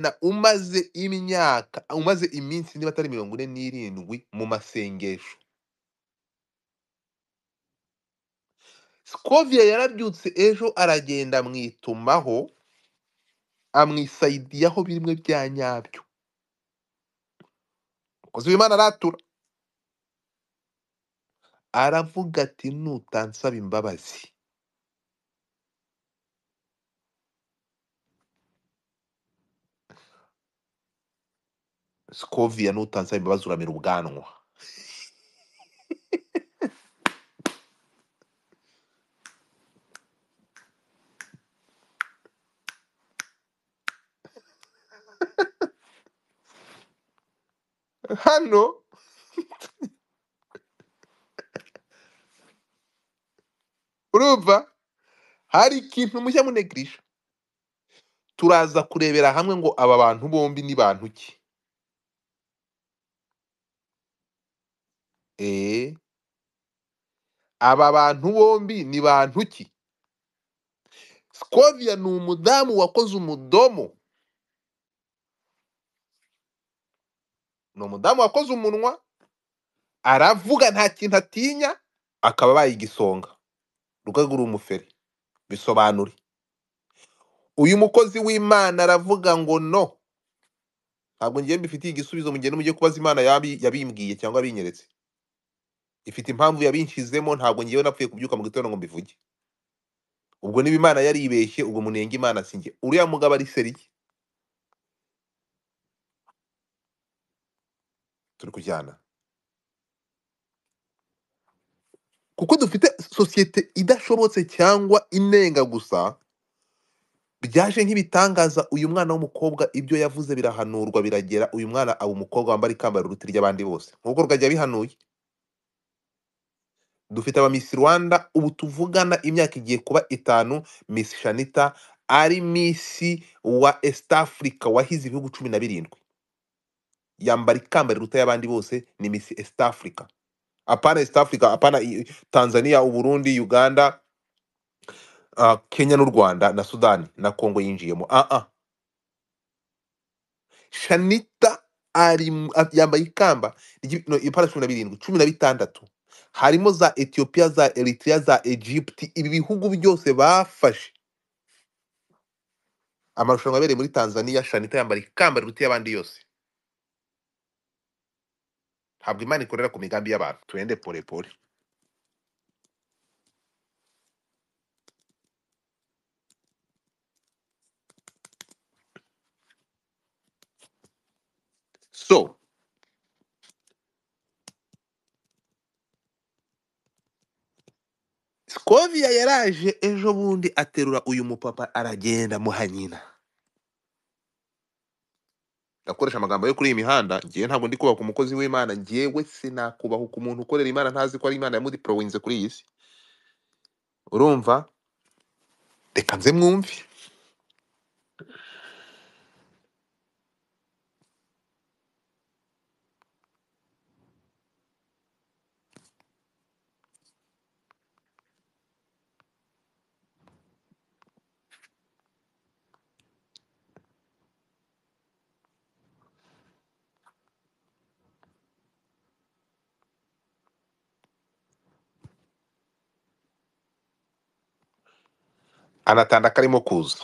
na umaze imyaka umaze iminsi niba atari mirongo ine n'irindwi mu masengesho skovia yarabyutse ejo aragenda amwitumaho amwisayidiyaho bimwe bya nyabyo uzi Imana aratura aravuga ati nutansaba imbabazi skovia nutansaba imbabazi uramira ubwanwa hano urumva hari ikintu mujya munegirisha turaza kurebera hamwe ngo aba bantu bombi ni bantu ki eh aba bantu bombi ni bantu ki skovia ni umudamu wakoze umudomo ni umudamu wakoze umunwa aravuga nta kintu atinya akaba abaye igisonga rugagi uri umuferi bisobanure uyu mukozi w'imana aravuga ngo no ntabwo ngiye mbifitiye igisubizo mugende mujye kubaza imana yabi- yabimbwiye cyangwa yabinyeretse ifite impamvu yabinshizemo ntabwo ngiyewe napfuye kubyuka mu gitondo ngo mbivuge ubwo niba imana yaribeshye ubwo munenge imana sinjye uriya mugabo ari seriye turi kujyana kuko dufite sosiyete idashobotse cyangwa inenga gusa byaje nk'ibitangaza uyu mwana w'umukobwa ibyo yavuze birahanurwa biragera uyu mwana aba umukobwa wambara ikamba riruta iry'abandi bose nk'uko rwajya bihanuye dufite aba Miss Rwanda ubu tuvugana imyaka igiye kuba itanu Miss Shanita ari Miss wa East Africa wahize ibihugu cumi na birindwi yambara ikamba riruta y'abandi bose ni Miss East Africa apana East Africa apana i- Tanzania Uburundi Uganda uh, Kenya n'u Rwanda na Sudani na Kongo yinjiyemo ah ah shanita ari mu- a- yambaye ikamba ry'i- no, ipara cumi na birindwi cumi na bitandatu harimo za etiyopiya za eritrea za egypt ibi bihugu byose bafashe amarushanwa yabereye muri tanzania shanita yambara ikamba riruta y'abandi yose ntabwo imana ikorera ku migambi y'abantu twende polepole so skovia yaraje ejo bundi aterura uyu mupapa aragenda muha nyina ndakoresha amagambo yo kuri iyi mihanda ngewe ntabwo ndi kubaka umukozi w'imana ngewe sinakubahuka umuntu ukorera imana ntazi ko ari imana yamudiporoyinze kuri iyi si urumva reka nze mwumve anatanda karimo kuza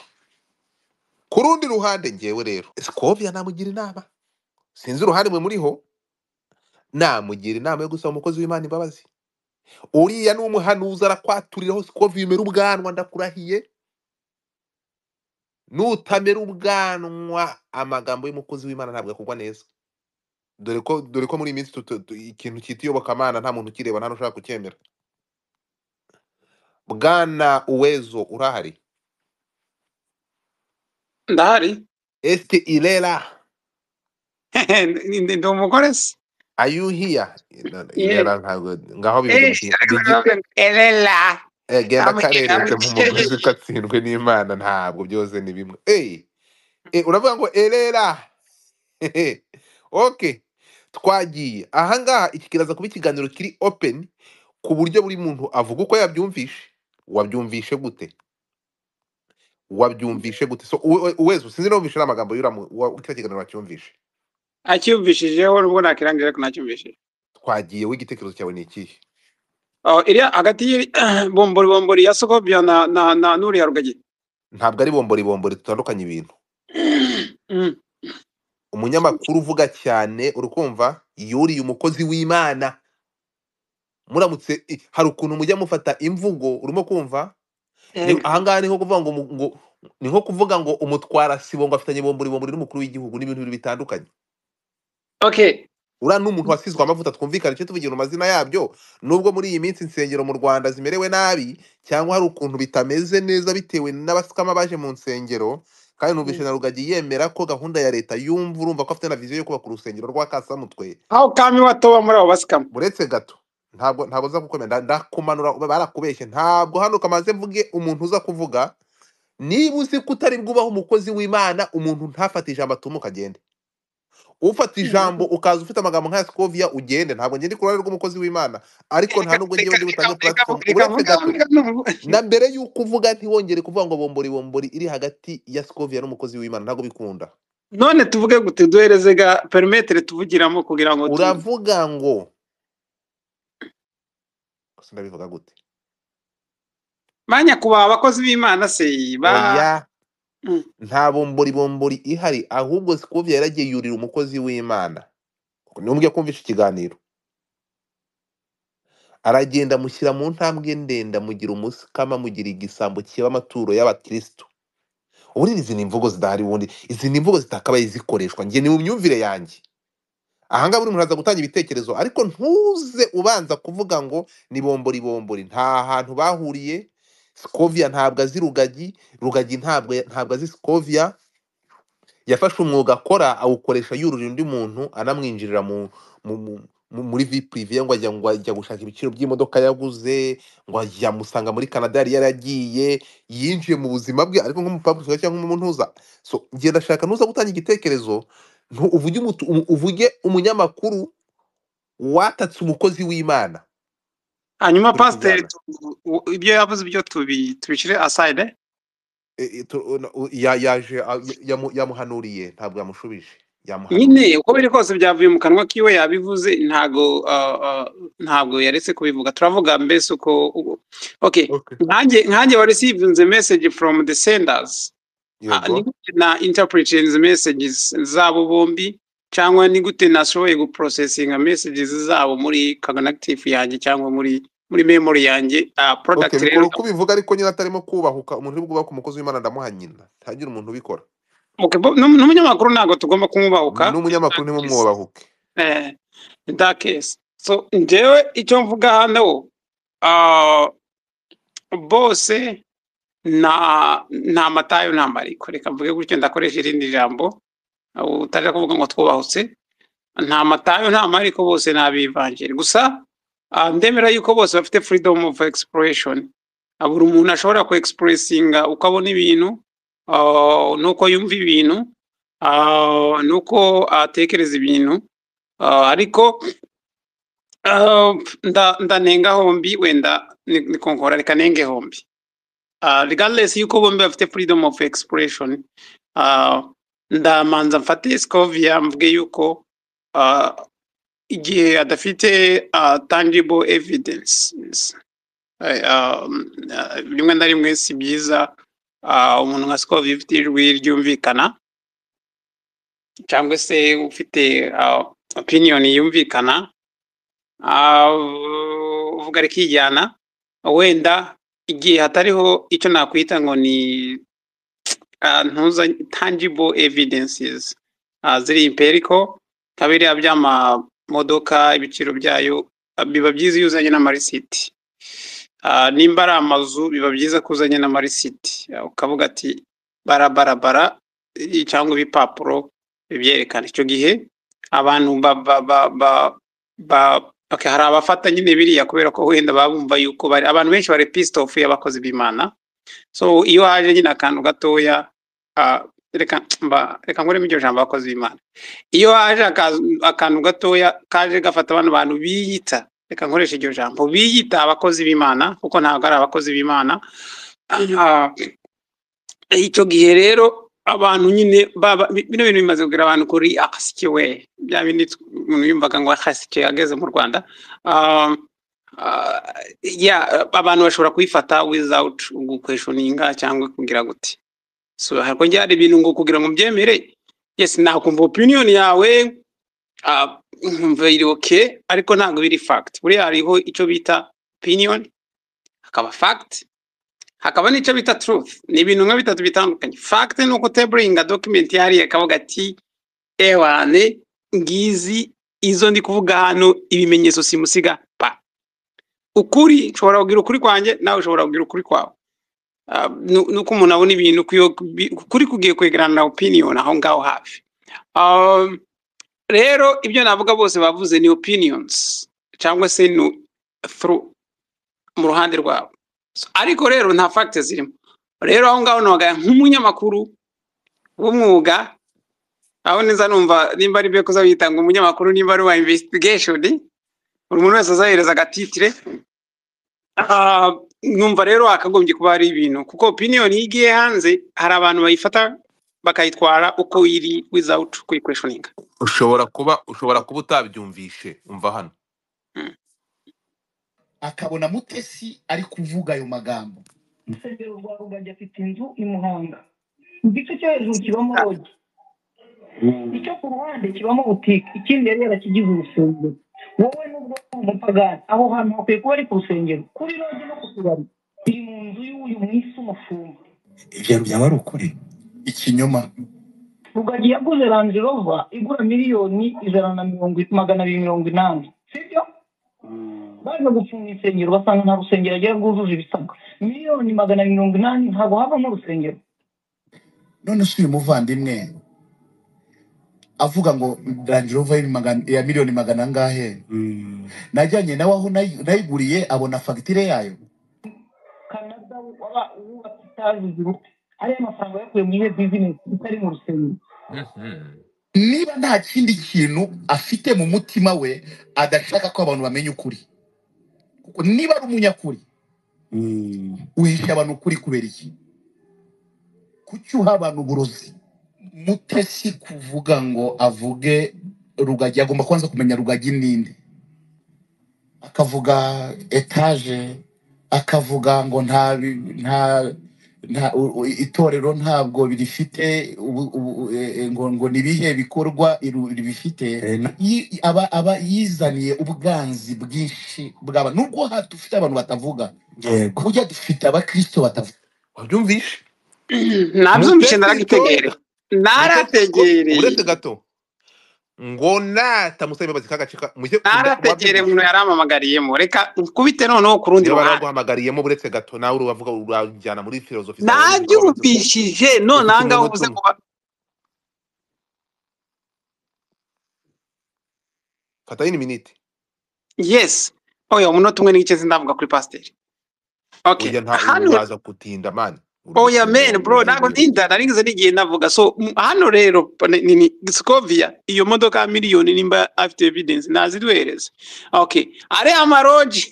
ku rundi ruhande ngewe rero sikovia namugira inama sinzi uruhande mwe muriho namugira inama yo gusaba umukozi w'imana imbabazi uriya ni umuhanuzi arakwaturiraho sikovia umera ubwanwa ndakurahiye nutamera ubwanwa amagambo y'umukozi w'imana ntabwo akugwa neza dore ko dore ko muri iyi minsi tutu- tu- ikintu cyitwa iyobokamana nta muntu ukireba nta n'ushaka kucyemera bwana uwezo urahari ndahari esike irera Ndi ndi- ndi umugore se Are you here? No, no, Yeah. Irera ntabwo ngaho bivuga Eh, mu ki- ariko bigi- ndavuga ngo erera eh, genda kareretse amukeye nk'umuguzi ukatsindwe n'Imana ntabwo byose ni bimwe. Hey, eh, uravuga ngo erera. Hehe. okay. Twagiye. Aha ngaha iki kiraza kuba ikiganiro kiri open ku buryo buri muntu avuga uko yabyumvishe. Wabyumvishe gute? wabyumvishe gute so uwe- uwe- uwezi sinzi niba wumvishe n'amagambo y'uriya mu- wa- kiriya kiganiro wacyumvishe acyumvishijeho nubwo nakirangije ariko nacyumvishije twagiye w'igitekerezo cyawe ni ikihe Oh, iriya hagati y'iri bombori ya sokobya na na na n'uriya rugagi ntabwo ari bombori bombori dutandukanye ibintu Mm. umunyamakuru uvuga cyane uri kumva yuriye umukozi w'imana muramutse i- hari ukuntu mujya mufata imvugo urimo kumva Ni- Ego. ahangaha ni nko kuvuga ngo umu- ngo- ni nko kuvuga ngo umutwara sibo ngo afitanye bombori bombori n'umukuru w'igihugu n'ibintu bibiri bitandukanye okay uriya ni umuntu wasizwe amavuta twumvikane icyo tuvugira mu mazina yabyo nubwo muri iyi minsi insengero mu rwanda zimerewe nabi cyangwa hari ukuntu bitameze neza bitewe n'abasikama baje mu nsengero kandi numvise Mm. na rugagi yemera ko gahunda ya leta yumva urumva ko afite na viziyo yo kubaka urusengero rw'akasamutwe aho kami watoba muri abo basikama uretse gato ntabwo ntabwo nza kukwemera nda- ndakumanura barakubeshye ntabwo hano kamaze mvuge umuntu uza kuvuga niba uzi ko utari bwubahe umukozi w'imana umuntu ntafate ijambo atuma ukagende ufata ijambo ukaza ufite amagambo nka sikoviya ugende ntabwo ngende ku ruhande rw'umukozi w'imana ariko nta reka nubwo ngewe reka ndi reka butange reka platform reka uretse vuga gato vuga n'ubu. na mbere y'uko uvuga ntiwongere kuvuga ngo bombori bombori iri hagati ya sikoviya n'umukozi w'imana ntabwo bikunda none tuvuge gute duhereze ga perimetere tuvugiramo kugira ngo tu uravuga ngo sinabivuga gute manya kuba abakozi b'imana se ba oya Mm. nta bombori bombori ihari ahubwo sikoviya yaragiye yurira umukozi w'imana ntumbwe kumvisha ikiganiro aragenda mushyira mu ntambwe ndende amugira umusikama amugira igisambo kiba amaturo y'abakirisitu ubundi izi ni imvugo zidahari ubundi izi ni imvugo zitakabaye zikoreshwa njye ni mu myumvire yanjye ahangaha buri muntu aza gutanga ibitekerezo ariko ntuze ubanza kuvuga ngo ni bombori bombori nta hantu bahuriye sikoviya ntabwo azi rugagi rugagi ntabwo ntabwo azi sikoviya yafashe umwuga akora awukoresha yurira undi muntu anamwinjirira mu, mu, mu, mu, muri vipurive ngo ajya ngo ajya gushaka ibiciro by'imodoka yaguze ngo ajya musanga muri canada yari yaragiye yinjiye mu buzima bwe ariko nk'umupapurisika cyangwa nk'umunuza so ngiye ndashaka nuza gutanga igitekerezo ntu- uvuge umutu- umu- uvuge umunyamakuru watatse umukozi w'imana hanyuma turi pasiteri kujyana tu- u- ibyo yavuze ibyo tubi tubishyire aside E- e, tu- una- u- ya- yaje a- yamu- yamuhanuriye ntabwo yamushubije yamuhanuriye nyine uko biri kose byavuye mu kanwa kiwe yabivuze ntago ah, ah, ntabwo yaretse kubivuga turavuga mbese uko uko- okay okay nkanjye nkanjye wa received the message from the senders Ah, yego ni gute na interpreting messages zabo bombi cyangwa ni gute nashoboye guprocesinga messages zabo muri cognitive yanjye cyangwa muri muri memory yanjye ah, Okay, product bikora rero uko ubivuga ariko nyine atarimo kubahuka umuntu uri bwubaka umukozi w'Imana ndamuha nyina ntagira umuntu ubikora okay, bo- n'um- n'umunyamakuru ntabwo tugomba kumwubahuka n'umunyamakuru Yes. ntimumwubahuke eh, in that case so njyewe icyo mvuga hano ah, bose nta nta matayo nta mariko reka mvuge gutyo ndakoresha irindi jambo ah, utajya kuvuga ngo twubahutse nta matayo nta mariko bose ni abivanjiri gusa ah, ndemera yuko bose bafite freedom of expression Ah, buri umuntu ashobora ku expressinga uko abona ibintu ah, n'uko yumva ibintu ah, n'uko atekereza ibintu Ah, ariko ah, nda- ndanenga hombi wenda ni- nikonkora reka nenge hombi Ah, regardless yuko bombi bafite freedom of expression ah, ndamanza mfate scovia mvuge yuko ah, igihe adafite uh, tangible evidence rimwe na rimwe si byiza uh, umuntu nka sikova ifite ijwi ryumvikana cyangwa se ufite uh, opinion yumvikana uh, uvuga rikijyana wenda igihe hatariho icyo nakwita ngo ni uh, ntuza tangible evidences uh, ziri empirical kabiri by'amamodoka ibiciro byayo ah, biba byiza iyo uzanye n'amarisiti Ah, nimba ari amazu biba byiza ko uzanye n'amarisiti Ah, ukavuga ati barabarabara cyangwa ibipapuro bibyerekana icyo gihe abantu ba ba ba ba, ba okay, hari abafata nyine biriya kubera ko wenda babumva yuko bari abantu benshi bari pissed off y'abakozi b'imana so iyo haje nyine akantu gatoya ah, reka mba- reka nkuremo iryo jambo abakozi b'imana iyo haje aka- akantu gatoya kaje gafata bano bantu biyita reka nkoreshe iryo jambo biyita abakozi b'imana kuko ntabwo ari abakozi b'imana Ah, icyo gihe rero abantu nyine baba bi- bino bintu bimaze kugira abantu kuri akasike we bya bindi tw- umuntu yumvaga ngo akasike ageze mu rwanda um, uh, yeah, abantu bashobora kubifata without gukweshoninga cyangwa kugira gute so hakongera hari ibintu ngo kugira ngo mbyemere yes nakumva opinion yawe ah, nkumva iri okay ariko ntabwo biri fact buriya hariho icyo bita opinion hakaba fact hakaba n'icyo bita truth ni ibintu nka bitatu bitandukanye fact ni uko uteburinga document yahariye akavuga ati ewane ngizi izo ndi kuvuga hano ibimenyetso simusiga pa ukuri nshobora kugira ukuri kwanjye nawe ushobora kugira ukuri kwawe Ah, nu- nuko umuntu abona ibintu ku iyo- bi- ukuri kugiye kwegerana na opinion aho ngaho hafi Um, rero ibyo navuga bose bavuze ni opinions cyangwa se ni through mu ruhande rwabo So, ariko rero nta fact zirimo rero aho ngaho noga nk'umunyamakuru w'umwuga aho neza numva nimba ari byo kuzabitanga umunyamakuru nimba ari uwa investigation buri muntu wese azahereza agatitire Ah, numva rero hakagombye kuba hari ibintu kuko opinion iyo igiye hanze hari abantu bayifata bakayitwara uko iri without kuyikweshoninga ushobora kuba ushobora kuba utabyumvishe umva hano akabona mutesi ari kuvuga ayo magambo Musenyeri Rwarugagi afite inzu i Muhanga igice cyo hejuru kibamo rogi icyo ku ruhande kibamo butike ikindi yari yarakigize urusengero wowe n'ubwo uri umupagani aho hantu hakwiye kuba ari ku rusengero kuri rogi no ku tubari biri mu nzu y'uyu mwisi umufumba ibyo byaba ari ukuri ikinyoma rugagi yaguze range rover igura miliyoni ijana na mirongo magana abiri mirongo inani sibyo baje gufunga insengero basanga nta rusengero agira rwujuje ibisabwa miliyoni magana abiri mirongo inani ntabwo havamo urusengero none se uyu muvandimwe avuga ngo range rover ya magana- ya miliyoni magana angahe najyanye nawe aho nayi- nayiguriye abona fagitire yayo kanada waba wubatse itaje ijuru ariya mafaranga yakuye mu ihe bizinesi itari mu rusengero niba nta kindi kintu afite mu mutima we adashaka ko abantu bamenya ukuri kuko niba ari umunyakuri Mm. uhisha abantu ukuri kubera iki kuki uha abantu uburozi mutesi kuvuga ngo avuge rugagi agomba kubanza kumenya rugagi ninde akavuga etaje akavuga ngo nta bi- nta nta u- u- itorero ntabwo birifite ubu- ubu- e- e- ngo ngo ni ibihe bikorwa iru- ribifite Eh, na- Yi- aba aba yizaniye ubwanzi bwinshi bwaba nubwo ha- dufite abantu batavuga yego burya dufite abakristo batavuga wabyumvishe nabyumvishe mutesi naragitegereye itoya mutesi ngo narategereye uretse gato ngo nata musaba imbabazi kagacika mujye uda- narategereye wabyumvishe umuntu yaramamagariyemo reka nkubite noneho ku rundi niba ruhande baraguhamagariyemo buretse gato nawe urabavuga urajyana muri filozofi zawe z'uko wabivuga nabyumvishije none aha udukeneye ngaho uvuze ubutumwa ngo ba- fatayo ni miniti yes oya umunota umwe n'igice sindavuga kuri pasiteri okay burya nta hano uraza gutinda mani uri oya gutinda man bro ntabwo ntinda narigeze n'igihe navuga so m- hano rero ni ni- ni scovia iyo modoka ya miliyoni nimba afite evidence naziduhereze okay ariya amaroji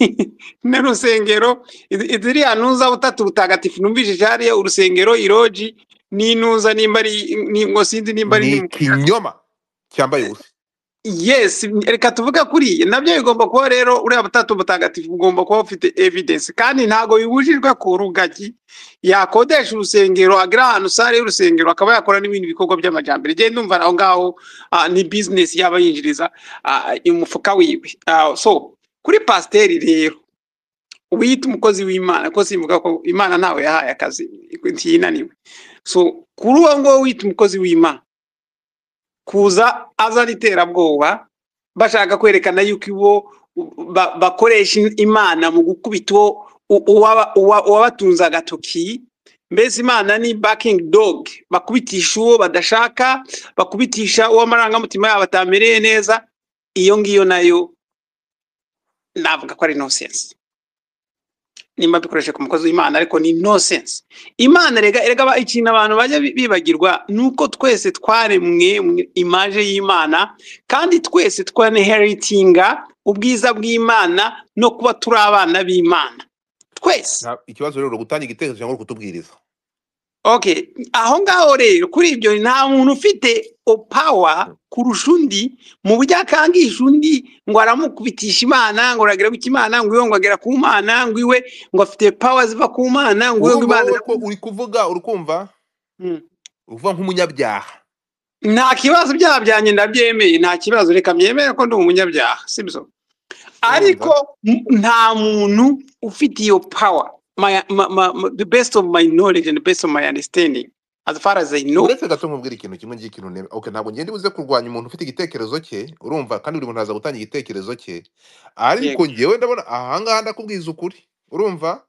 n'urusengero izi- ziriya ntuza butatu butagatifu numvishije hariya urusengero iroji n'intuza nimba ari ni- ngo sinzi nimba ari ni ni mu ikinyoma cyambaye ubusa Yes, reka tuvuge kuri nabyo bigomba kuba rero uriya butatu butagatifu bugomba kuba bufite evidence kandi ntago bibujijwe ko rugagi yakodesha urusengero agira ahantu sare y'urusengero akaba yakora n'ibindi bikorwa by'amajyambere njyewe ndumva aho ngaho ah, ni business yaba yinjiriza ah, umufuka wiwe Ah, so kuri pasiteri rero wiyita umukozi w'imana ko simvuga ko imana ntawe yahaye akazi ntiyinaniwe so kuri uwo nguwo wiyita umukozi w'imana kuza azana iterabwoba bashaka kwerekana yuko ibo ba- bakoresha imana mu gukubita uwo u- uwaba- uwa- uwabatunze agatoki mbese imana ni bakingi dog bakubitisha uwo badashaka bakubitisha uwo amarangamutima yabo atamereye neza iyo ngiyo nayo navuga ko ari nonsense nimba bikoresheje ku mukozi w'imana ariko ni nonsense imana rega erega aba- ikintu abantu bajya bi- bibagirwa ni uko twese twaremwe mu imaje y'imana kandi twese twaneheritinga ubwiza bw'imana no kuba turi abana b'imana twese Nta- ikibazo rero uri gutanga igitekerezo cyangwa uri kutubwiriza okay aho ngaho rero kuri ibyo nta muntu ufite opawa kurusha undi mu buryo akangisha undi ngo aramukubitisha imana ngo aragera ku imana ngo iwe ngo agera ku mana ngo iwe ngo afite pawa ziva ku mana ngo iwe ngo urumva imana wowe ko uri kuvuga uri kumva Mm. uvuga nk'umunyabyaha nta kibazo ibyaha byanjye ndabyemeye nta kibazo reka byemere ko ndi umunyabyaha sibyo urumva ariko m- nta muntu ufite iyo power my, my, my, my, the best of my knowledge and the best of my understanding as far as I know uretse gato nkubwira ikintu kimwe cy'ikintu neme okay ntabwo ngenda buze kurwanya umuntu ufite igitekerezo cye urumva kandi buri muntu aza gutanga igitekerezo cye yego ariko ngewe ndabona ahangaha ndakubwiza ukuri urumva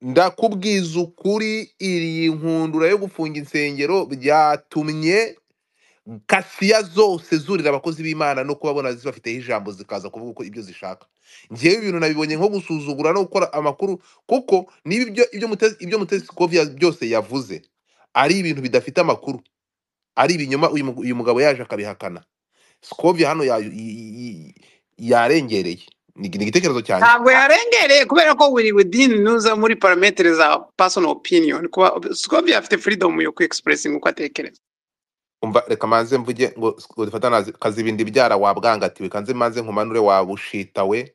ndakubwiza ukuri iri nkundura yo gufunga insengero byatumye kasiya zose zurira abakozi b'imana no kubabona zibafiteho ijambo zikaza kuvuga uko ibyo zishaka ngewe ibintu nabibonye nko gusuzugura no gukora amakuru kuko niba ibyo ibyo mutezi ibyo mutezi Sikovia byose yavuze ari ibintu bidafite amakuru ari ibinyoma uyu mugu- uyu mugabo yaje akabihakana sikovia hano ya- i- i- i- yarengereye ni ni igitekerezo cyanjye ntabwo yarengereye kubera ko buri within nuza muri parametere za personal opinion kuba Scovia afite freedom yo kwexpressinga uko atekereza umva reka manze mvuge ngo dufata kazibindi byara wabwangatiwe kanze manze nkumanure wabushitawe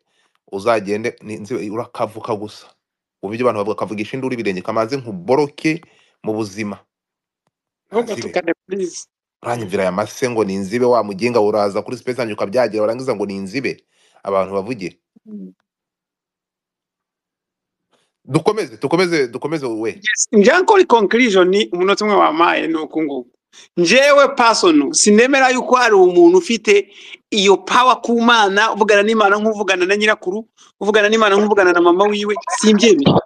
uzagende ni- nzi- urakavuka gusa ubu ibyo abantu bavuga kavugisha induru ibirenge kamanze nkuboroke mu buzima vuga ntazibe tukane please uranyumvira aya mase ngo ni inzibe wa muginga uraza kuri space yanjye ukabyagira warangiza ngo ni inzibe abantu bavuge dukomeze dukomeze dukomeze we njankori conclusion ni umunota umwe wamaye ni uku nguku njewe personal sinemera yuko hari umuntu ufite iyo power ku mana uvugana n'imana nk'uvugana na nyirakuru uvugana n'imana nk'uvugana na mama wiwe simbyemera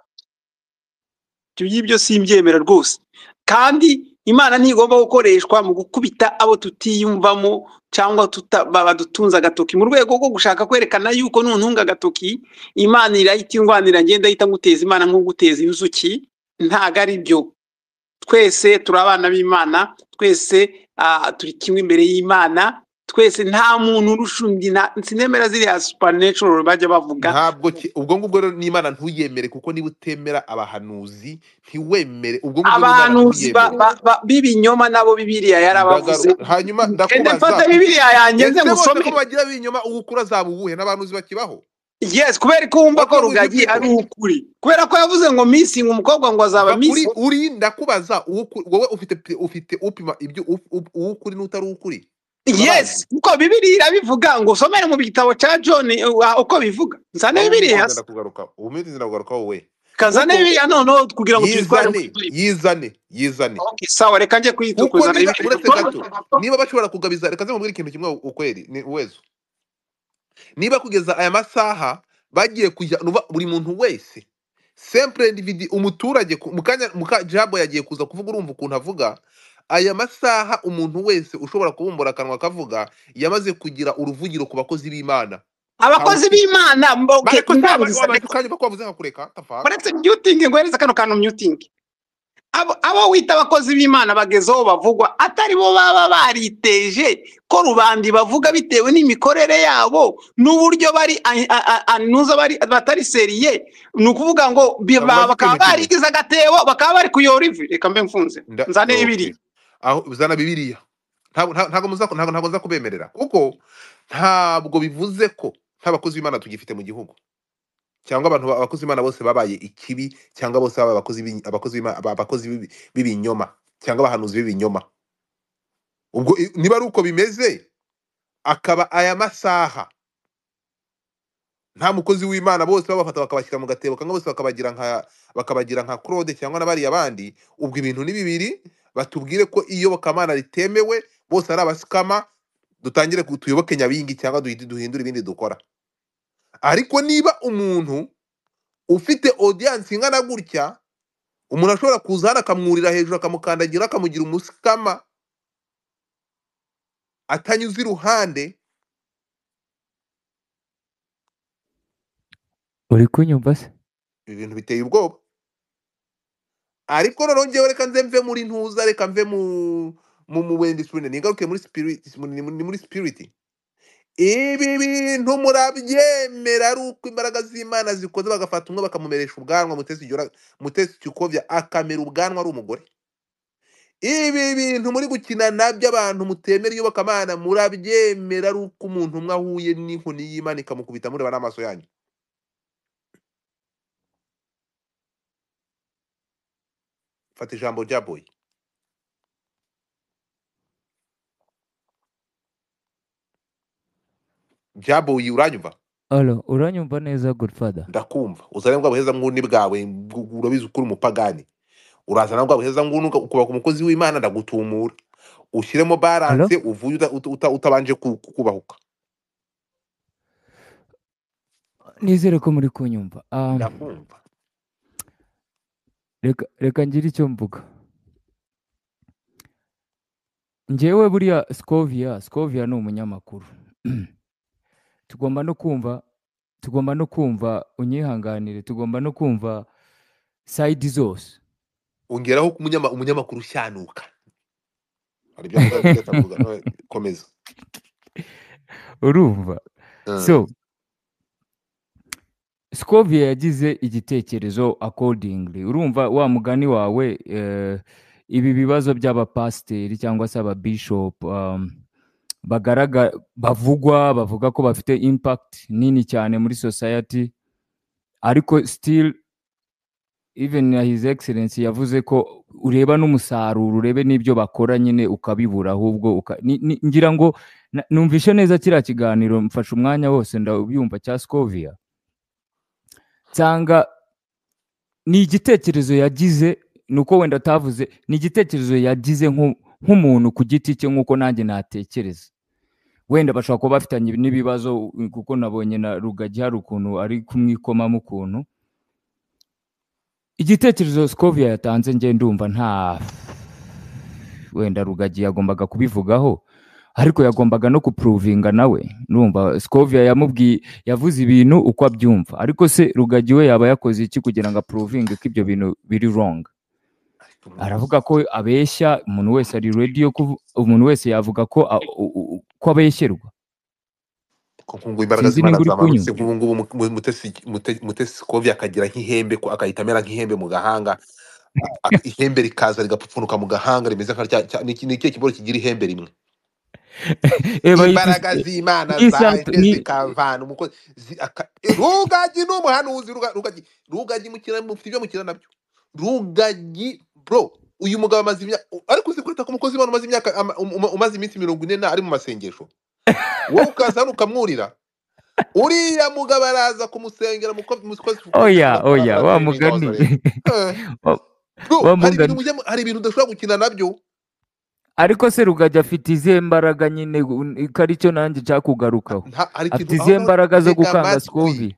ibyo ngibyo simbyemera rwose kandi imana ntigomba gukoreshwa mu gukubita abo tutiyumvamo cyangwa tuta- ba- badutunze agatoki mu rwego rwo gushaka kwerekana yuko nuntunga agatoki imana irahita ingwanira ngenda ahita nguteza imana nko guteza inzuki ntago ari byo twese turi abana b'imana twese ah, turi kimwe imbere y'imana twese nta muntu urusha undi nta- sinemera ziriya supernatural bajya bavuga ntabwo ki- ubwo ngubwo rero n'imana ntuyemere kuko niba utemera abahanuzi ntiwemere ubwo ngubwo n'imana abahanuzi ba- ntuyemere ba- ba- b'ibinyoma nabo bibiliya ndagaru yarabavuze hanyuma ende mfata ndakubaza bibiliya yanjye nze ese bose ngusome ko bagira b'inyuma uwo ukura azaba uwuhe n'abahanuzi bakibaho yes kubera ko wumva what ko will you rugagi ari people ukuri kubera ko yavuze ngo misingi umukobwa ngo azaba va kuri misingi uri ndakubaza uwo uku- wowe ufite pe- ufite upima ibyo up- up- uwo ukuri n'utari ukuri urabazi yes kuko bibiliya irabivuga ngo usomere mu gitabo cya john uh, uko bivuga nzane aho bibiliya nza ndakugaruka ubu minsi nza ndakugarukaho we kazane kuko bibiliya noneho kugira ngo tuyitware yizane muri yizane yizane Okay, sawa reka njye kuko kuyitukuza niba uretse gato ibintu niba bashobora kugabiza reka nzamubwira ikintu kimwe ukweri ni uwezo niba kugeza aya masaha bagiye kujya nuba buri muntu wese sempre individi umuturage ku- mu kanya muka jabo yagiye kuza kuvuga urumva ukuntu avuga aya masaha umuntu wese ushobora kubumbura akanwa akavuga yamaze kugira uruvugiro ku bakozi b'imana abakozi ntawukiri b'imana mbo- okay, bareko cyaba ndangiza wabaye reka ukanyuma ko wavuze nkakureka tafaka uretse muting ngohereze kano kantu muting abo abo wita abakozi b'imana bageze aho bavugwa atari bo baba bariteje ko rubandi bavuga bitewe n'imikorere yabo n'uburyo bari a- a- a- anuza bari batari seriye ni ukuvuga ngo bi- ntabwo ba- maze bakaba ikintu kimwe barigize agatebo bakaba bari kuyora ivi reka mbe mfunze Nda- nzane okay ibiri aho uzana bibiliya ntabwo nta- ntabwo muza- ntabwo ntabwo nza kubemerera kuko ntabwo bivuze ko nk'abakozi b'imana tugifite mu gihugu cyangwa abantu ba- abakozi b'imana bose babaye ikibi cyangwa bose babaye abakozi b'i- abakozi b'Imana- aba- abakozi b'ibi- b'ibinyoma cyangwa abahanuzi b'ibinyoma ubwo i- niba ari uko bimeze akaba aya masaha nta mukozi w'imana bose babafata bakabashyira mu gatebo cyangwa bose bakabagira nka bakabagira nka claude cyangwa n'abariya bandi ubwo ibintu ni bibiri batubwire ko iyobokamana ritemewe bose ari abasikama dutangire ku- tuyoboke nyabingi cyangwa duhinde- duhindure ibindi dukora ariko niba umuntu ufite audience ingana gutya umuntu ashobora kuza hano akamwurira hejuru akamukandagira akamugira umusikama atanyuze iruhande uri kunyumva se ibintu biteye ubwoba ariko noneho ngewe reka nze mve muri ntuza reka mve mu mu mu wendi spiriti ningaruke muri spiriti muri muri spiriti ibi bintu murabyemera ari uko imbaraga z'imana zikoze bagafata umwe bakamumeresha ubwanwa mutesi Jura- mutesi cyukovya akamera ubwanwa ari umugore ibi bintu muri gukina nabyo abantu mutemera iyobokamana murabyemera ari uko umuntu umwe ahuye n'inkoni y'imana ikamukubita mureba n'amaso yanyu fata ijambo rya boyi rya boyi uranyumva Alo, uranyumva neza Godfather? ndakumva uzane bwa buheza nguni bwawe bw- bw- urabizi ukuri umupagani urazana bwa buheza nguni uka- ukubaka umukozi w'imana ndagutumura ushyiremo Alo? balance uvuye uta- uta- uta- utabanje ku- ku- kubahuka Nizere ko muri kunyumva. Um, ndakumva reka reka ngire icyo mvuga. Njyewe buriya Scovia, Scovia ni umunyamakuru. Tugomba no kumva, tugomba no kumva unyihanganire, tugomba no kumva side zose. ongeraho ko umunyama- umunyamakuru ushyanuka hari ibyo avuga byiza atavuga no, komeza Urumva? Mm. So, Scovia yagize igitekerezo accordingly. Urumva wa mugani wawe eh, ibi bibazo by'abapasiteri cyangwa se ababishop um, bagaraga bavugwa bavuga ko bafite impact nini cyane muri society ariko still even na his excellency yavuze ko ureba n'umusaruro urebe n'ibyo bakora nyine ukabibura ahubwo uka, ni, ni, ngira ngo na- numvishe neza kiriya kiganiro mfashe umwanya wose ndabyumva cya Scovia nsanga ni igitekerezo yagize ni uko wenda atavuze ni igitekerezo yagize nk'u- nk'umuntu ku giti cye nk'uko nanjye natekereza wenda bashobora kuba bafitanye n'ibibazo u- kuko nabonye na rugagi hari ukuntu ari kumwikomamo ukuntu igitekerezo skovia yatanze nge ndumva nta wenda rugagi yagombaga kubivugaho ariko yagombaga no kupuruvinga nawe ndumva skovia yamubwiye yavuze ibintu uko abyumva ariko se rugagi we yaba yakoze iki kugira ngo apuruvinge ko ibyo bintu biri wrong ariko aravuga mwabuze ko abeshya umuntu wese ari ready yo kuvu- umuntu wese yavuga ko a- u- u- ko abeshyerwa ko nkungu imbaraga sinzi z'imana nimba uri zamanutse kunyumva nk'ubu ngubu mu- mu- mutesi Mute- mutesi kovi akagira nk'ihembe ko- agahita amera nk'ihembe mu gahanga ak- ihembe rikaza rigapfupfunuka mu gahanga rimeze nka rya cya- ni iki- ni ikihe kiboro kigira ihembe rimwe eba yifise imbaraga z'imana nisantu zaje ni zikavana umukozi zi- aka- e, rugagi ni umuhanuzi ruga- rugagi rugagi mukina mufite ibyo mukina nabyo rugagi bro uyu mugabo amaze imyaka ariko uzi kwita ku mukozi w'imana umaze imyaka ama- um- um- umaze iminsi mirongo ine na- ari mu masengesho wowe ukaza hano ukamwurira uriya mugabo araza kumusengera muko- mukozi oya oya wa barasevinga mugani abasore Eh, wa wa bro hari mugani ibintu mujya- hari ibintu udashobora gukina nabyo ariko se rugagi afite izihe mbaraga nyine u- ko aricyo nanjye nshaka kugarukaho. nta- hari afite ikintu aho izihe ngaho mbaraga zo tega gukanga amatwi sikovi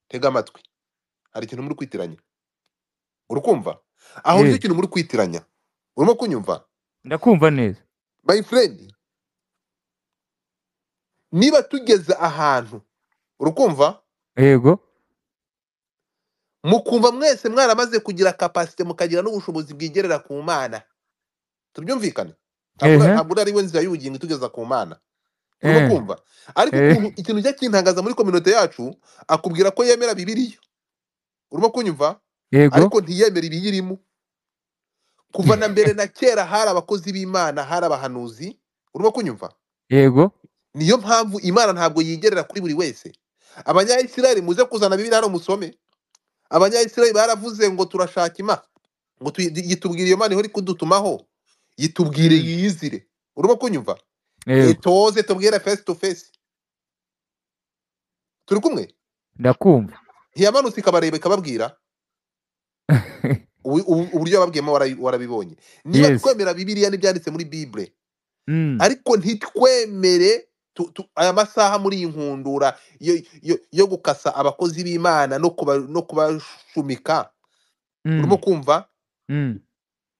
tega amatwi hari ikintu muri kwitiranya uri kumva aho eh nicyo kintu muri kwitiranya urimo kunyumva ndakumva neza my friend niba tugeze ahantu uri kumva yego mukumva mwese mwaramaze kugira kapasite mukagira n'ubushobozi bwigerera ku mana tubyumvikane ntabwo ehe ntabwo uri ari we nzira y'ubugingo itugeza ku mana urimo eh kumva ariko eh ukuntu ikintu ujya kintangaza muri kominote yacu akubwira ko yemera bibiriya urimo kunyumva yego ariko ntiyemera ibiyirimo kuva na mbere na kera hari abakozi b'imana hari abahanuzi urimo kunyumva yego niyo mpamvu imana ntabwo yigerera kuri buri wese abanyayisiraheli muze kuzana bibiri hano musome abanyayisiraheli baravuze ngo turashaka imana ngo tuyi- yitubwira iyo mana ihora ikudutumaho yitubwire Mm. yiyizire urimo kunyumva yego etoze tubwire face to face turi kumwe ndakumva ntiyamanutse ikabareba ikababwira ubu- ubu- uburyo yababwiyemo warabi- warabibonye niba yes twemera bibiliya n'ibyanditse muri bibure mm ariko ntitwemere tu- tu- aya masaha muri iyi nkundura yo, yo, yo gukasa abakozi b'imana no kuba, no kubashumika urimo mm kumva mm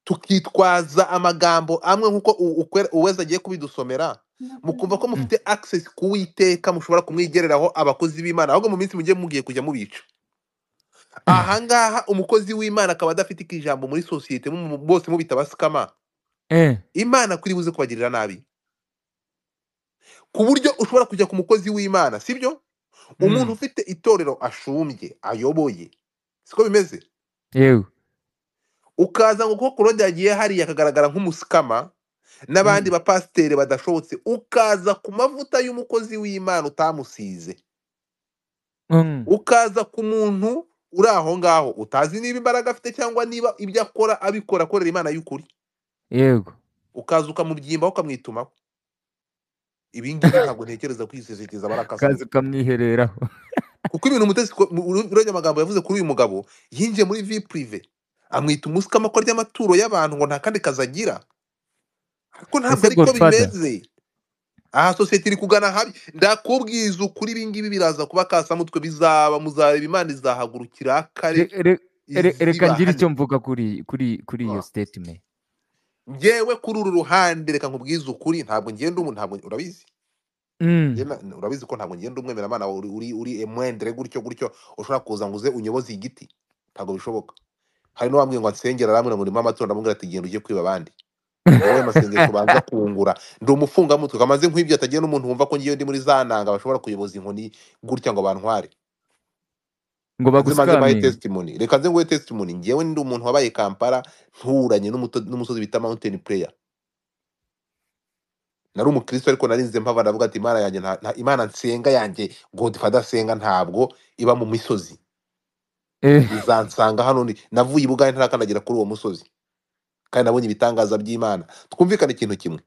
tukitwaza amagambo amwe nk'uko u- ukwe- uweza agiye kubidusomera mukumva ko mm mufite access ku witeka mushobora kumwigereraho abakozi b'imana ahubwo mu minsi mugiye mugiye kujya mubica ahangaha umukozi w'imana akaba adafite ijambo muri sosiyete mu- mu- bose mubita abasikama eh imana kuri buze kubagirira nabi ku buryo ushobora kujya ku mukozi w'imana sibyo umuntu Mm. ufite itorero ashumbye ayoboye siko bimeze yewe ukaza ngo kuko kurode yagiye hariya akagaragara nk'umusikama n'abandi Mm. bapasiteri badashobotse ukaza ku mavuta y'umukozi w'imana utamusize Mm. ukaza ku muntu uri aho ngaho utazi niba imbaraga afite cyangwa niba ibyo akora abikora akorera imana y'ukuri yego ukaza ukamubyimbaho ukamwitumaho ibi ngibi ntabwo ntekereza kwisesageza abarakasa ukaza ukamwihereraho kuko ibintu umutesi ko- mu- uru- urabona amagambo yavuze kuri uyu mugabo yinjiye muri vi purive amwita umusikama ko arya amaturo y'abantu ngo nta kandi kazi agira ariko ntabwo ese ari ko godfather bimeze aha sosiyete iri kugana habi ndakubwiza ukuri ibi ngibi biraza kuba kasamutwe bizaba muzareba imana izahagurukira akare Re- re- re- reka ngire izibahane icyo mvuga kuri kuri kuri iyo statement ngewe kuri uru ruhande reka nkubwize ukuri ntabwo ngenda umu ntabwo urabizi Mm. Njye na- urabizi ko ntabwo ngenda umwemera mana uri uri uri emwendere gutyo gutyo ushobora kuza ngo uze unyoboze igiti ntabwo bishoboka hari n'uwambwiye ngo ansengera aramwe ngo ndimo amatora amubwira ati genda ujye kwiba abandi wowe masengesho ubanza kungura ndi umufungamutwe kamaze nk'ibyo atagiye n'umuntu wumva ko ngiye ndi muri za nanga bashobora kuyoboza inkoni gutya ngo bantware ngo nze maze mbahe bagusikamire testimony reka nze nguhe testimony ngewe ndi umuntu wabaye kampala nturanye n'umuto- n'umusozi bita mountain prayer nari umukristo ariko narinze mpava ndavuga ati imana yanjye nta- nta- imana nsenga yanjye godfather senga ntabwo iba mu misozi Eh, izansanga hano ndi navuye ibugahe ntarakandagira kuri uwo musozi kandi nabonye ibitangaza by'imana twumvikane ikintu kimwe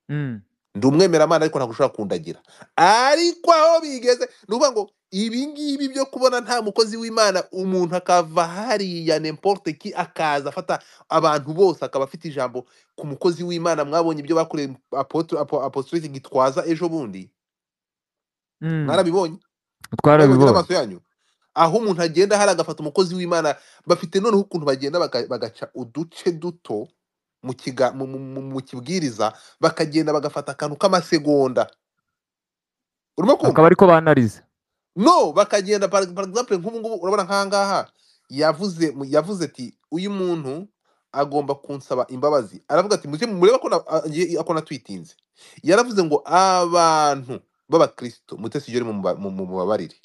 mm. ndi umwemeramana ariko ntabwo ushobora kundagira ariko aho bigeze ni ukuvuga ngo ibi ngibi byo kubona nta mukozi w'imana umuntu akava hariya n'importe ki akaza afata abantu bose akaba afite ijambo ku mukozi w'imana mwabonye ibyo bakoreye apotre- apo- apostolate gitwaza ejo bundi Mm. mwarabibonye mwabibonye twarabibonye n'amaso yanyu aho umuntu agenda hari agafata umukozi w'imana bafite noneho ukuntu bagenda baka- bagaca uduce duto mu kiga- mu- mu- mu- mu kibwiriza bakagenda bagafata akantu k'amasegonda urimo kumva akaba ariko banariza no bakagenda par par exemple nk'ubu ngubu urabona nk'ahangaha yavuze mu- yavuze ati uyu muntu agomba kunsaba imbabazi aravuga ati mujye mureba ko na- a- ye- ako natwitinze yaravuze ngo abantu b'abakristo mutesi ibyo mubabarire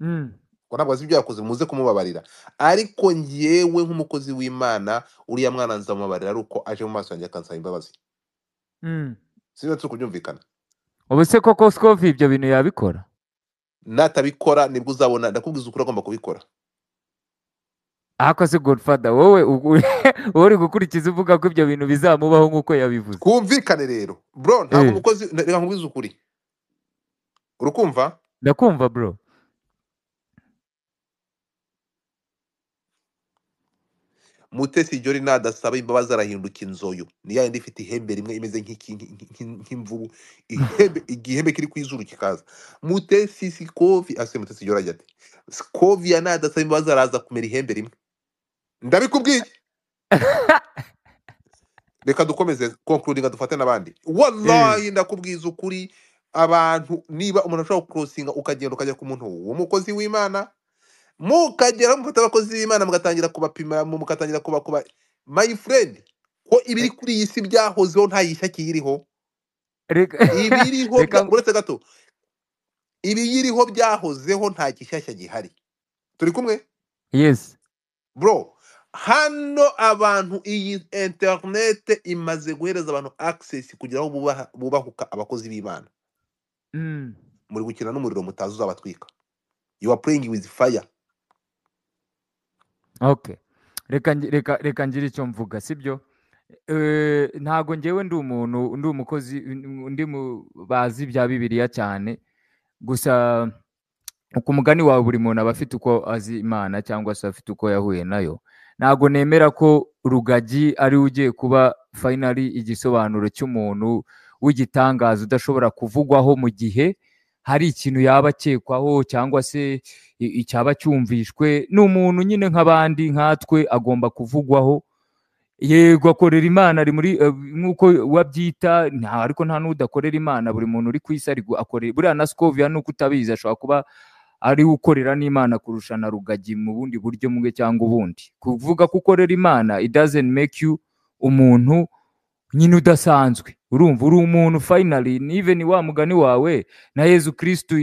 Mm. ngo ntabwo azi ibyo yakoze muze kumubabarira ariko ngewe nk'umukozi w'imana uriya mwana nzamubabarira ari uko aje mu maso yanjye akansaba imbabazi Mm. sinzi turi kubyumvikana ubu se koko sikovi ibyo bintu yabikora natabikora nibwo uzabona ndakubwiza ukuri agomba kubikora ahakose godfather wowe ubwo- wowe uri gukurikiza uvuga ko ibyo bintu bizamubaho nk'uko yabivuze twumvikane rero bro ntabwo Eh, umukozi reka nkubwize ukuri urukumva ndakumva bro mutesi jori nadasaba imbabazi arahinduka inzoyo ni yayindi ifite ihembe rimwe imeze nk'iki- nk'i- nk'i- nk'imvubu ihembe igihembe kiri ku izuru kikaza mutesi sikovi ase mutesi jori ajya ati sikovi ya nadasaba imbabazi araza kumera ihembe rimwe ndabikubwiye reka dukomeze concluding dufate n'abandi Eh, wallahi ndakubwiza ukuri abantu niba umuntu ashobora kukurosinga ukagenda ukajya ku muntu uwo mukozi w'imana mukagera mufata abakozi b'imana mugatangira kubapima mu- mugatangira kubakuba my friend ko ibiri eh, kuri iyi si byahozeho nta yishyaki iriho reka ibiriho reka bya- uretse gato ibiyiriho byahozeho nta gishyashya gihari turi kumwe yes bro hano abantu iyi interinete imaze guhereza abantu access kugira ngo bubaha- bubahuka abakozi b'imana Mm. muri gukina n'umuriro mutazi uzabatwika you are playing with fire okay reka ngi- reka reka ngire icyo mvuga sibyo Eh, ntago ngewe ndi umuntu ndi umukozi ndi mu bazi bya bibiliya cyane gusa ku mugani wawe buri muntu aba afite uko azi imana cyangwa se afite uko yahuye nayo ntabwo nemera ko rugagi ari we ugiye kuba fayinali igisobanuro cy'umuntu w'igitangaza udashobora kuvugwaho mu gihe hari ikintu yaba akekwaho cyangwa se i- icyaba cyumvishwe ni umuntu nyine nk'abandi nkatwe agomba kuvugwaho yego akorera imana ari muri eh, nk'uko wabyita nta ariko nta n'udakorera imana buri muntu uri ku isi ari gu- akorera buriya na sikoviya nuko utabizi ashobora kuba ari we ukorera n'imana kurusha na rugagi mu bundi buryo bumwe cyangwa ubundi kuvuga ko ukorera imana it doesn't make you umuntu nyine udasanzwe urumva uri umuntu finally even wa mugani wawe na yezu kirisitu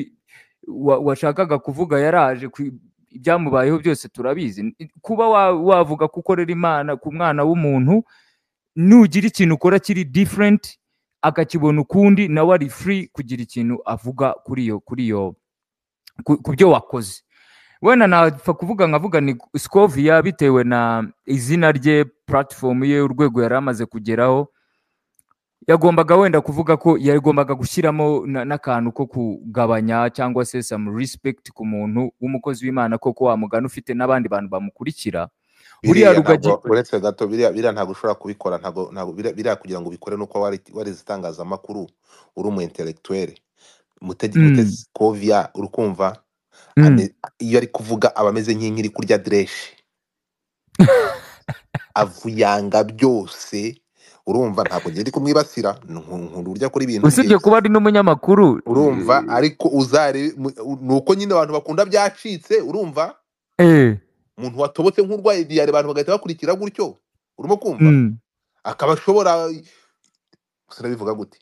wa- washakaga kuvuga yaraje ku- ibyamubayeho byose turabizi kuba wa- wavuga ko ukorera imana ku mwana w'umuntu nugira ikintu ukora kiri different akakibona ukundi nawe ari free kugira ikintu avuga kuri iyo kuri iyo ku ku byo wakoze wenda napfa kuvuga nkavuga ni sikoviya bitewe na izina rye puratifomu ye urwego yari amaze kugeraho yagombaga wenda kuvuga ko yagombaga gushyiramo na- n'akantu ko kugabanya cyangwa se some respect ku muntu w'umukozi w'imana koko wamugana ufite n'abandi bantu bamukurikira uriya biriya rugagi ntabwo uretse gato biriya biriya ntabwo ushobora kubikora ntabwo ntabwo biriya biriya kugira ngo ubikore nuko wari- warize itangazamakuru uri umu intellectuel mutegi Mm, mutesi koviya uri kumva mm. ame- iyo ari kuvuga aba ameze nk'inkiri kurya direshi avuyanga byose urumva ntabwo ngenda ndi kumwibasira nku- nkunda urya kuri ibintu bye usibye kuba ari n'umunyamakuru urumva ariko uzare mu- ni uko nyine abantu bakunda byacitse urumva eh, umuntu watobotse nk'urwaye diyare abantu bagahita bakurikira gutyo urimo kumva mm, akaba ashobora sinabivuga gute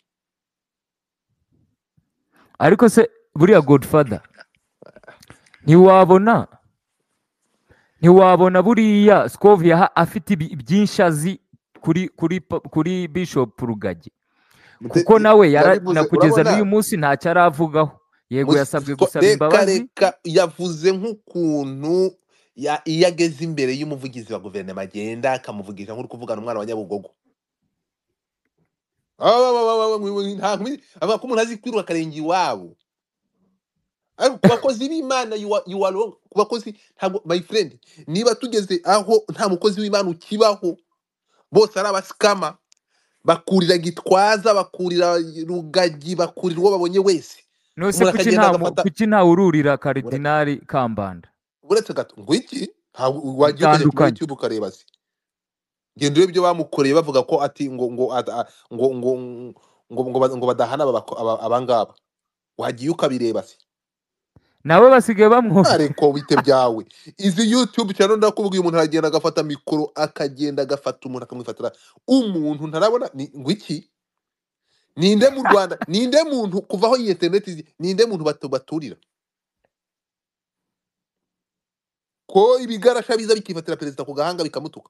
ariko se buriya godfather ntiwabona ntiwabona buriya sikoviya ha- afite ibi- byinshi azi kuri kuri pa- kuri bishop rugagi Mute- kuko nawe yara- yabivuze na kugeza urabona n'uyu munsi ntacyo aravugaho yego Mus- yasabwe ko- gusaba reka imbabazi reka yavuze nk'ukuntu ya- iyo ageze imbere y'umuvugizi wa guverinoma agenda akamuvugisha nk'uri kuvugana umwana wa nyabugogo Ah, wa- wa- wa- wa- wa- wa- wa- nta kumi- avuga ko umuntu azi kwiruka akarenge iwabo ariko ku bakozi b'imana you are you are wrong. ku bakozi ntabwo my friend niba tugeze aho nta mukozi w'imana ukibaho bose ari abasikama bakurira gitwaza bakurira rugagi bakurira uwo babonye wese nose umuntu kuki akagenda nta mu- agafata kuki nta wururira Ura- karidinari kambanda uretse gato ngo iki ntabwo wagiye ukajya kuri bitandukanye youtube ukareba se genda urebe ibyo bamukoreye bavuga ko ati ngo ngo ata- a- ngo ngo ngo ngo ba- ngo badahana aba bako- aba- abangaba wagiye ukabireba se nawe basigaye bamwohera ariko wite byawe izi youtube cyane ndakubwiye umuntu aragenda agafata mikoro akagenda agafata umuntu akamwifatira umuntu ntarabona ni- ngo iki ninde mu rwanda ninde muntu kuvaho iyi internet izi, ninde muntu batu- baturira ko ibigarasha biza bikifatira perezida ku gahanga bikamutuka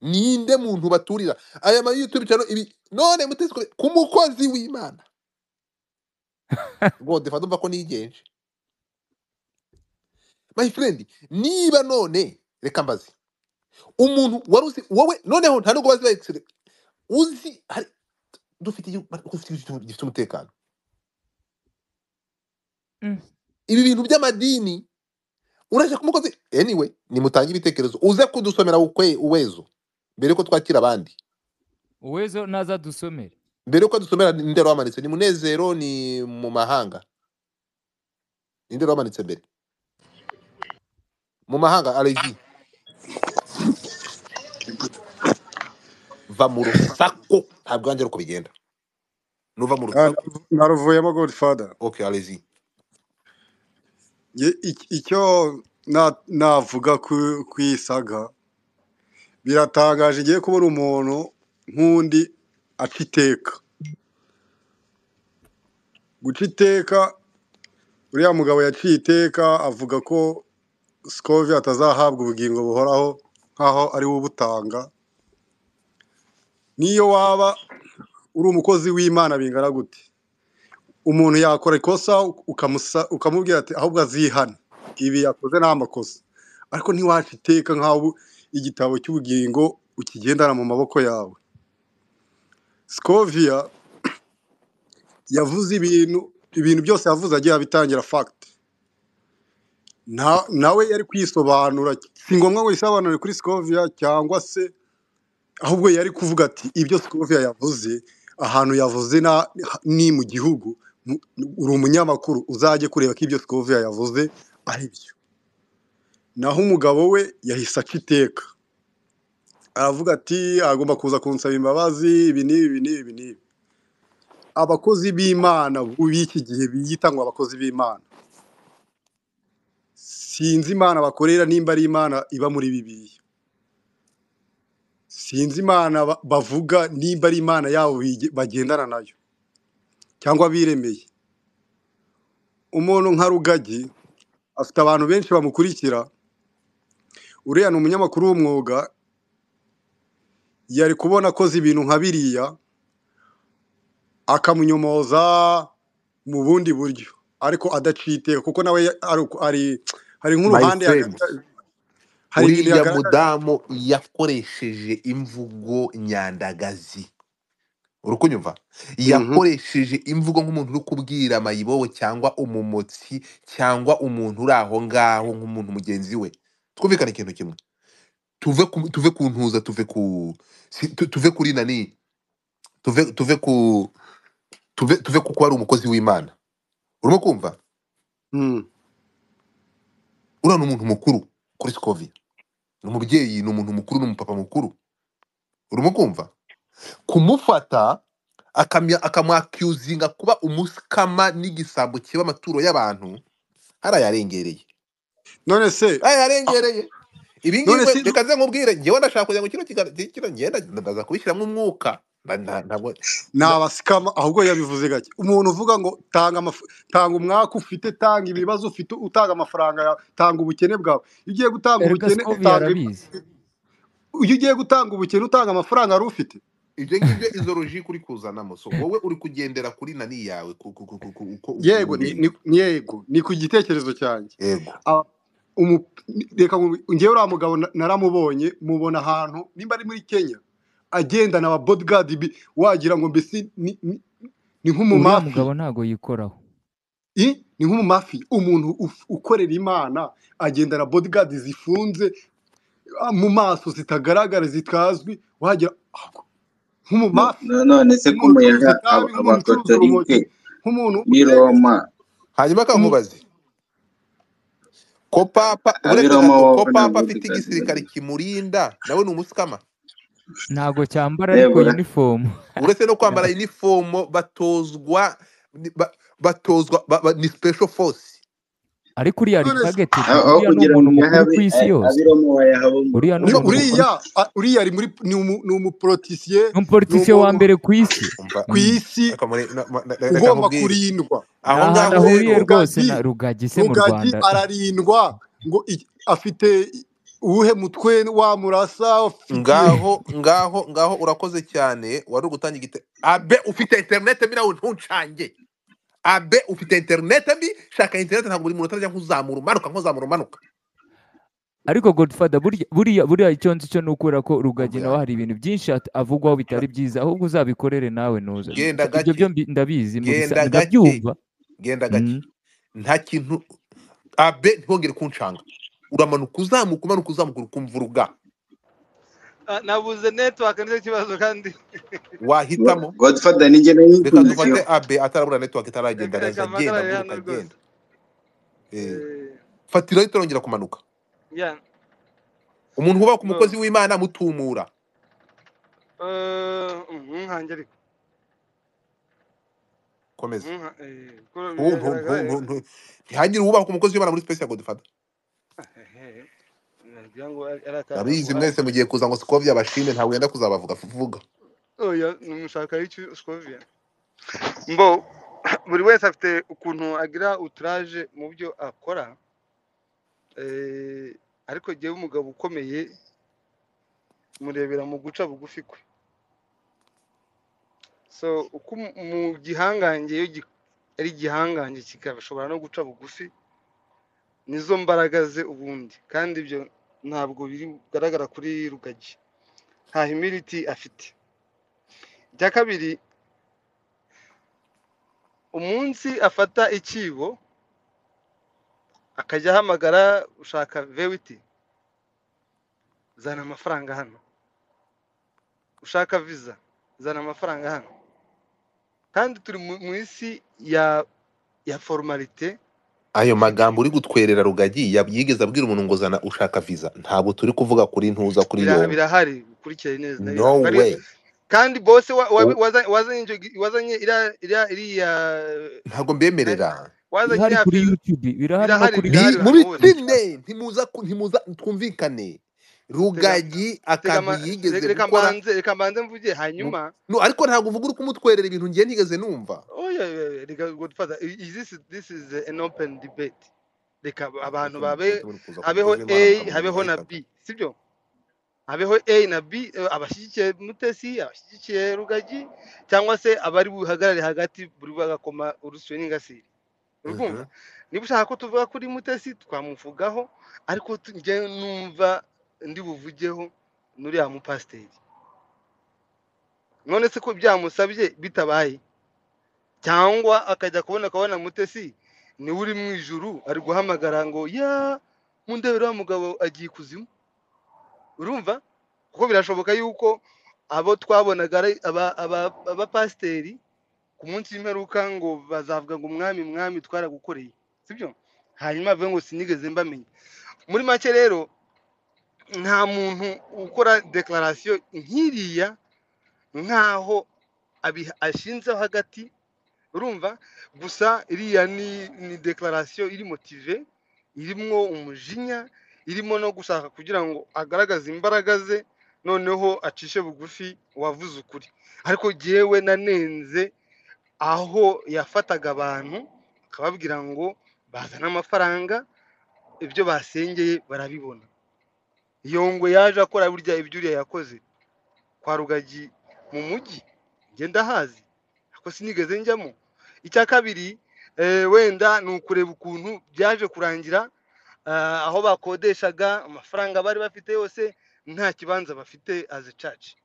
ninde muntu baturira aya ma youtube cyane ibi none mutesi kure- ku mukozi w'imana ngo defa ndumva ko nigenje my friend niba none reka mbaze umuntu wari uzi wowe noneho nta nubwo bazi ba excellence, uzi hari dufite igihugu dufite igihugu gifite umutekano Mm. ibi bintu by'amadini urashaka ku mukozi anyway nimutange ibitekerezo uze kudusomera ukwe uwezo mbere yuko twakira abandi uwezo naza dusomere mbere yuko dusomera ninde wamanitse ni munezero ni mu mahanga ninde wamanitse mbere mu mahanga arayizi va mu rusako ntabwo wanjye uko bigenda nuva mu Ah, rusako naruvuyemo godfather okay arayizi Ye- ic- icyo na- navuga ku ku iyi saga biratangaje igiye kubona umuntu nk'undi aca iteka guca iteka uriya mugabo yaciye iteka avuga ko sikovi atazahabwa ubugingo buhoraho nk'aho ari we ubutanga n'iyo waba uri umukozi w'imana bingana gute umuntu yakora ikosa ukamusa- ukamubwira ati ahubwo azihane ibi yakoze ni amakosa ariko ntiwaca iteka nk'aho igitabo cy'ubugingo ukigendana mu maboko yawe sikoviya yavuze ibintu ibintu byose yavuze agiye abitangira fagiti nawe yari kwisobanura si ngombwa ngo yisobanure kuri sikoviya cyangwa se ahubwo yari kuvuga ati ibyo sikoviya yavuze ahantu yavuze na- ni mu gihugu mu- uri umunyamakuru uzajye kureba ko ibyo sikoviya yavuze ari byo naho umugabo we yahise aca iteka aravuga ati agomba kuza kunsaba imbabazi ibi n'ibi ibi n'ibi ibi n'ibi abakozi b'imana b'iki gihe biyita ngo abakozi b'imana sinzi imana bakorera nimba ari imana iba muri bibiliya sinzi imana ba- bavuga nimba ari imana yabo bige- bagendana nayo cyangwa biremeye umuntu nka rugagi afite abantu benshi bamukurikira uriya ni umunyamakuru w'umwuga yari kubona akoze ibintu nka biriya akamunyomoza mu bundi buryo ariko adaciye iteka kuko nawe ya- ari uko- ari- hari my nk'uruhande friend yagaragaje hari ibintu uriya yagaragaje mudamu yakoresheje imvugo nyandagazi uri kunyumva Mhm. yakoresheje imvugo nk'umuntu uri kubwira mayibobo cyangwa umumotsi cyangwa umuntu uri aho ngaho nk'umuntu mugenzi we twumvikane ikintu kimwe tuve ku tuve ku ntuza tuve ku si- tu- tuve kuri nani tuve tuve ku tuve tuve ku kuba ari umukozi w'imana urimo kumva Mm. uriya ni umuntu mukuru kuri sikovia ni umubyeyi ni umuntu mukuru ni umupapa mukuru urimo kumva kumufata akamya- akamwakiuzinga kuba umusikama n'igisambo kiba amaturo y'abantu harayarengereye none se ah, harayarengereye ibi ngibi none we- se reka nze nkubwire ngewe ndashaka kugira ngo kino kiganiro kino ngenda ndaza kubishyiramo umwuka Na- na- ntabwo ni na- abasikama ahubwo yabivuze gake umuntu uvuga ngo tanga amaf- tanga umwaka ufite tanga ibibazo ufite utanga amafaranga yawe tanga ubukene bwawe iyo ugiye gutanga erega ubukene sikovi utanga yarabizi iyo ugiye gutanga ubukene utanga amafaranga wari ufite ibyo ngibyo izo logique uri kuzanamo so wowe uri kugendera kuri nani yawe ku- ku- ku- ku- ku- uko yego ni ubibona ni- ni yego ni ku gitekerezo cyanjye yego Aba- umu- reka ngu- ngewe uriya mugabo na- naramubonye mubona ahantu nimba ari muri kenya agendana aba bodigadi bi- wagira ngo mbese ni ni- ni uriya nk'umumafi mugabo ntago yikoraho I- ni nk'umumafi umuntu uf- ukorera imana agendana bodigadi zifunze ah, mu maso zitagaragara zitazwi wagira ah, No- nk'umumafi no- none se ko nk'umuntu ucuruza umuyaga itabi aba- nk'umuntu ucuruza abakotorike urumogi nk'umuntu b'i utemeza roma umu- hanyuma akankubaze ko papa ab'i buretse roma gato ko babona papa afite bodigadi igisirikare babiri kimurinda nawe ni umusikama ntago cyambara ariko debora yunifomu uretse no kwambara ntabwo inifomo batozwa ni- ba- batozwa ba- ba- ni special force ariko uriya ari none se tageted aho aho uriya ni kugira ngo umuntu mukuru uyahabe ku isi a- yose ab'i roma wayahabe uriya ni uriya umuntu mukuru urimo uriya a- uriya ari muri ni umu- ni umuporotisiye ni ni umupolitisiye wa umuntu mbere ku isi umva ku Mm. isi reka muri- na- ma- na- reka ugomba nkubwire kurindwa ni aho ahantu ngaho Ru- ahuriye rero rwose rugagi na rugagi se mu rugagi rwanda ararindwa ngo i- afite uwuhe mutwe wamurasa ufite ngaho ngaho ngaho urakoze cyane wari ugutanga igite abe ufite interinete mbi nawe ntuncange abe ufite interinete mbi shaka interinete ntabwo buri muntu utajya nk'uzamura umanuka nk'uzamura umanuka ariko godfather burya buriya buriya icyo nzi cyo ni ukubera ko rugagi Umva nawe yanjye. hari ibintu byinshi at- avugwaho bitari byiza ahubwo uzabikorere nawe ntuze genda ibyo byo gake mbi- ndabizi mubisa- genda gake ndabyumva genda gake Mm. nta kintu abe ntihongere kuncanga uramanuka uzamuka umanuka uzamuka ukumva uruga Ah, nabuze network nicyo kibazo kandi wahitamo godfather nijye reka nayikurikiyeho dufate abe atarabura network itaragenda reka araza reka agenda mpagarare aguruka hano rwose agenda Eh, Eh, fatirayo turongera kumanuka yeah umuntu wubaha ku no mukozi w'imana mutumura Eh, nkanjye ariko komeza Nka- eh, ko Ntu- ntu- biragaragara ntu- eh, ntu- ntu- ntihagire uwubaha ku mukozi w'imana muri special godfather ehe, nagira ngo ari ari akantu ndabizi ah, mwese mugiye kuza ngo sikovya bashime ntawe wenda kuzabavuga vuga oya numushaka y'icyo skovia mbo buri wese afite ukuntu agira uturaje mu byo akora eh, ariko jyewe umugabo ukomeye murebera mu guca bugufi kwe so uko umu- mu gihangange iyo gi- ari igihangange kigashobora no guca bugufi nizo mbaraga ze ubundi kandi ibyo ntabwo biri bigaragara kuri rugagi nta humility afite icya kabiri umunsi afata ikibo akajya ahamagara ushaka vewiti zana amafaranga hano ushaka visa zana amafaranga hano kandi turi mu mu isi ya ya formalite ayo ifite magambo uri gutwerera rugagi yab- yigeze abwira umuntu ngo zana ushaka visa ntabwo turi kuvuga kuri ntuza kuri bira- yombi birahari bikurikiranye neza no birahari Ari- way kandi bose wa- wa- U- waza- wazanye icyo gi- wazanye iriya iriya iriya ntabwo eh, mbemerera wazanye birahari iriya kuri perezida youtube birahari no birahari kuri ni birahari youtube ahantu muri hose sine ntimuza ku- ntimuza twumvikane tega rugagi tega akantu ama- yigeze re- reka gukora mbanze reka mbanze mvuge mu- hanyuma no ariko ntabwo uvuga uri kumutwerera ibintu ngiye nigeze numva oya reka godfather i- i- this is this is an open debate reka abantu mutima babe mutima uri kuza habeho kuvuza a imana mukamurenga habeho na b ayikata sibyo habeho a na b eh, abashyigikiye mutesi abashyigikiye rugagi cyangwa se abari buhagarare hagati buri bagakoma urusyo n'ingasire urumva Mhm. niba ushaka ko tuvuga kuri mutesi twamuvugaho ariko tu- njyewe numva ndi buvugeho n'uriya mupasiteri none se ko byamusabye bitabaye cyangwa akajya kubona akabona mutesi niwe uri mu ijuru ari guhamagara ngo ya mundebere wa mugabo agiye ikuzimu urumva kuko birashoboka yuko abo twabonaga ari aba- aba- abapasiteri ku munsi w'imperuka ngo bazavuga ngo umwami mwami twaragukoreye sibyo hanyuma avuge ngo sinigeze mbamenya muri make rero nta muntu ukora dekararasiyo nk'iriya nk'aho abi- ashinzeho hagati urumva gusa iriya ni ni dekararasiyo iri motive irimo umujinya irimo no gushaka kugira ngo agaragaze imbaraga ze noneho acishe bugufi uwavuze ukuri ariko jyewe nanenze aho yafataga abantu akababwira ngo bazane amafaranga ibyo basengeye barabibona iyo ngwe yaje akora burya ibyo uriya yakoze kwa rugagi mu mujyi ngenda hazi ako sinigeze njyamo icya kabiri eh, wenda ni ukureba ukuntu byaje kurangira ah, aho bakodeshaga amafaranga bari bafite yose nta kibanza bafite azi caci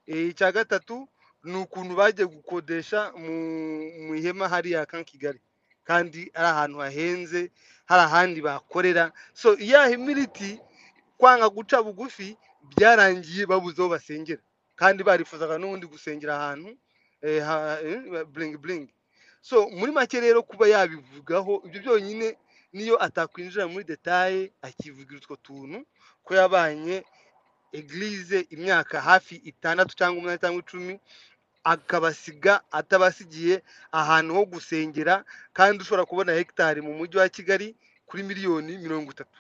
Eh, icya gatatu ni ukuntu bagiye gukodesha mu mu ihema hariya ka Kigali kandi ari ahantu hahenze hari ahandi bakorera so ya humility kwanga guca bugufi byarangiye babuze aho basengera kandi barifuzaga n'ubundi gusengera ahantu eh, ha, eh, bling bling so muri make rero kuba yabivugaho ibyo byonyine niyo atakwinjira muri detaye akivugira utwo tuntu ko yabanye eglise imyaka hafi itandatu cyangwa umunani cyangwa icumi akabasiga atabasigiye ahantu ho gusengera kandi ushobora kubona hegitari mu mujyi wa kigali kuri miliyoni mirongo itatu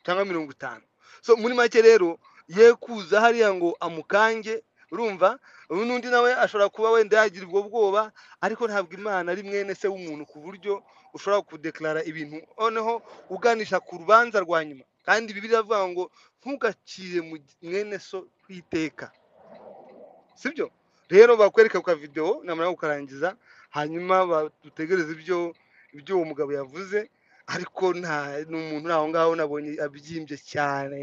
cyangwa mirongo itanu so muri make rero ye kuza hariya ngo amukange urumva ubu n'undi nawe ashobora kuba wenda yagira ubwo bwoba ariko ntabwo imana ari mwene se w'umuntu ku buryo ushobora kudekarara ibintu noneho uganisha ku rubanza rwa nyuma kandi bibiri iravuga ngo ntugacire mu mwene so kwiteka sibyo rero bakwereka ku kavidewo namara kukarangiza hanyuma ba- dutegereze ibyo ibyo uwo mugabo yavuze ariko nta n'umuntu uri aho ngaho nabonye abyimbye cyane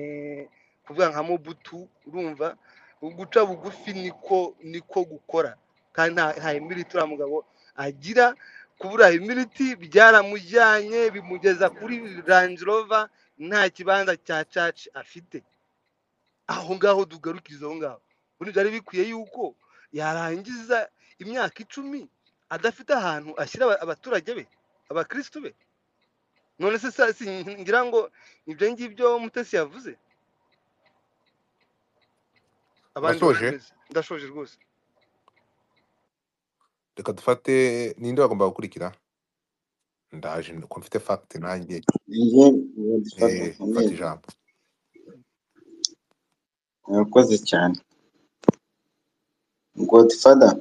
kuvuga nka mobutu urumva guca bugufi niko niko gukora kandi nta nta imiriti uriya mugabo agira kubura imiriti byaramujyanye bimugeza kuri range rover nta kibanza cya caci afite aho ngaho dugarukiriza aho ngaho ubundi byari bikwiye yuko yarangiza imyaka icumi adafite ahantu ashyira aba- abaturage be abakirisitu be none se sa- si- ngira ngo ibyo ngibyo mutesi yavuze abandi urasoje bakomeze ndashoje rwose reka dufate ninde wagomba gukurikira ndaje ko mfite fact nanjye Njye njye dufata eh fata kamere ijambo urakoze cyane godfather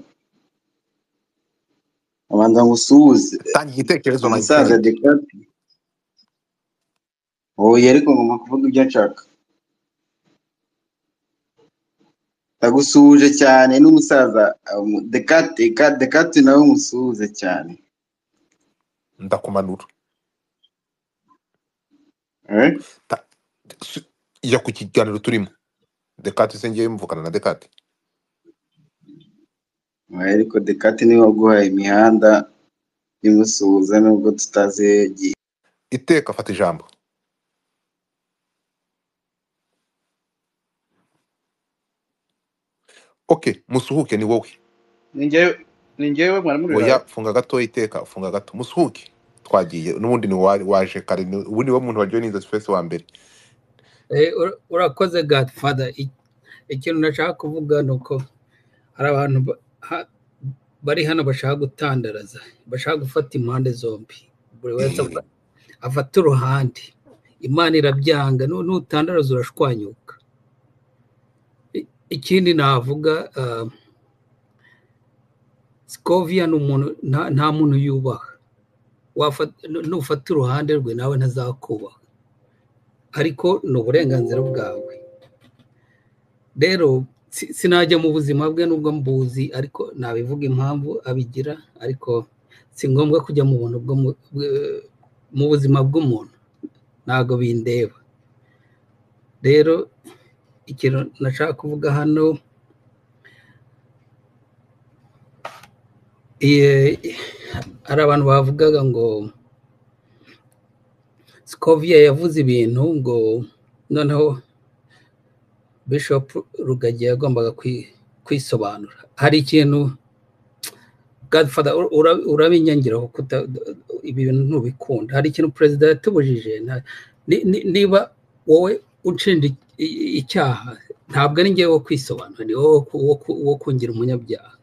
abanza ngusuhuze tanga igitekerezo my musaza friend dekati oya ariko ngomba kuvuga ibyo nshaka ndagusuhuje cyane n'umusaza dekati dekati nawe musuhuze cyane ndakumanura eh? Ta- si- jya ku kiganiro turimo dekati se ngiye mvugana na dekati Oya, ariko dekati niwe waguhaye imihanda imusuhuza nubwo tutazi iyo yagiye iteka fata ijambo okay musuhuke ni wowe ni njyewe ni njyewe mwaramurira oya funga gato iteka funga gato musuhuke twagiye n'ubundi ni wa- waje kare ni- ubundi wo muntu waryoheye inzozi fesi wa mbere Eh, ura- urakoze godfather I- ikintu nashaka kuvuga ni uko hari abantu ba- ha- bari hano bashaka gutandaraza bashaka gufata impande zombi buri wese avuga- afata uruhande imana irabyanga nu- nutandaraza urashwanyuka ikindi navuga ah, sikovia ni umuntu nta nta muntu yubaha Wafa- nu- nufata uruhande rwe nawe ntazakubaha ariko ni uburenganzira bwawe rero si- sinajya mu buzima bwe nubwo mbuzi ariko nabivuga impamvu abigira ariko si ngombwa kujya mu buntu bwo mu- bwe- mu buzima bw'umuntu ntabwo bindeba rero ikintu nashaka kuvuga hano iye- hari abantu bavugaga ngo sikovia yavuze ibintu ngo noneho bishop rugagi yagombaga kwi- kwisobanura hari ikintu Godfather ura- ura- urabinyangiraho kuta ibi bintu ntubikunda hari ikintu perezida yatubujije nta- ni- ni- niba wowe unshinja i- i- icyaha ntabwo ari njyewe wo kwisobanura ni wowe wo ku- wo ku- wo kungira umunyabyaha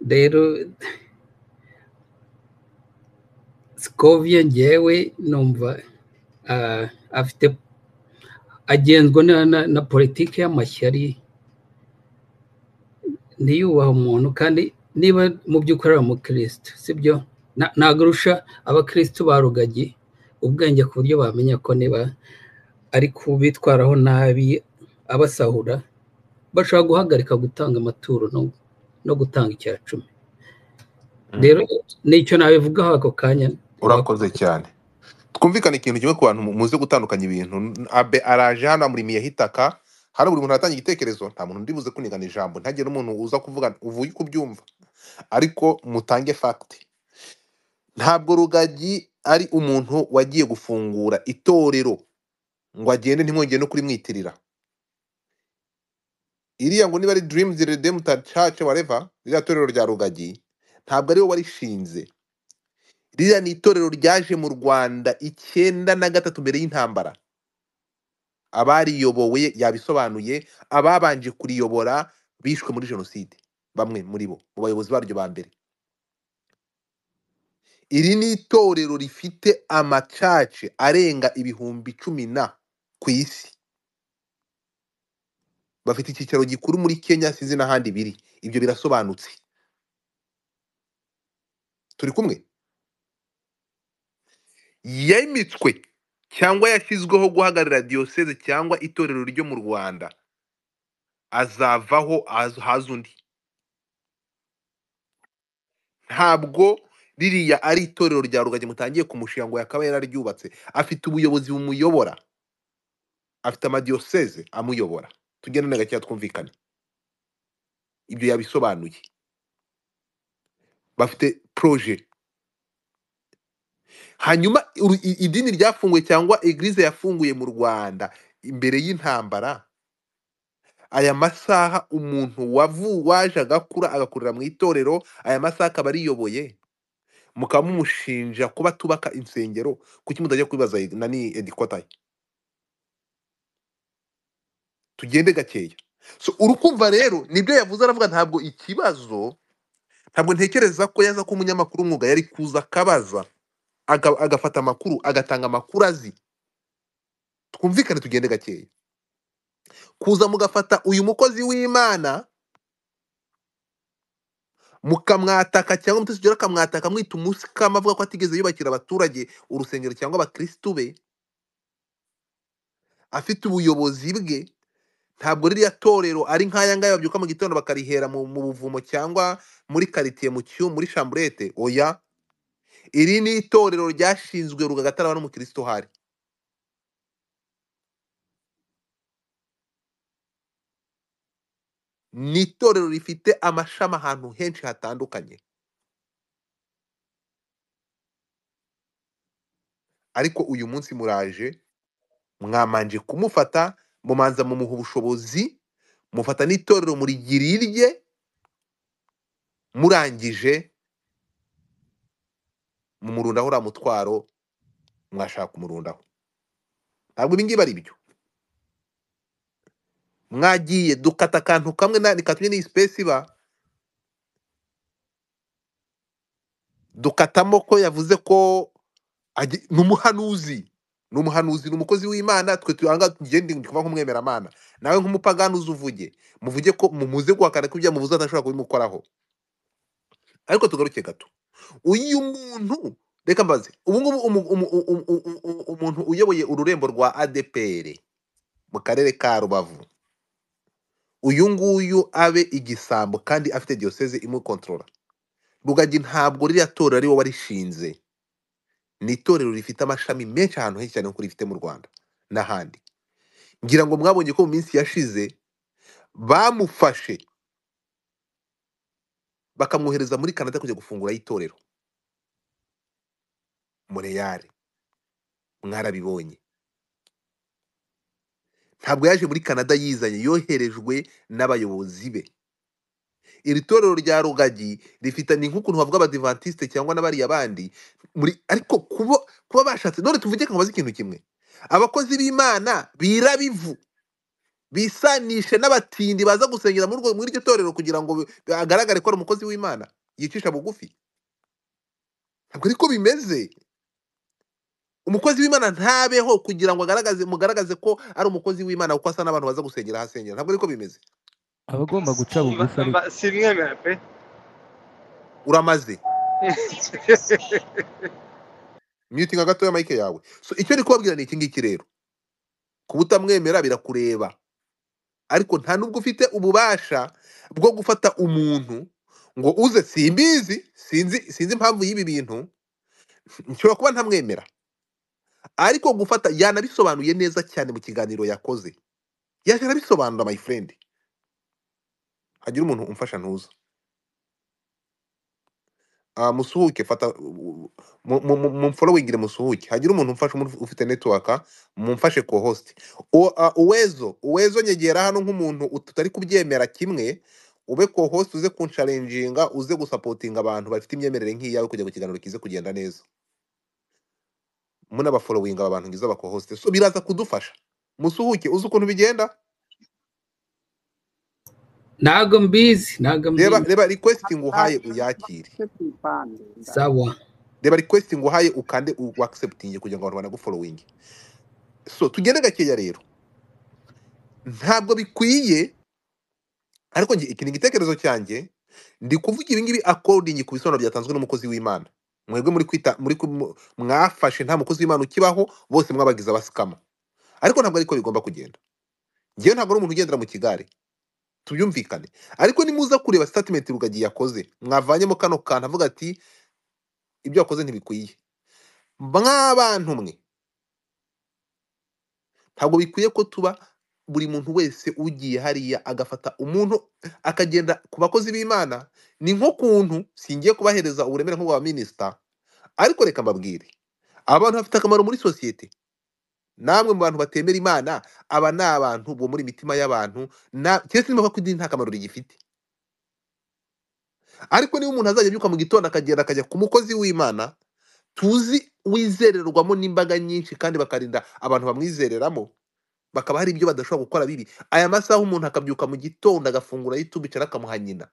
rero sikovia ngewe numva ah, afite agenzwa na, na, na politiki y'amashyari ntiyubaha umuntu kandi niba mu by'ukuri ari umukirisitu sibyo Na- ntabwo urusha abakirisitu ba rugagi ubwenge ku buryo bamenya ko niba ari kubitwaraho nabi abasahura bashobora guhagarika gutanga amaturo no, no gutanga icya cumi Mm. rero nicyo nabivugaho ako kanya urakoze cyane twumvikane ikintu kimwe ku bantu mu- muzi gutandukanya ibintu N- abe araje hano amurimi yahitaka hano buri muntu aratanga igitekerezo nta muntu undi buze kunigana ijambo ntagire n'umuntu uza kuvuga uvuye uko ubyumva ariko mutange fagiti ntabwo rugagi ari umuntu wagiye gufungura itorero ngo agende ntimwongere no kurimwitirira iriya ngo niba ari Dreams Redemptor Church whatever ririya torero rya rugagi ntabwo ariwe warishinze ririya ni itorero ryaje mu Rwanda icyenda na gatatu mbere y'intambara abariyobowe yabisobanuye ababanje kuriyobora bishwe muri jenoside bamwe muri bo mu bayobozi baryo ba mbere iri ni itorero rifite amacace arenga ibihumbi cumi na ku isi bafite icyicaro gikuru muri kenya sinzi n'ahandi biri ibyo birasobanutse turi kumwe yemitswe cyangwa yashyizweho guhagararira diyoseze cyangwa itorero ryo mu rwanda azavaho haz- haza undi ntabwo ririya ari itorero rya rugagi mutangiye kumushinga ngo yakaba yararyubatse afite ubuyobozi bumuyobora afite amadiyoseze amuyobora tugende na gakeya twumvikane ibyo yabisobanuye bafite proje hanyuma uru- i- idini ryafunguye cyangwa eglise yafunguye mu rwanda imbere y'intambara aya masaha umuntu wavu waje agakura agakurira mu itorero aya masaha akaba ariyoboye mukaba mumushinja kuba tubaka insengero kuki mutajya kubibaza nani edikotaye tugende gakeya so urukumva rero nibyo yavuze aravuga ntabwo ikibazo ntabwo ntekereza ko yaza ko umunyamakuru w'umwuga yari kuza akabaza aga- agafata amakuru agatanga amakuru azi twumvikane tugende gakeya kuza mugafata uyu mukozi w'imana mukamwataka cyangwa mutasugera akamwataka mwita umusikama avuga ko atigeze yubakira abaturage urusengero cyangwa abakirisitu be afite ubuyobozi bwe ntabwo ririya torero ari nk'aya ngaya babyuka mu gitondo bakarihera mu, mu buvumo cyangwa muri karitsiye mu cyuma muri shamburete oya iri ni itorero ryashinzwe rugagatara n'umukristo hari ni itorero rifite amashami ahantu henshi hatandukanye ariko uyu munsi muraje mwamanje kumufata mumanza mumuha ubushobozi mufata n'itorero murigira irye murangije mumurundaho uriya mutwaro mwashaka kumurundaho ntabwo ibi ngibi ari byo mwagiye dukata akantu kamwe na- katumye n'iyi sipesi iba dukatamo ko yavuze ko agi- ni umuhanuzi ni umuhanuzi ni umukozi w'imana twe tuhanga ngende ndi kuvuga nk'umwemeramana nawe nk'umupagani uzi uvuge muvuge ko mumuze guhakana ko ibyo muvuze atashobora kubimukoraho ariko tugaruke gato uyu muntu reka mbaze ubu ngubu umu- umu- umu- umu- umu- umuntu uyoboye ururembo rwa adpr mu karere ka rubavu uyu nguyu abe igisambo kandi afite diyoseze imukontorora rugagi ntabwo ririya torero ari wowe warishinze ni itorero rifite amashami menshi ahantu henshi cyane nk'uko rifite mu rwanda n'ahandi ngira ngo mwabonye ko mu minsi yashize bamufashe bakamwohereza muri canada kujya gufungura itorero mureyare mwarabibonye ntabwo yaje muri canada yizanye yoherejwe n'abayobozi be iri torero rya rugagi rifitanye nk'ukuntu havuga abadivantisite cyangwa n'abariya bandi muri ariko kuba kuba bashatse none tuvuge ngo bazi ikintu kimwe abakozi b'imana birabivu bisanishe n'abatindi baza gusengera muri urwo- muri iryo torero kugira ngo bi- agaragare ko ari umukozi w'imana yicisha bugufi ntabwo ariko bimeze umukozi w'imana ntabeho kugira ngo agaragaze mugaragaze ko ari umukozi w'imana kuko asa n'abantu baza gusengera ahasengera ntabwo ariko bimeze aba agomba guca Mba, bugufi ariko mba, simwemera pe uramaze myutinga gatoya mike yawe so icyo ndi kubabwira ni iki ngiki rero kuba utamwemera birakureba ariko nta nubwo ufite ububasha bwo gufata umuntu ngo uze simbizi sinzi sinzi impamvu y'ibi bintu nshobora kuba ntamwemera ariko gufata yanabisobanuye neza cyane mu kiganiro yakoze yaje arabisobanura my friend hagira umuntu umfasha ntuza Ah, musuhuke fata mumforowingire musuhuke hagira umuntu umfasha umuntu ufite network mumfashe ko host O- ah, uwezo uwezo nyegera hano nk'umuntu ut- tutari kubyemera kimwe ube ko host uze kunsharenjinga uze gusapotinga abantu bafite imyemerere nk'iyawe kugira ngo ikiganiro kize kugenda neza munabaforowinga aba bantu ngize aba co-host so biraza kudufasha musuhuke uzi ukuntu bigenda ntago mbizi ntago reba mbizi reba request nguhaye uyakire sawa reba request nguhaye ukande u accepting kugira ngo abantu banaguforowinge so tugende gakeya rero ntabwo bikwiye ariko njye iki ni igitekerezo cyanjye ndi kuvuga ibi ngibi according ku bisobanuro byatanzwe n'umukozi w'imana mwebwe muri kwita muri ku- mu- mwafashe nta mukozi w'imana ukibaho bose mwabagize abasikama ariko ntabwo ariko bigomba kugenda ngewe ntabwo ari umuntu ugendera mu kigare tubyumvikane ariko nimuza kureba statement rugagi yakoze mwavanyemo kano kantu avuga ati ibyo wakoze ntibikwiye mw'abantu mwe ntabwo bikwiye ko tuba buri muntu wese ugiye hariya agafata umuntu akagenda ku bakozi b'imana ni nko kuntu singiye kubahereza uburemere nk'ubwa minisita ariko reka mbabwire aba bantu bafite akamaro muri sosiyete namwe mu bantu batemera imana aba ni abantu bo muri mitima y'abantu na- keretse niba ko idini nta kamaro rigifite ariko niba umuntu azajya abyuka mu gitondo akagenda akajya ku mukozi w'imana tuzi wizererwamo n'imbaga nyinshi kandi bakarinda abantu bamwizereramo bakaba hari ibyo badashobora gukora bibi aya masaha umuntu akabyuka mu gitondo agafungura youtube cyangwa akamuha nyina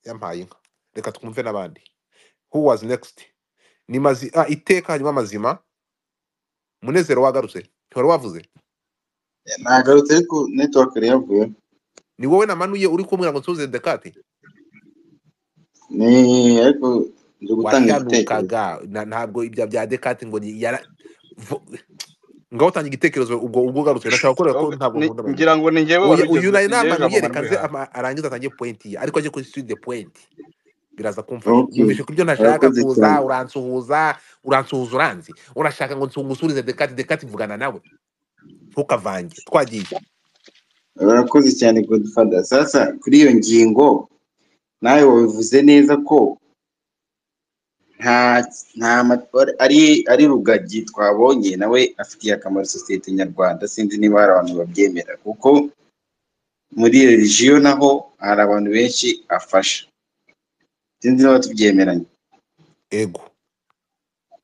yampaye inka reka twumve n'abandi who was next ni mazi ah, iteka hanyuma amazima munezero wagarutse ntiwari wavuze nagarutse ariko netiwake yavuye ni wowe namanuye uri kumbwira ngo nsubize dekate ni ariko nje gutanga igitekerezo washanukaga na- ntabwo ibya bya dekate ngo ni- yara vo- ngaho utanga igitekerezo ubwo ubwo ugarutse nashaka kuvuga ko Oga, ntabwo ni- nkunda abantu ngira ngo ni njyewe wari uyu uyu ugeze ni nayo njyewe namanuye jambo wari reka nze urihaye ama- arangize atange pointi ye ariko ajye kuri sitiri de pointi biraza kumfasha ok nyumvishe kubyo ntashaka urakoze kuza cyane uransuhuza uransuhuza uranzi urashaka ngo nsuhuzurize dekati dekati mvugana nawe ntukavange twagiye urakoze cyane godfather sasa kuri iyo ngingo nawe wabivuze neza ko nta nta matwara ari ari rugagi twabonye nawe afitiye akamaro sosiyete nyarwanda sinzi niba hari abantu babyemera kuko muri religiyo naho hari abantu benshi afasha sinzi niba tubyemeranya ego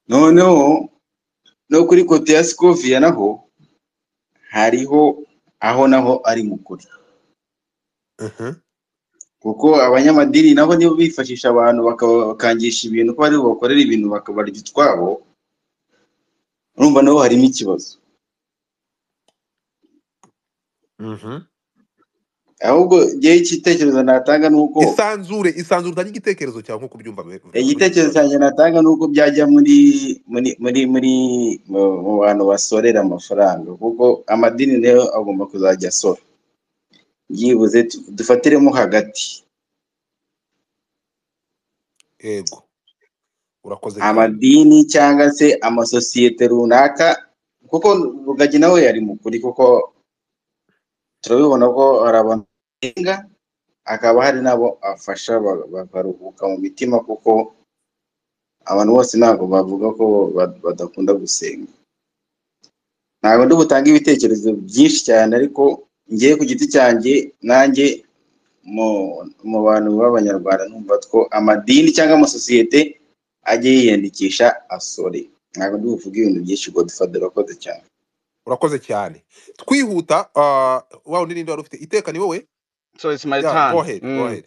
noneho no kuri kote ya sikoviya naho hariho aho naho ari mu kuri Mhm. kuko abanyamadini nabo nibo bifashisha abantu baka- bakangisha ibintu ko bari bubakorere ibintu bakabarya utwabo urumva nabo harimo ikibazo Mhm. ahubwo njyewe igitekerezo natanga ni uko isanzure isanzure utange igitekerezo cyawe nk'uko ubyumva be- be- kuri iki igitekerezo kibazo cyanjye natanga ni uko byajya muri muri muri muri mu mu bantu basorera amafaranga kuko amadini nayo agomba kuzajya asora byibuze tu- dufatiremo hagati yego urakoze cyane amadini cyangwa se amasosiyete runaka kuko rugagi nawe yari mukuri kuko turabibona ko hari abantu bahinga hakaba hari n'abo afasha ba- bakaruhuka mu mitima kuko abantu bose ntabwo bavuga ko ba- badakunda gusenga ntabwo ndi butange ibitekerezo byinshi cyane ariko ngiye ku giti cyanjye nanjye mu mu bantu b'abanyarwanda numva ko amadini cyangwa amasosiyete ajye yiyandikisha asore ntabwo ndi buvuge ibintu byinshi ngo dufate urakoze cyane urakoze cyane twihuta ah, wa wundi ninde wari ufite iteka ni wowe so it's my ya go turn ahead go mm. ahead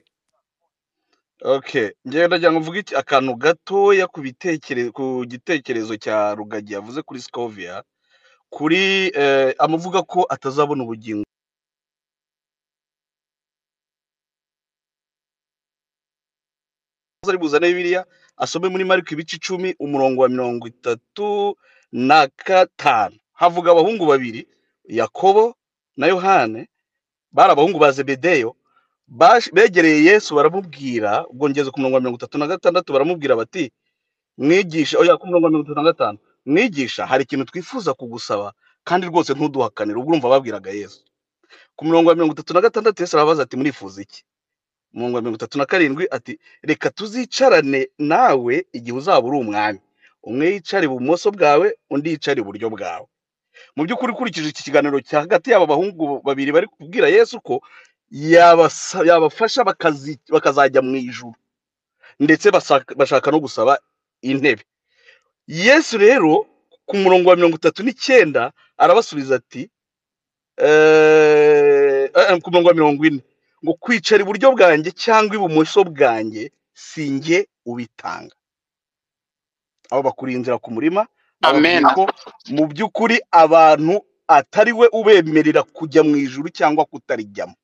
okay njyewe ndagira ngo mvuge iki- akantu gatoya ku bitekerezo ku gitekerezo cya rugagi yavuze kuri scovia kuri eh, amuvuga ko atazabona ubugingo ari buzane bibiliya asome muri mariko ibice icumi umurongo wa mirongo itatu na gatanu havuga abahungu babiri yakobo na yohane bari abahungu ba zebedeyo baje- begereye yesu baramubwira ubwo ngeze ku murongo wa mirongo itatu na gatandatu baramubwira bati mwigisha oya ku murongo wa mirongo itatu na gatanu mwigisha hari ikintu twifuza kugusaba kandi rwose ntuduhakanire ubwo urumva babwiraga yesu ku murongo wa mirongo itatu na gatandatu yesu arababaza ati murifuza iki mu murongo wa mirongo itatu na karindwi ati reka tuzicarane nawe igihe uzaba uri umwami umwe yicare ibumoso bwawe undi yicare iburyo bwawe mu by'ukuri ukurikije iki kiganiro cya hagati y'aba bahungu babiri bari kubwira yesu ko yabasa- yabafasha bakazi- bakazajya mu ijuru ndetse basaka- bashaka no gusaba intebe yesu rero ku murongo wa mirongo itatu n'icyenda arabasubiza ati eh, eh, ku murongo wa mirongo ine ngo kwicara iburyo bwanjye cyangwa ibumoso bwanjye si njye ubitanga abo bakuri inzira ku murima ababwira amen ko mu by'ukuri abantu atari we ubemerera kujya mu ijuru cyangwa kutarijyamo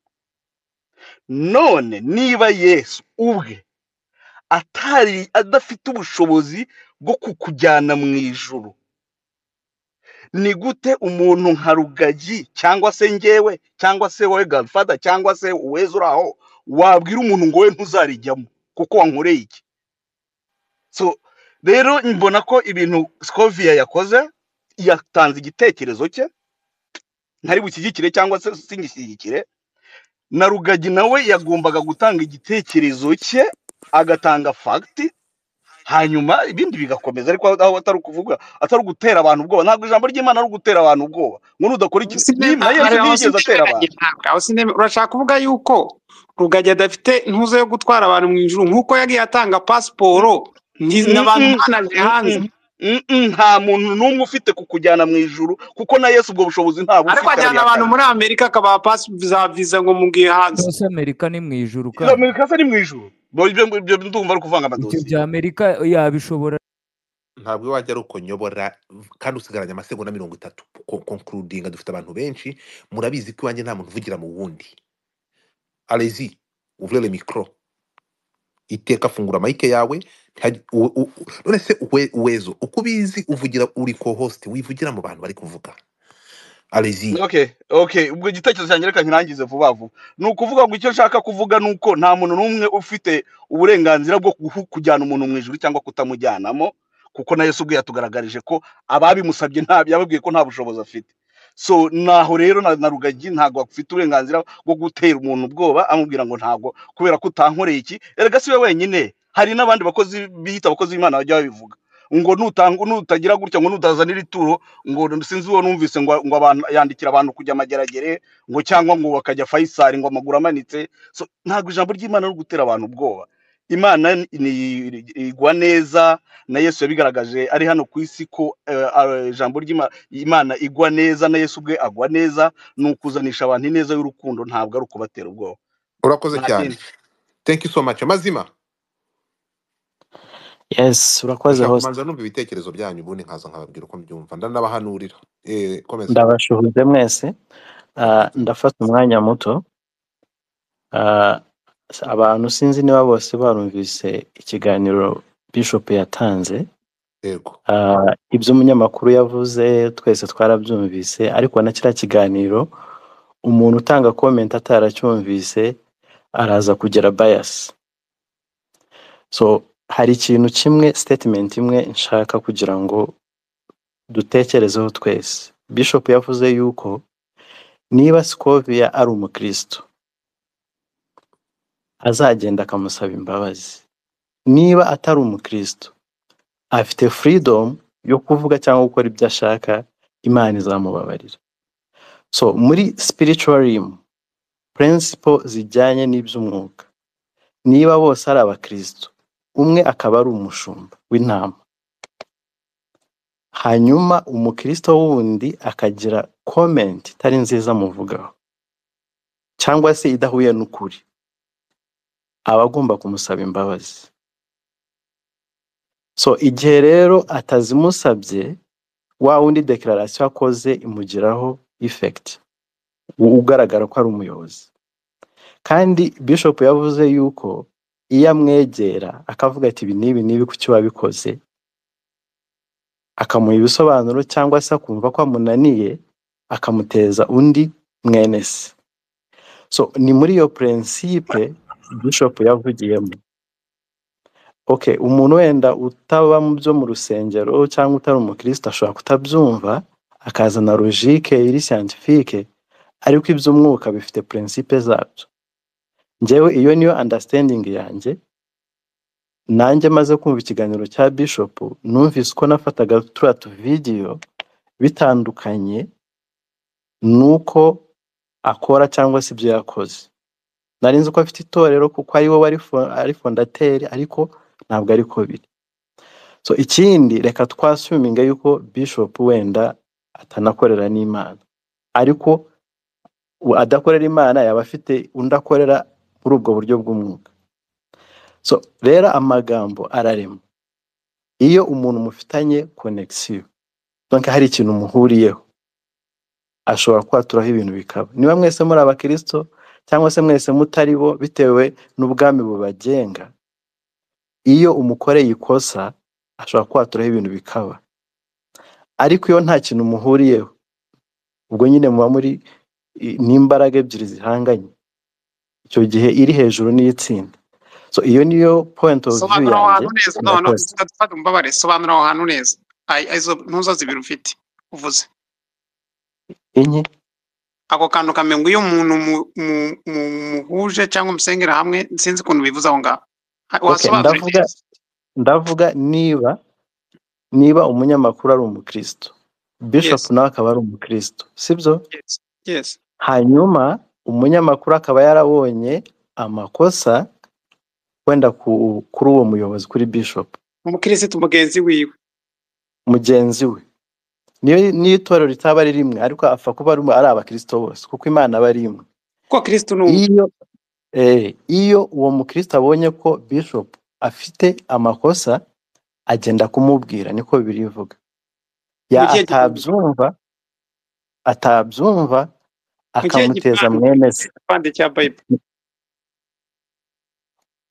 none niba yesu ubwe atari adafite ubushobozi bwo kukujyana mu ijuru ni gute umuntu nka rugagi cyangwa se njyewe cyangwa se wowe gadfada cyangwa se uweza uri aho wabwira umuntu ngo we ntuzarijyamo kuko wankoreye iki so rero mbona ko ibintu scoviya yakoze yatanze igitekerezo cye ntari bushyigikire cyangwa se singishyigikire na rugagi nawe yagombaga gutanga igitekerezo cye agatanga fagiti hanyuma ibindi bigakomeza ariko aho aho atari ukuvuga atari ugutera abantu ubwoba ntabwo ijambo ry'imana ari ugutera abantu ubwoba ngo udakora iki Sine- Ni- na yesu hari aho ntiyigeze atera sindemeranya abantu ntabwo aho sindeme- urashaka kuvuga yuko rugagi adafite ntuza yo gutwara abantu mu ijuru nk'uko yagiye atanga pasiporo nti- abantu Mm-mm, banaje hanze mm-mm, mm-mm, nta muntu n'umwe ufite kukujyana mu ijuru kuko na yesu ubwo bushobozi ntabwo ariko ufite ajyana abantu arabihakana muri amerika akabaha pasi za viza ngo mugiye hanze yose amerika ni mu ijuru izo kandi amerika se ni mu ijuru Bo- ibyo ibyo ndumva ari kuvanga ibyo amadosiye bya amerika yabishobora ntabwo wajya ari uko nyobora kandi usigaranye amasegonda mirongo itatu konkurudinga dufite abantu benshi murabizi ko iwanjye nta muntu uvugira mu wundi arezi uvurere mikoro iteka afungura mayike yawe nta- u- u- u- none se we- wezo uko ubizi uvugira uri ko hosite wivugira mu bantu bari kuvuga arezi okay okay ubwo igitekerezo cyanjye reka nkirangize vuba vuba ni ukuvuga ngo icyo nshaka kuvuga ni uko nta muntu n'umwe ufite uburenganzira bwo kuhu- kujyana umuntu mu ijuru cyangwa kutamujyanamo kuko na yesu ubwe yatugaragarije ko ababimusabye nta yababwiye ko nta bushobozi afite so naho rero na, na rugagi ntabwo afite uburenganzira bwo gutera umuntu ubwoba amubwira ngo ntabwo kubera ko utankoreye iki erega si we wenyine hari n'abandi bakozi biyita abakozi b'imana bajya babivuga ngo nutanga nutagira gutya ngo nutazanira ituro ngo sinzi uwo numvise ngo, ngo abantu yandikira abantu kujya amageragere ngo cyangwa ngo bakajya fayisari ngo amaguru amanitse so ntabwo ijambo ry'imana ari ugutera abantu ubwoba imana ni- ni- igwa neza na yesu yabigaragaje ari hano ku isi ko eh, ah, ijambo ry'imana igwa neza na yesu ubwe agwa neza ni ukuzanisha abantu ineza y'urukundo ntabwo ari ukubatera ubwoba urakoze nta cyane kindi thank you so much mazima yes urakoze ndashaka host kubanza numva ibitekerezo byanyu ubundi nkaza nkababwira uko mbyumva ndanabahanurira eh komeza ndabashuhuje mwese Ah, ndafata umwanya muto Ah, abantu sinzi niba bose barumvise ikiganiro bishop yatanze yego Ah, ibyo umunyamakuru yavuze twese twarabyumvise ariko na kiriya kiganiro umuntu utanga comment ataracyumvise araza kugira bias so hari ikintu kimwe statement imwe nshaka kugira ngo dutekerezeho twese bishop yavuze yuko niba Scovia ari umukristo azagenda akamusaba imbabazi niba atari umukristo afite freedom yo kuvuga cyangwa gukora ibyo ashaka imana izamubabarira so muri spiritualim principle zijyanye n'iby'umwuka niba bose ari abakristo umwe akaba ari umushumba w'intama hanyuma umukristo wundi akagira comment itari nziza amuvugaho cyangwa se idahuye n'ukuri aba agomba kumusaba imbabazi so igihe rero atazimusabye wa wundi dekararasiyo akoze imugiraho effect u- ugaragara ko ari umuyobozi kandi bishop yavuze yuko iyo amwegera akavuga ati ibi n'ibi n'ibi kuki wabikoze akamuha ibisobanuro cyangwa se akumva ko amunaniye akamuteza undi mwene se so ni muri iyo prinsipe bishop yavugiyemo okay umuntu wenda utaba mu byo mu rusengero cyangwa utari umukristo ashobora kutabyumva akazana logike iri scientifique ariko iby'umwuka bifite prinsipe zabyo njyewe iyo niyo understanding yanjye nanjye maze kumva ikiganiro cya bishop numvise uko nafataga turiya tuvidiyo bitandukanye n'uko akora cyangwa se ibyo yakoze nari nzi ko afite itorero kuko ari we wari fo- ari fondateri ariko ntabwo ariko biri so ikindi reka twasuminga yuko bishop wenda atanakorera n'imana ariko u- adakorera imana yaba afite undi akorera muri ubwo buryo bw'umwuka so rero amagambo ararema iyo umuntu mufitanye konegisiyo donc hari ikintu muhuriyeho ashobora kwaturaho ibintu bikaba niba mwese muri abakirisito cyangwa se mwese mutari bo bitewe n'ubwami bubagenga iyo umukoreye ikosa ashobora kwaturaho ibintu bikaba ariko iyo nta kintu muhuriyeho ubwo nyine muba muri i- n'imbaraga ebyiri zihanganye icyo gihe iri hejuru n'iyitsinda so iyo niyo point of view sobanura aho yanjye hantu neza noneho murakoze utadufata umubabare sobanura aho hantu neza Ay- izo ntuzo zibiri ufite uvuze enye ako kantu kamengo iyo umuntu mu- mu- mu- muhuje cyangwa umusengera hamwe sinzi ukuntu bivuze aho ngaho Ha- okay wasobanure ndavuga neza ndavuga niba niba umunyamakuru ari umukristo bishop yes nawe akaba ari umukristo sibyo yes yes hanyuma umunyamakuru akaba yarabonye amakosa wenda ku, kuri uwo muyobozi kuri bishop umukirisitu mugenzi wiwe mugenzi we niyo niyo itorero ritaba ari rimwe ariko apfa kuba ari ari abakristo bose kuko imana aba ari imwe kuko kirisitu ni umwe iyo eh, iyo uwo mukristo abonye ko bishop afite amakosa agenda kumubwira niko bibiri bivuga ya mu gihe gikundiro atabyumva atabyumva mu gihe akamuteza gipande mwene se igipande cya bayibuli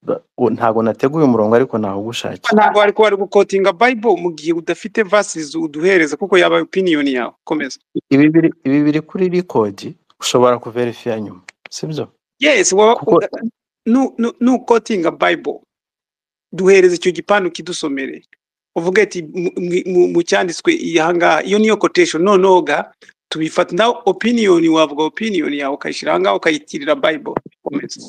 Ba- u- ntabwo nateguye umurongo ariko nawugushakiye ntabwo wari kuba ari gukotinga bayibuli mu gihe udafite vasizi uduhereza kuko yaba opiniyoni yawe komeza ibi biri ibi biri kuri rikodi ushobora kuverifiya nyuma sibyo yes wowe kuko uda- nu- nu- nukotinga bayibuli duhereze icyo gipande ukidusomere uvuge ati mu mu- mu- mu cyanditswe iyi aha ngaha iyo niyo kotation noneho ga tubifata nawe opiniyoni wavuga opiniyoni yawe ukayishyira aha ngaha ukayitirira bayibuli komeza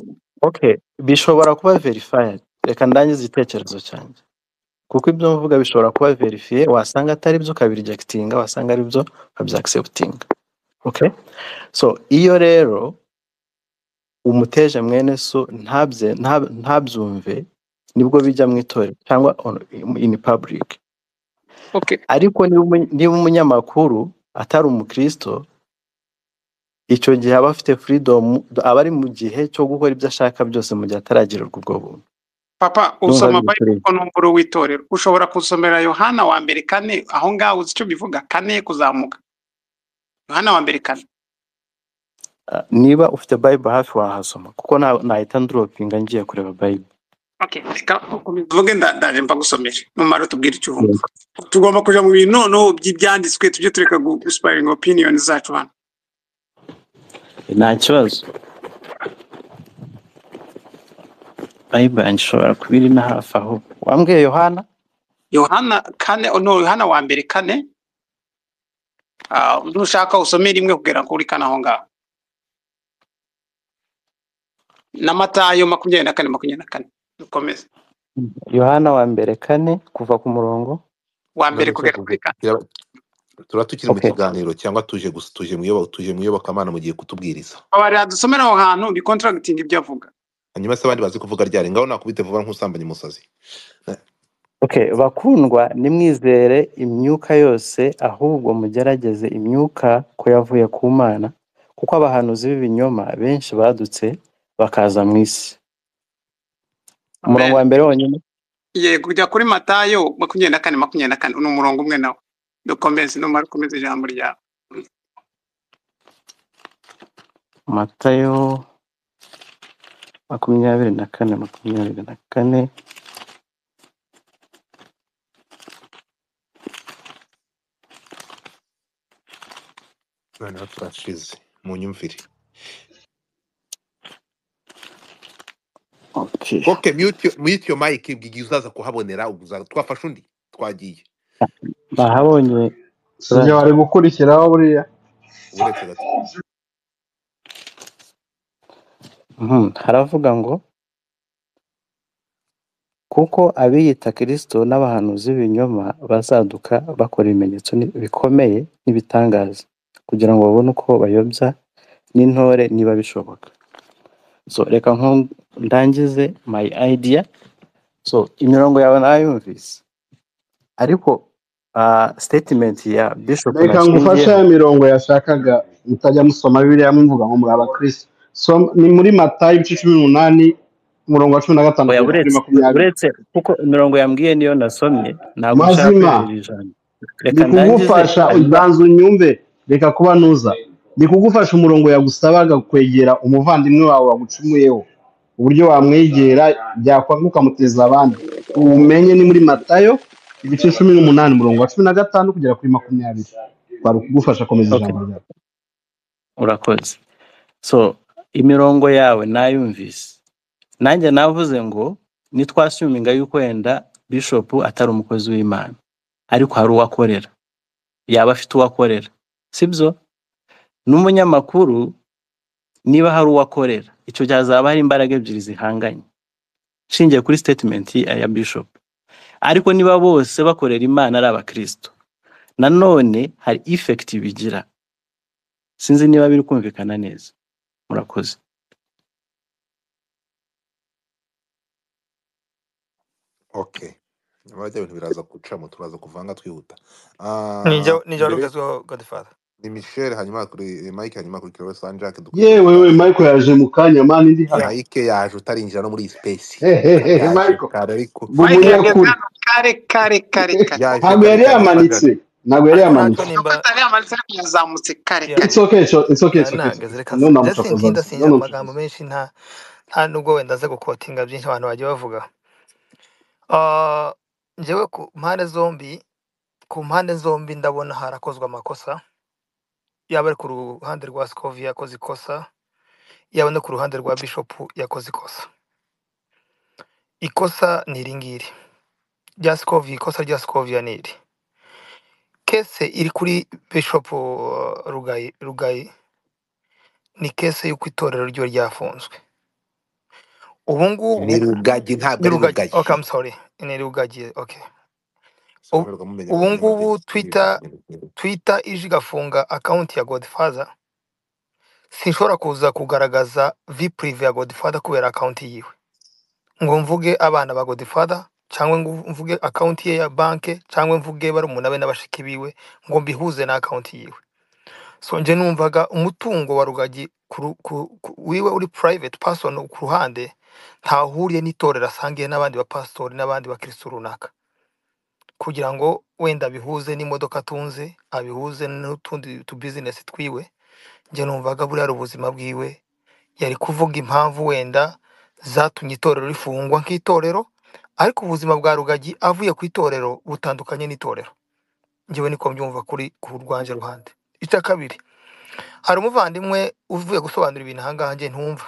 okay bishobora kuba verifayadi reka ndangize igitekerezo cyanjye kuko ibyo mvuga bishobora kuba verifiye wasanga atari byo ukabirijekitinga wasanga ari byo ukabyakisebutinga okay so iyo rero umuteje mwene so ntabye ntab- ntabyumve nibwo bijya mu itorero cyangwa on- in public okay ariko niba umu- niba umunyamakuru atari umukristo icyo gihe aba afite freedom aba ari mu gihe cyo gukora ibyo ashaka byose mu gihe ataragirirwa ubwo buntu papa ndumva usoma biri kure bayibiko n'umukuru w'itorero ushobora gusomera yohana wa mbere kane aho ngaho uzi icyo bivuga kane kuzamuka yohana wa mbere kane Ah, niba ufite bible hafi wahasoma kuko na- nahita ndoropinga ngiye kureba bible okay reka ukomeze uvuge nda- ndaje mbagusomere numara tubwire icyo wumva yego tugomba kuja mu bintu noneho by'ibyanditswe tujye tureka gu- gusiparinga opinion zacu hano nta kibazo bible yanjye ishobora kuba iri na hafi aho wambwiye yohana yohana kane no yohana wa mbere kane ah, nushaka usome rimwe kugera kuri kane aho ngaho na matayo makumyabiri na kane makumyabiri na kane dukomeze yohana wa mbere kane kuva ku murongo wa mbere Tugarutse kugera ku kuri gu- kane tukira- turaba tukiri mu okay kiganiro cyangwa tuje gusa tuje mu iyoboka tuje mu iyobokamana mugiye kutubwiriza abarira dusomera aho hantu bicontracting ibyo avuga hanyuma se abandi bazi kuvuga ryari ngaho nakubite vuba nk'usambanya umusazi okay bakundwa nimwizere imyuka yose ahubwo mugerageze imyuka ko yavuye ku mana kuko abahanuzi b'ibinyoma benshi badutse bakaza mu isi umurongo amen wa mbere wonyine yego kujya kuri matayo makumyabiri na kane makumyabiri na kane ni umurongo umwe nawo dukomeze numara ukomeze ijambo ryawe matayo makumyabiri na kane makumyabiri na kane noneho turashize mu nyumvire okay koke mute mute your mic bw'igihe uzaza kuhabonera ubwo uzaza twafashe undi twagiye bahabonye njye brother wari gukurikiraho buriya uretse gato Mhm, haravuga ngo kuko abiyita Kristo n'abahanuzi b'ibinyoma bazaduka bakora ibimenyetso ni- bikomeye n'ibitangaza kugira ngo babone uko bayobya n'intore niba bishoboka so reka nko ndangize my idea so imirongo yawe nayumvise ariko ah, statement ya bishop reka ngufashe nashingiyeho ya mirongo yashakaga mutajya musoma bibiliya muvuga ngo muri abakirisi So, ni muri matayo ibice cumi n'umunani umurongo wa cumi na gatanu oya kugera kuri uretse makumyabiri uretse kuko imirongo yambwiye niyo nasomye ntabwo nshaka mazima kwerera ijambo reka ndi ndangize kugufasha hanyuma ubanza unyumve reka kuba ntuza ndi kugufasha umurongo yagusabaga kwegera umuvandimwe wawe wagucumuyeho uburyo wamwegera byakwanguka amuteza abandi ubumenye ni muri matayo ibice cumi n'umunani umurongo wa cumi na gatanu kugera kuri makumyabiri twari ukugufasha komeza okay ijambo ryawe urakoze so imirongo yawe nayumvise nanjye navuze ngo nitwasuminga yuko wenda bishop atari umukozi w'imana ariko hari uwo akorera yaba afite uwo akorera sibyo n'umunyamakuru niba hari uwo akorera icyo gihe hazaba hari imbaraga ebyiri zihanganye nshingiye kuri statement ya bishop ariko niba bose bakorera imana ari abakristo nanone hari effect bigira sinzi niba biri kumvikana neza murakoze okay nyuma y'ibyo bintu biraza gucamo turaza kuvanga twihuta nijya Ah, nijya mbere rugezweho godfather ni michel hanyuma kuri mike hanyuma kuri kirowe sanjake dukurikije yewe we mutazi michael yaje mu kanya mani ndi hano ya mike yaje utarinjira no muri iyi space hehehe yaje michael kare ariko mike yageze bw'umunyakuri hano kare kare kare kare yaje ntabwo kare yari cyane yamanitse sanjake ntabwo yari ariko yamanitse nuko nacyo nimba atari amanitse ariko yazamutse kare ya kare it's okay it's okay it's okay it's okay, nari it's nahagaze okay. reka no ndetse namucokozaga ntinda no singira amagambo namucokoza menshi nta nta nubwo wenda aze gukotinga byinshi abantu bagiye bavuga Ah, njyewe ku mpande zombi ku mpande zombi ndabona harakozwe amakosa yaba ari ku ruhande rwa sikovi yakoze ikosa yaba no ku ruhande rwa bishopu yakoze ikosa ikosa ni iri ngiri rya sikovi ikosa rya sikoviya ni iri kese iri kuri bishopu uh, rugayi rugayi ni kese y'uko itorero ryo ryafunzwe ubu ngubu ni rugagi ntabwo ni ari rugagi rugayi okay, I'm sorry ni rugagi okay. Ubu sinabirwa mumenya ubu nimba bye ngubu Twitter Twitter ije igafunga akaunti ya Godfather sinshobora kuza kugaragaza vi prive ya Godfather kubera akaunti yiwe ngo mvuge abana ba Godfather cyangwa ngo mvuge akaunti ye ya banke cyangwa mvuge barumuna be n'abashiki biwe ngo mbihuze na akaunti yiwe so nje numvaga umutungo wa rugagi ku, ru- ku, ku, wiwe uri private person ku ruhande ntahuriye n'itorero asangiye n'abandi bapasitori n'abandi bakirisitu runaka kugira ngo wenda abihuze n'imodoka atunze abihuze n'utundi tubizinesi twiwe njye numvaga buriya ari ubuzima bwiwe yari kuvuga impamvu wenda zatumye itorero rifungwa nk'itorero ariko ubuzima bwa rugagi avuye ku itorero butandukanye n'itorero njyewe niko mbyumva kuri ku rwanjye ruhande icya kabiri hari umuvandimwe uvuye gusobanura ibintu ahangaha njye ntumva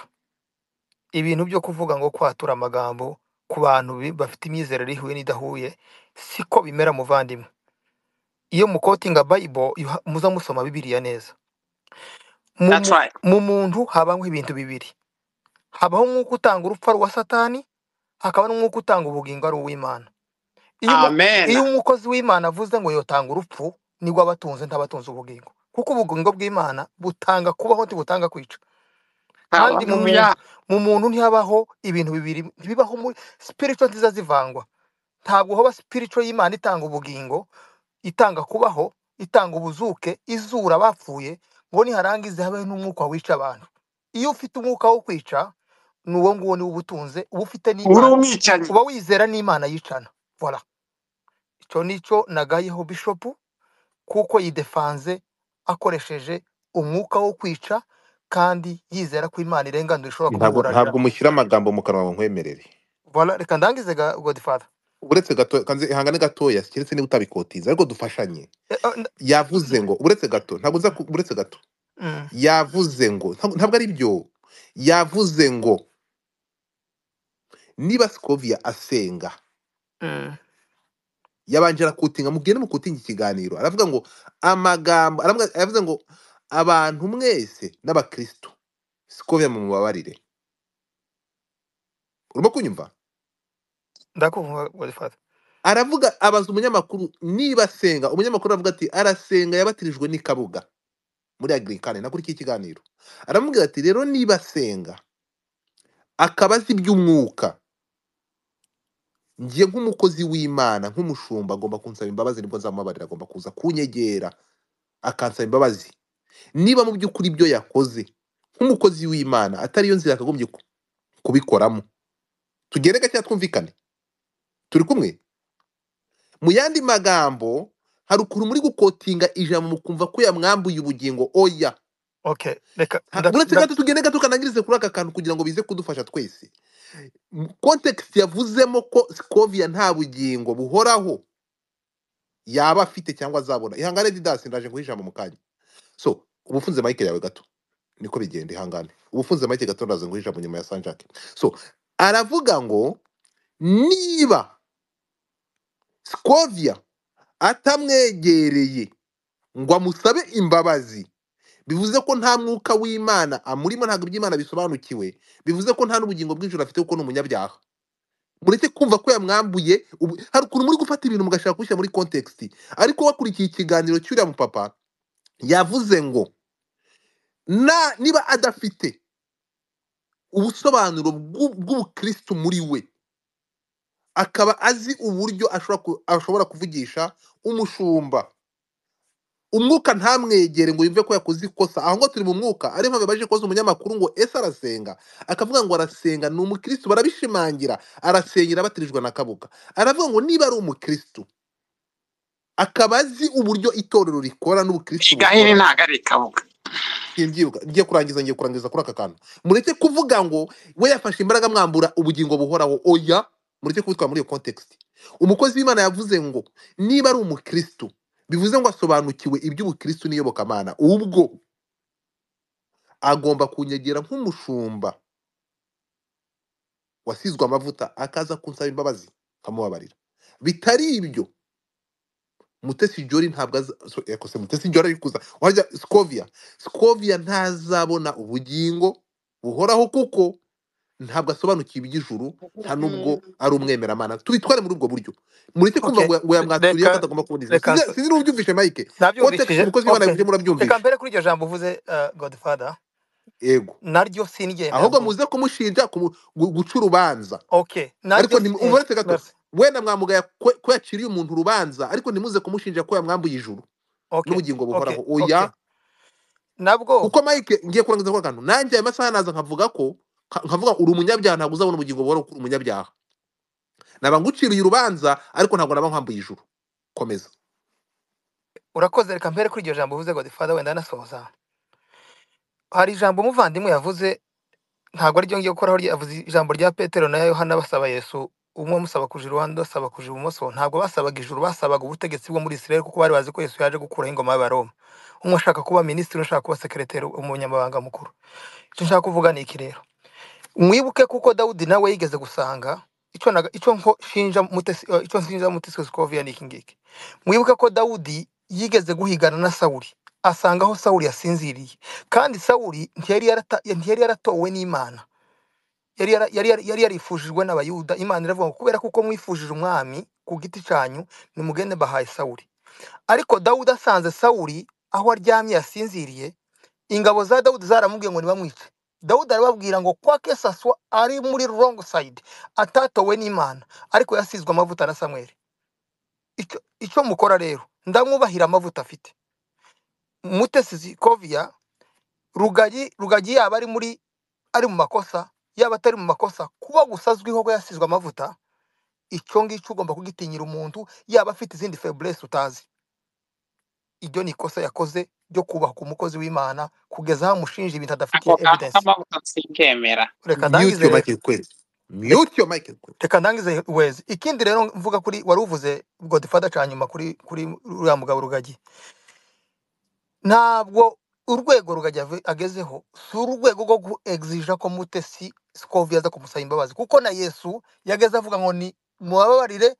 ibintu byo kuvuga ngo kwatura amagambo ku bantu bi- bafite imyizerere ihuye n'idahuye siko bimera muvandimwe iyo mukotinga bayibo yuha- muza musoma bibiliya neza mu That's mu- right. mu muntu habaho ibintu bibiri habaho umwuka utanga urupfu ari uwa satani hakaba n'umwuka utanga ubugingo ari uw'imana iyo umu- Amen. iyo umukozi w'imana avuze ngo yotanga urupfu nibwo aba atunze ntaba atunze ubugingo kuko ubugingo bw'imana butanga kubaho ntibutanga kwica kandi mu muntu Hallelujah. mu muntu ntihabaho ibintu bibiri ntibibaho muri spiritual nziza zivangwa ntabwo haba spiritual y'imana itanga ubugingo itanga kubaho itanga ubuzuke izura abapfuye ngo niharangize habeho n'umwuka wica abantu iyo ufite umwuka wo kwica ni uwo nguwo niwo uba utunze uba ufite Uri n'imana umwicanyi. uba wizera n'imana yicana voilà icyo ni cyo nagayeho bishopu kuko yidefanze akoresheje umwuka wo kwica kandi yizera ko imana irenganura ishobora ntabwo kumuburanira ntabwo mushyira amagambo mu kanwa ngo nkwemerere voilà reka ndangize ga- godfather uretse gato kanze ihangane gatoya keretse niba utabikotiza ariko dufashanye Eh, eh, n- yavuze ngo uretse gato ntabwo nza ku- uretse gato mm, yavuze ngo ntabwo ntabwo ari byo yavuze ngo niba sikovia asenga mm, yabanje arakutinga mubwire mukutinga ikiganiro aravuga ngo amagambo aravuga yavuze ngo abantu mwese n'abakristo sikovia mu mubabarire urimo kunyumva ndakumva godfather aravuga abaza umunyamakuru niba asenga umunyamakuru aravuga ati arasenga yabatirijwe n'ikabuga muri agirikane nakurikiye ikiganiro aramubwira ati rero niba asenga akaba azi iby'umwuka njye nk'umukozi w'imana nk'umushumba agomba kunsaba imbabazi nibwo nzamubabarira agomba kuza kunyegera akansaba imbabazi niba mu by'ukuri ibyo yakoze nk'umukozi w'imana atari yo nzira yakagombye ku- kubikoramo tugere gake twumvikane turi kumwe mu yandi magambo hari ukuntu muri gukotinga ijambo mukumva ko yamwambuye ubugingo oya okay reka Ha- nda- uretse nda- gato tugende gato kanangirize kuri aka kantu kugira ngo bize kudufasha twese kontekisi yavuzemo ko sikovia nta bugingo buhoraho yaba afite cyangwa azabona ihangane didasi ndaje guha ijambo mu kanya so ubufunze mike yawe gato niko bigenda ihangane ubufunze mike gato ndaze guha ijambo nyuma ya sanjake so aravuga ngo niba sikovia atamwegereye ngo amusabe imbabazi bivuze ko nta mwuka w'imana amurimo ntabwo iby'imana bisobanukiwe bivuze ko nta n'ubugingo bw'ijoro afite kuko ni umunyabyaha mureke kumva ko yamwambuye ubu- hari ukuntu muri gufata ibintu mugashaka kubishyira muri kontekisiti ariko wakurikiye ikiganiro cy'uriya mupapa yavuze ngo na niba adafite ubusobanuro bw'u- bw'ubukristu muri we akaba azi uburyo ashobora ku- ashobora kuvugisha umushumba umwuka ntamwegere ngo yumve ko yakoze ikosa aho ngo turi mu mwuka ariyo mpamvu baje kubaza umunyamakuru ngo ese arasenga akavuga ngo arasenga ni umukristu barabishimangira arasengera batirijwe na kabuga aravuga ngo niba ari umukristu akaba azi uburyo itorero rikora n'ubukristu Gahini bukora ntabwo ari ikabuga. simbyibuka ngiye kurangiza ngiye kurangiza kuri aka kantu mureke kuvuga ngo we yafashe imbaraga mwambura ubugingo buhoraho oya mureke kubitwara muri iyo kontekisiti umukozi w'imana yavuze ngo niba ari umukristu bivuze ngo asobanukiwe iby'ubukristu n'iyobokamana ubwo agomba kunyegera nk'umushumba wasizwe amavuta akaza kunsaba imbabazi nkamubabarira bitari ibyo mutesi jori ntabwo aza- so- eh, kose mutesi jori ari kuza wajya sikovia sikovia ntazabona ubugingo buhoraho kuko ntabwo asobanukiwe iby'ijuru nta n'ubwo ari umwemeramana tubitware muri ubwo buryo mureke kumva okay ngo ya- ngo re- yamwaturiye ko reka atagomba kubona ijuru reka sinzi nso- sinzi niba ubyumvishe mike kontekisi nabyumvishije umukozi w'imana okay yavuje reka murabyumvishe mbere kuri iryo jambo uvuze uh, godfather yego naryo sinigeye ahubwo ndaryumva muze kumushinja kumu- gu- guca urubanza okay naryo ariko ntimu- si- eh, umva uretse gato merci wenda mwamugaye ko ko yaciriye umuntu urubanza ariko ntimuze kumushinja ko yamwambuye ijuru okay n'ubugingo okay buhoraho okay oya nabwo kuko mike ngiye kurangiza kuri akantu nanjye ayo masaha naza nkavuga ko Ka- nkavuga uri umunyabyaha ntabwo uzabona ubugingo buhoraho kuko uri umunyabyaha naba nguciriye urubanza ariko ntabwo naba nkwambuye ijuru komeza urakoze reka mpere kuri iryo jambo uvuze godifada wenda anasoza hari ijambo umuvandimwe yavuze ntabwo ari ryo ngiye gukoraho yavuze ijambo rya petero na yohana basaba yesu umwe amusaba kuja iruhande undi asaba kuja ibumoso ntabwo basabaga ijuru basabaga ubutegetsi bwo muri isirayeli kuko bari bazi ko yesu yaje gukuraho ingoma y'abaroma umwe ashaka kuba minisitiri undi ashaka kuba sekereteri umunyamabanga mukuru icyo nshaka kuvuga ni iki rero mwibuke kuko dawudi nawe yigeze gusanga icyo naga- icyo nko- shinja Mutesi- eh, icyo nshinja mutesi sikoviya ni iki ngiki mwibuke ko dawudi yigeze guhigana na sawuli asanga aho sawuli yasinziriye kandi sawuli ntiyari yarata- ntiyari yaratowe n'imana yari yara- yari yari- yari yarifujijwe n'abayuda imana iravuga ngo kubera kuko mwifujije umwami ku giti cyanyu nimugende bahaye sawuli ariko dawudi asanze sawuli aho aryamye yasinziriye ingabo za dawudi zaramubwiye ngo nibamwice dawudi arababwira ngo kwa kesaswa ari muri wrong side atatowe n'imana ariko yasizwe amavuta na samweli icyo icyo mukora rero ndamwubahira amavuta afite mutesi zikoviya rugagi rugagi yaba ari muri ari mu makosa yaba atari mu makosa kuba gusa azwiho ko yasizwe amavuta icyo ngicyo ugomba kugitinyira umuntu yaba afite izindi feburesi utazi iryo ni ikosa yakoze ryo kubaka umukozi w'imana kugeza aho amushinja ibintu adafitiye ako kantu evidensi k'amavuta sinkemera mute reka ndangize yo rero michael kwezi reka mute yo michael kwezi reka ndangize wezi ikindi rero mvuga kuri wari uvuze godifada cya nyuma kuri kuri uriya mugabo rugagi ntabwo urwego rugagi ave- agezeho si urwego rwo guexija ko mutesi sikovi aza kumusaba imbabazi kuko na yesu yageze avuga ngo ni mubabarire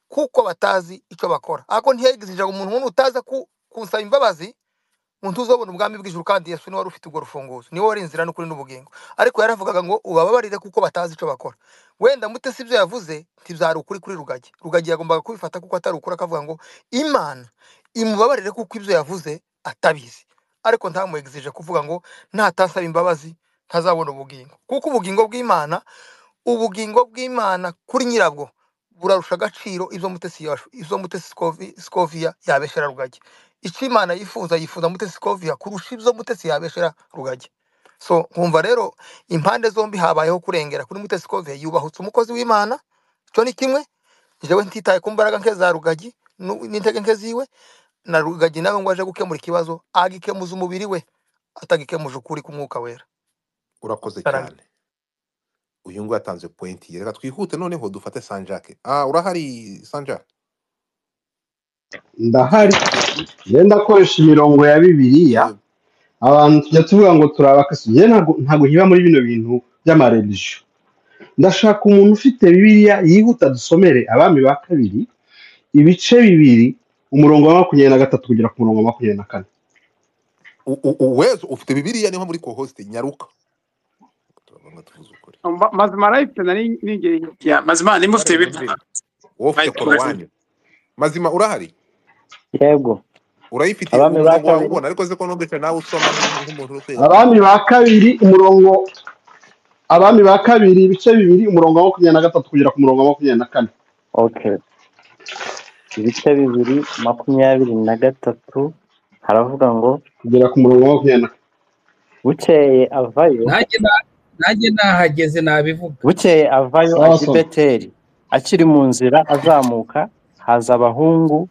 kuko batazi icyo bakora ariko ntiyexija umuntu nk'umuntu utaza ku, kunsaba imbabazi umuntu uzobona ubwami bw'ijuru kandi yesu niwe wari ufite urwo rufunguzo niwe wari inzira n'ukuri n'ubugingo ariko yaravugaga ngo ubababarire kuko batazi icyo bakora wenda mutesi ibyo yavuze ntibyari ukuri kuri rugagi rugagi yagombaga kubifata kuko atari ukuri akavuga ngo imana imubabarire kuko ibyo yavuze atabizi ariko ntamuexije kuvuga ngo natasaba imbabazi ntazabona ubugingo kuko ubugingo bw'imana ubugingo bw'imana kuri nyirabwo burarusha agaciro ibyo mutesi yash- ibyo mutesi Scovi- scoviya yabeshera rugagi icyo imana yifuza yifuza mutesi scoviya kurusha ibyo mutesi yabeshera rugagi so nkumva rero impande zombi habayeho kurengera kuri mutesi scoviya yubahutse umukozi w'imana icyo ni kimwe njyewe ntitaye ku mbaraga nke za rugagi nu- n'intege nke ziwe na rugagi nawe ngo aje gukemura ikibazo agikemuza umubiri we atagikemuje ukuri k'umwuka wera urakoze Ndarambiwe. cyane uyu nguyu yatanze pointi ye reka twihute noneho dufate sanjake ah urahari sanjake ndahari rero ndakoresha imirongo ya bibiliya yego abantu tujya tuvuga ngo turi abakristo njyewe ntabwo ntabwo nkiba muri bino bintu by'amareligiyo ndashaka umuntu ufite bibiliya yihuta dusomere abami ba kabiri ibice bibiri umurongo wa makumyabiri na gatatu kugera ku murongo wa makumyabiri na kane U- u- u- uwezo ufite bibiliya niho muri kohosite nyaruka turabona tuvuze ukuri Ma- mazima arayifite nari nigeye hirya mazima nimba ufite urahari bibiri mazima wowe ufite bayikunda korowani mazima urahari yego urayifite abami umurongo ba wawe kabiri ubona ariko se ko numvise nawe usoma nk'umu- nk'umuntu uri kwiga abami kwiga ba kabiri umurongo abami ba kabiri ibice bibiri umurongo wa makumyabiri na gatatu kugera ku murongo wa makumyabiri na kane okay ibice bibiri makumyabiri na gatatu haravuga ngo kugera ku murongo wa makumyabiri na kane bukeye avayo nanjye na- nanjye nahageze nabivuga bukeye avayo sawa ajya i sawa beteli akiri mu nzira azamuka haza abahungu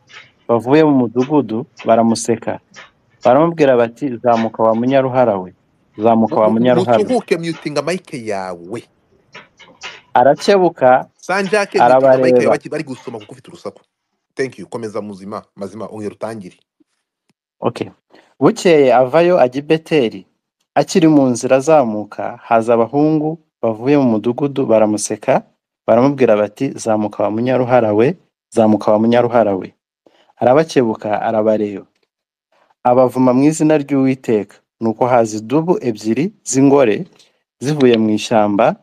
bavuye mu mudugudu baramuseka baramubwira bati zamuka wa munyaruhara we zamuka Mu- wa mu- munyaruhara we musuhuke myutinga mayike yawe arakebuka sanjake myutinga mayike yawe arabareba baki- bari gusoma kuko ufite urusaku thank you komeza muzima mazima ongera utangire okay bukeye avayo ajya i beteli akiri mu nzira azamuka haza abahungu bavuye mu mudugudu baramuseka baramubwira bati zamuka wa munyaruhara we zamuka wa munyaruhara we arabakebuka arabareba abavuma mu izina ry'uwiteka nuko haza idubu ebyiri z'ingore zivuye mu ishyamba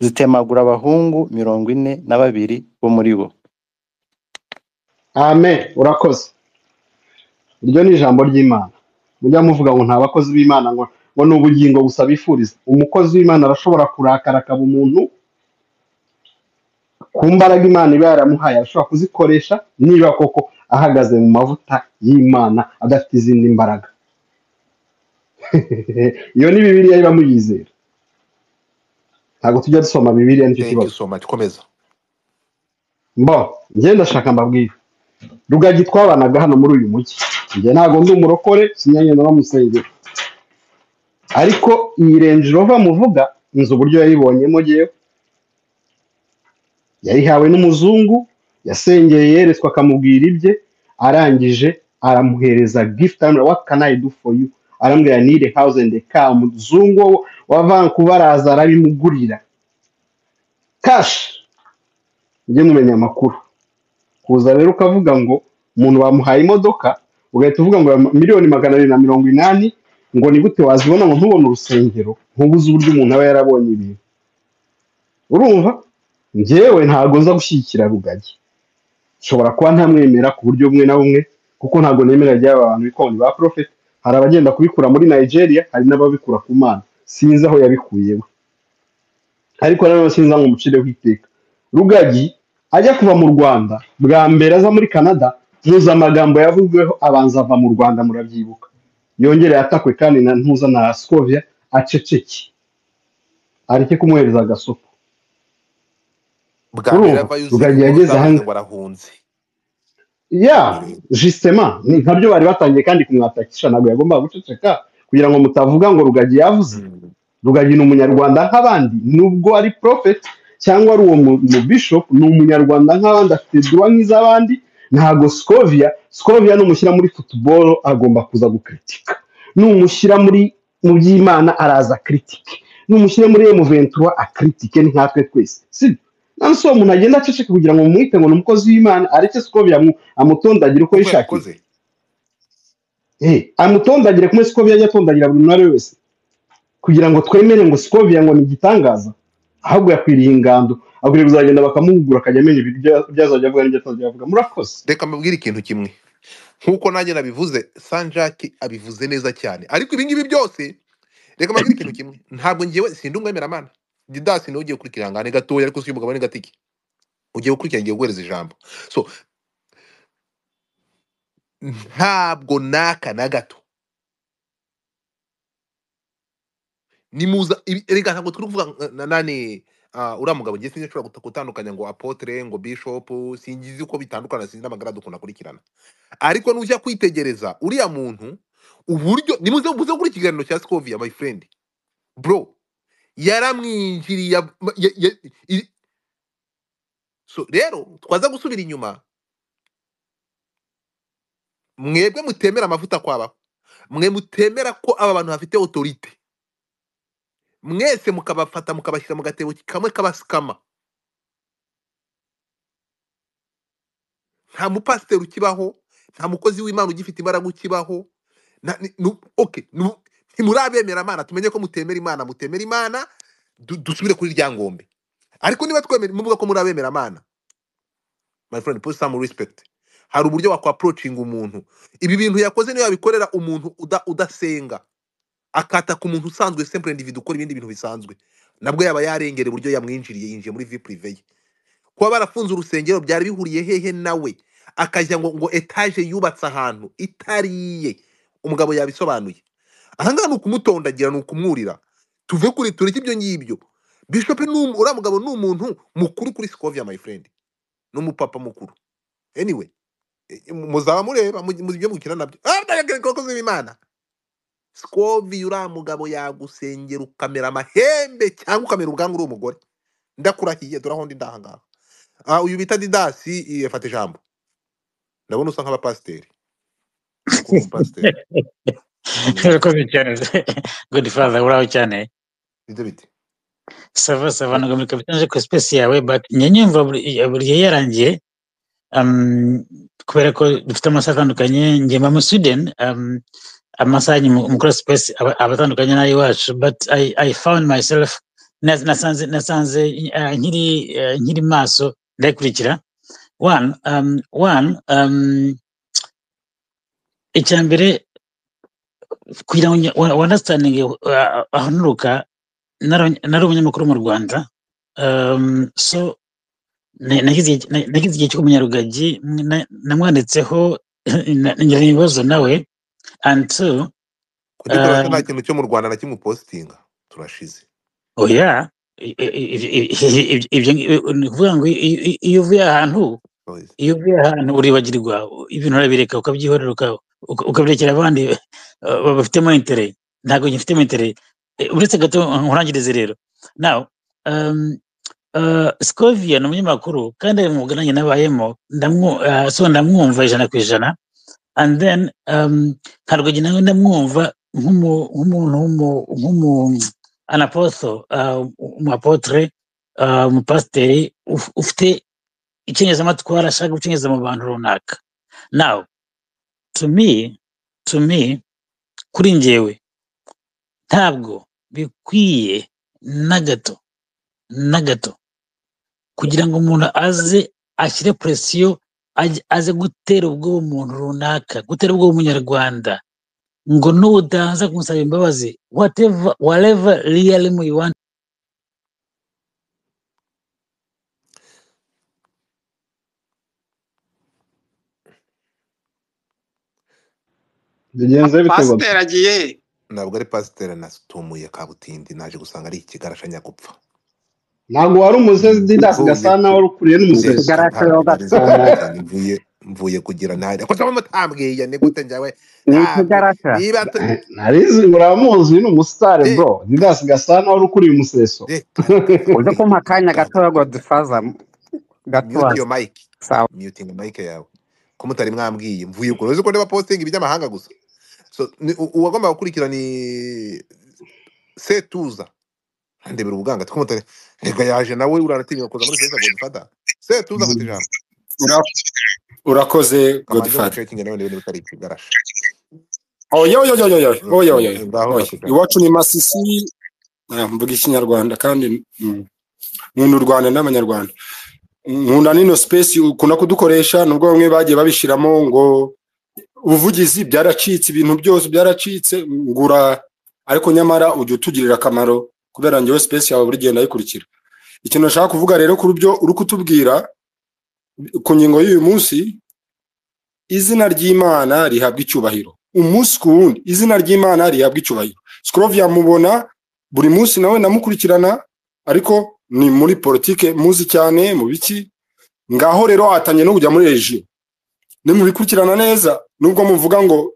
zitemagura abahungu mirongo ine na babiri bo muri bo amen urakoze iryo ni ijambo ry'imana mujya muvuga ngo nta bakozi b'imana ngo ngo ni ubugingo gusa bifuriza umukozi w'imana arashobora kurakara akaba umuntu ku mbaraga imana iba yaramuhaye arashobora kuzikoresha niba koko ahagaze mu mavuta y'imana adafite izindi mbaraga iyo ni bibiriya iba muyizera ntabwo tujya dusoma bibiliya nicyo thank you kibazo so much komeza mbo njye ndashaka mbabwire rugagi twabanaga hano muri uyu mujyi njye ntabwo ndi umurokore sinyanyana bamusengera ariko iyi renji rova muvuga nzi uburyo yayibonyemo ngewe yayihawe n'umuzungu yasengeye yeretswe akamubwira ibye arangije aramuhereza gift amubwira what can I do for you aramubwira need a house and a car umuzungu wo- wa Vancouver araza arabimugurira cash mujye mumenya amakuru kuza rero ukavuga ngo umuntu bamuhaye imodoka ugahita uvuga ngo miliyoni magana abiri na mirongo inani ngo ni gute wazibona ngo ntubone urusengero ntubuze uburyo umuntu aba yarabonye ibintu urumva njyewe ntabwo nza gushyigikira rugagi nshobora kuba ntamwemera ku buryo bumwe na bumwe kuko ntabwo nemera ry'aba bantu bikoni ba porofeti hari abagenda kubikura muri nigeria hari n'ababikura ku mana sinzi aho yabikuyeho ariko nanone sinzi aho umucireho iteka rugagi ajya kuva mu rwanda bwa mbere aza muri canada ntuzi amagambo yavuzweho abanza ava mu rwanda murabyibuka yongere yatakwe kandi na ntuza na skovia aceceke areke kumwohereza agasopo bwa mbere urumva ava yuzuye rugagi inkuru yageze aha zavuze ngaha ngo arahunze ya jisitema ni nkabyo bari batangiye kandi kumwatakisha ntabwo yagombaga guceceka kugira ngo mutavuga ngo rugagi yavuze Mm. rugagi ni umunyarwanda nk'abandi nubwo ari porofeti cyangwa ari uwo mu- mu bishop ni umunyarwanda nk'abandi afite duwa nk'iz'abandi ntago sikovia sikovia numushyira muri futuboro agomba kuza gukritika numushyira muri mu by'imana araza kritike numushyira muri emuventura akritike ni nkatwe twese sibyo none si uwo muntu agenda aceceka kugira ngo mumwite ngo ni umukozi w'imana areke sikovia amu- amutondagire uko koko yishakiye yabikoze Eh, amutondagire kumwe sikovia ajya atondagira buri umwe ari we wese kugira ngo twemere ngo sikovia ngo ni igitangaza ahubwo yakwiriye ingando akwiriye kuzagenda bakamugura akajya amenya ibyo ibyo azajya avuga n'ibyo atazajya avuga murakoze reka mbabwire ikintu kimwe nk'uko nanjye nabivuze sanjaki abivuze neza cyane ariko ibi ngibi byose reka mbabwire ikintu kimwe ntabwo ngewe sindi umwemeramana didasi niwe ugiye gukurikira ihangane gatoya ariko si umugabo n'agatike ugiye gukurikira ngiye guhereza ijambo so ntabwo n'aka na gato nimuza ibi- erega ntabwo turi kuvuga nka- na- nani ah, uriya mugabo ngiye sinshobora guta- gutandukanya ngo apotre ngo bishop singizi uko bitandukana sinzi n'amagara dukunda akurikirana ariko nujya kwitegereza uriya muntu uburyo nimuze muze gukora ikiganiro cya scovia my friend bro yaramwinjiriye ab- ma- ya- ya- i- so rero twaza gusubira inyuma mwebwe mutemera amavuta kwaba mwe mutemera ko aba bantu bafite autorite mwese mukabafata mukabashyira mu gatebo kamwe k'abasikama nta mupasiteri ukibaho nta mukozi w'imana ugifite imbaraga ukibaho na- ni- nu- okay, nu- ntimurabemera imana tumenye ko mutemera imana mutemera imana du- dusubire kuri rya ngombe ariko niba twemera muvuga ko murabemera imana my friend put some respect hari uburyo wakwaprocinga umuntu ibi bintu yakoze niyo yabikorera umuntu uda, udasenga akataka umuntu usanzwe simple individu ukora ibindi bintu bisanzwe nabwo yaba yarengera uburyo yamwinjiriye yinjiye muri vie privée ye kuba barafunze urusengero byari bihuriye hehe nawe akajya ngo ngo etaje yubatse ahantu itari iye umugabo yabisobanuye ahangaha ni ukumutondagira ni ukumwurira tuve kuri tureke ibyo ngibyo bishop ni umu- uriya mugabo ni umuntu mukuru kuri scovia my friend ni umupapa mukuru anyway eh, muzaba mureba mu- mu- ibyo mukina nabyo abakozi b'imana scovia uriya mugabo yagusengera ukamera amahembe cyangwa ukamera ubwanwa uri umugore ndakurahiye turahondi ndahangaha Ah, uyu bita didasi eh, fata ijambo ndabona usa nk'abapasiteri ndakumva umupasiteri urakoze cyane godi faza uraho cyane nibyo bite sava sava ntabwo muri kapitanje ku sipesi yawe but njya nyumva buri buri gihe yarangiye um, kubera ko dufite amasaha atandukanye njye mba mu sweden um, amasaha nyuma mukora sipesi aba aba atandukanye n'ay'iwacu but I, I found myself na- nasanze nasanze uh, nkiri uh, nkiri maso ndayikurikira one um, one um, icya mbere kugira ngo wandastaninge aho nturuka naro- nari umunyamakuru mu rwanda um, so na- nagize igihe- na- nagize igihe cyo kumenya rugagi na- namwanditseho na- ngira ibibazo nawe and two kuri uh, dorate nta kintu cyo mu rwanda na kimwe upositinga turashize oya I- i- i- i- i- ibyo ngi- ni ukuvuga ngo i- i- i- iyo uvuye ahantu Oya. iyo uvuye ahantu uribagirwa ibintu urabireka ukabyihorera uka- uka- ukabirekera abandi eh, babifitemo intere ntabwo ngifitemo intere Eh, uretse gato nkurangirize rero nawe scovia ni umunyamakuru kandi ari mu bugananye nabayemo ndamwu- ah, so ndamwumva ijana ku ijana and then um, ntabwo njye nawe ndamwumva nk'umu- nk'umuntu w'umu- nk'umu anapotho umuapotre umupasiteri uf- ufite icengezamatwara ashaka gucengeza mu bantu runaka now to me to me kuri njyewe ntabwo bikwiye na gato na gato kugira ngo umuntu aze ashyire presiyo ajye- aze gutera ubwoba umuntu runaka gutera ubwoba umunyarwanda ngo nudaza kumusaba imbabazi whatever whatever really you want bigenze bite ngo pasiteri agiye he? ntabwo ari pasiteri nasitumuye kabutindi naje gusanga ari ikigarasha nyagupfa ntabwo wari umusezi didasi mvuye gasa naho ku wari ukuriye n'umusezi ndetse Igarashaho ntabwo nari nzi gatanu kabutindi mvuye mvuye kugira ntari ko cyangwa mutambwiye ni gute njyawe witwa ntabwo igarasha niba tu- narizi muramuzi ni umusitari de bro didasi gasa naho wari ukuriye umuseso de karaka uze kabutindi kumpa akanya gato karaka ya godifaza mute gatoya your mic sawa muting mic yawe ko mutari mwambwiye mvuye kure uzi ko ndeba posting iby'amahanga gusa so ni- u- uwagomba gukurikira ni setuza ndebera ubuganga two mutari rega yaje nawe uranatinya kuza muri Facebook Godfather setuza afata ijambo Ura- urakoze kamanzi godfather mucekinga nawe ndebe niba utari ikigarasha oyoyoyoyoyo Mm, mm, oyoyoyo ngaho fata ijambo iwacu ni masisi Ah, mvuga ikinyarwanda kandi mm, nkunda u rwanda n'abanyarwanda nkunda n'ino space ukunda kudukoresha nubwo bamwe bagiye babishiramo ngo ubuvugizi byaracitse ibintu byose byaracitse ngura ariko nyamara ujya utugirira akamaro kubera njyewe space yawe buri gihe ndayikurikira ikintu nashaka kuvuga rero kuri byo uri kutubwira ku ngingo y'uyu munsi izina ry'imana rihabwa icyubahiro umunsi ku wundi izina ry'imana rihabwa icyubahiro sikorovia mubona buri munsi nawe ndamukurikirana ariko ni muri politike muzi cyane mu biki ngaho rero watangiye no kujya muri regiyo nimubikurikirana neza nubwo muvuga ngo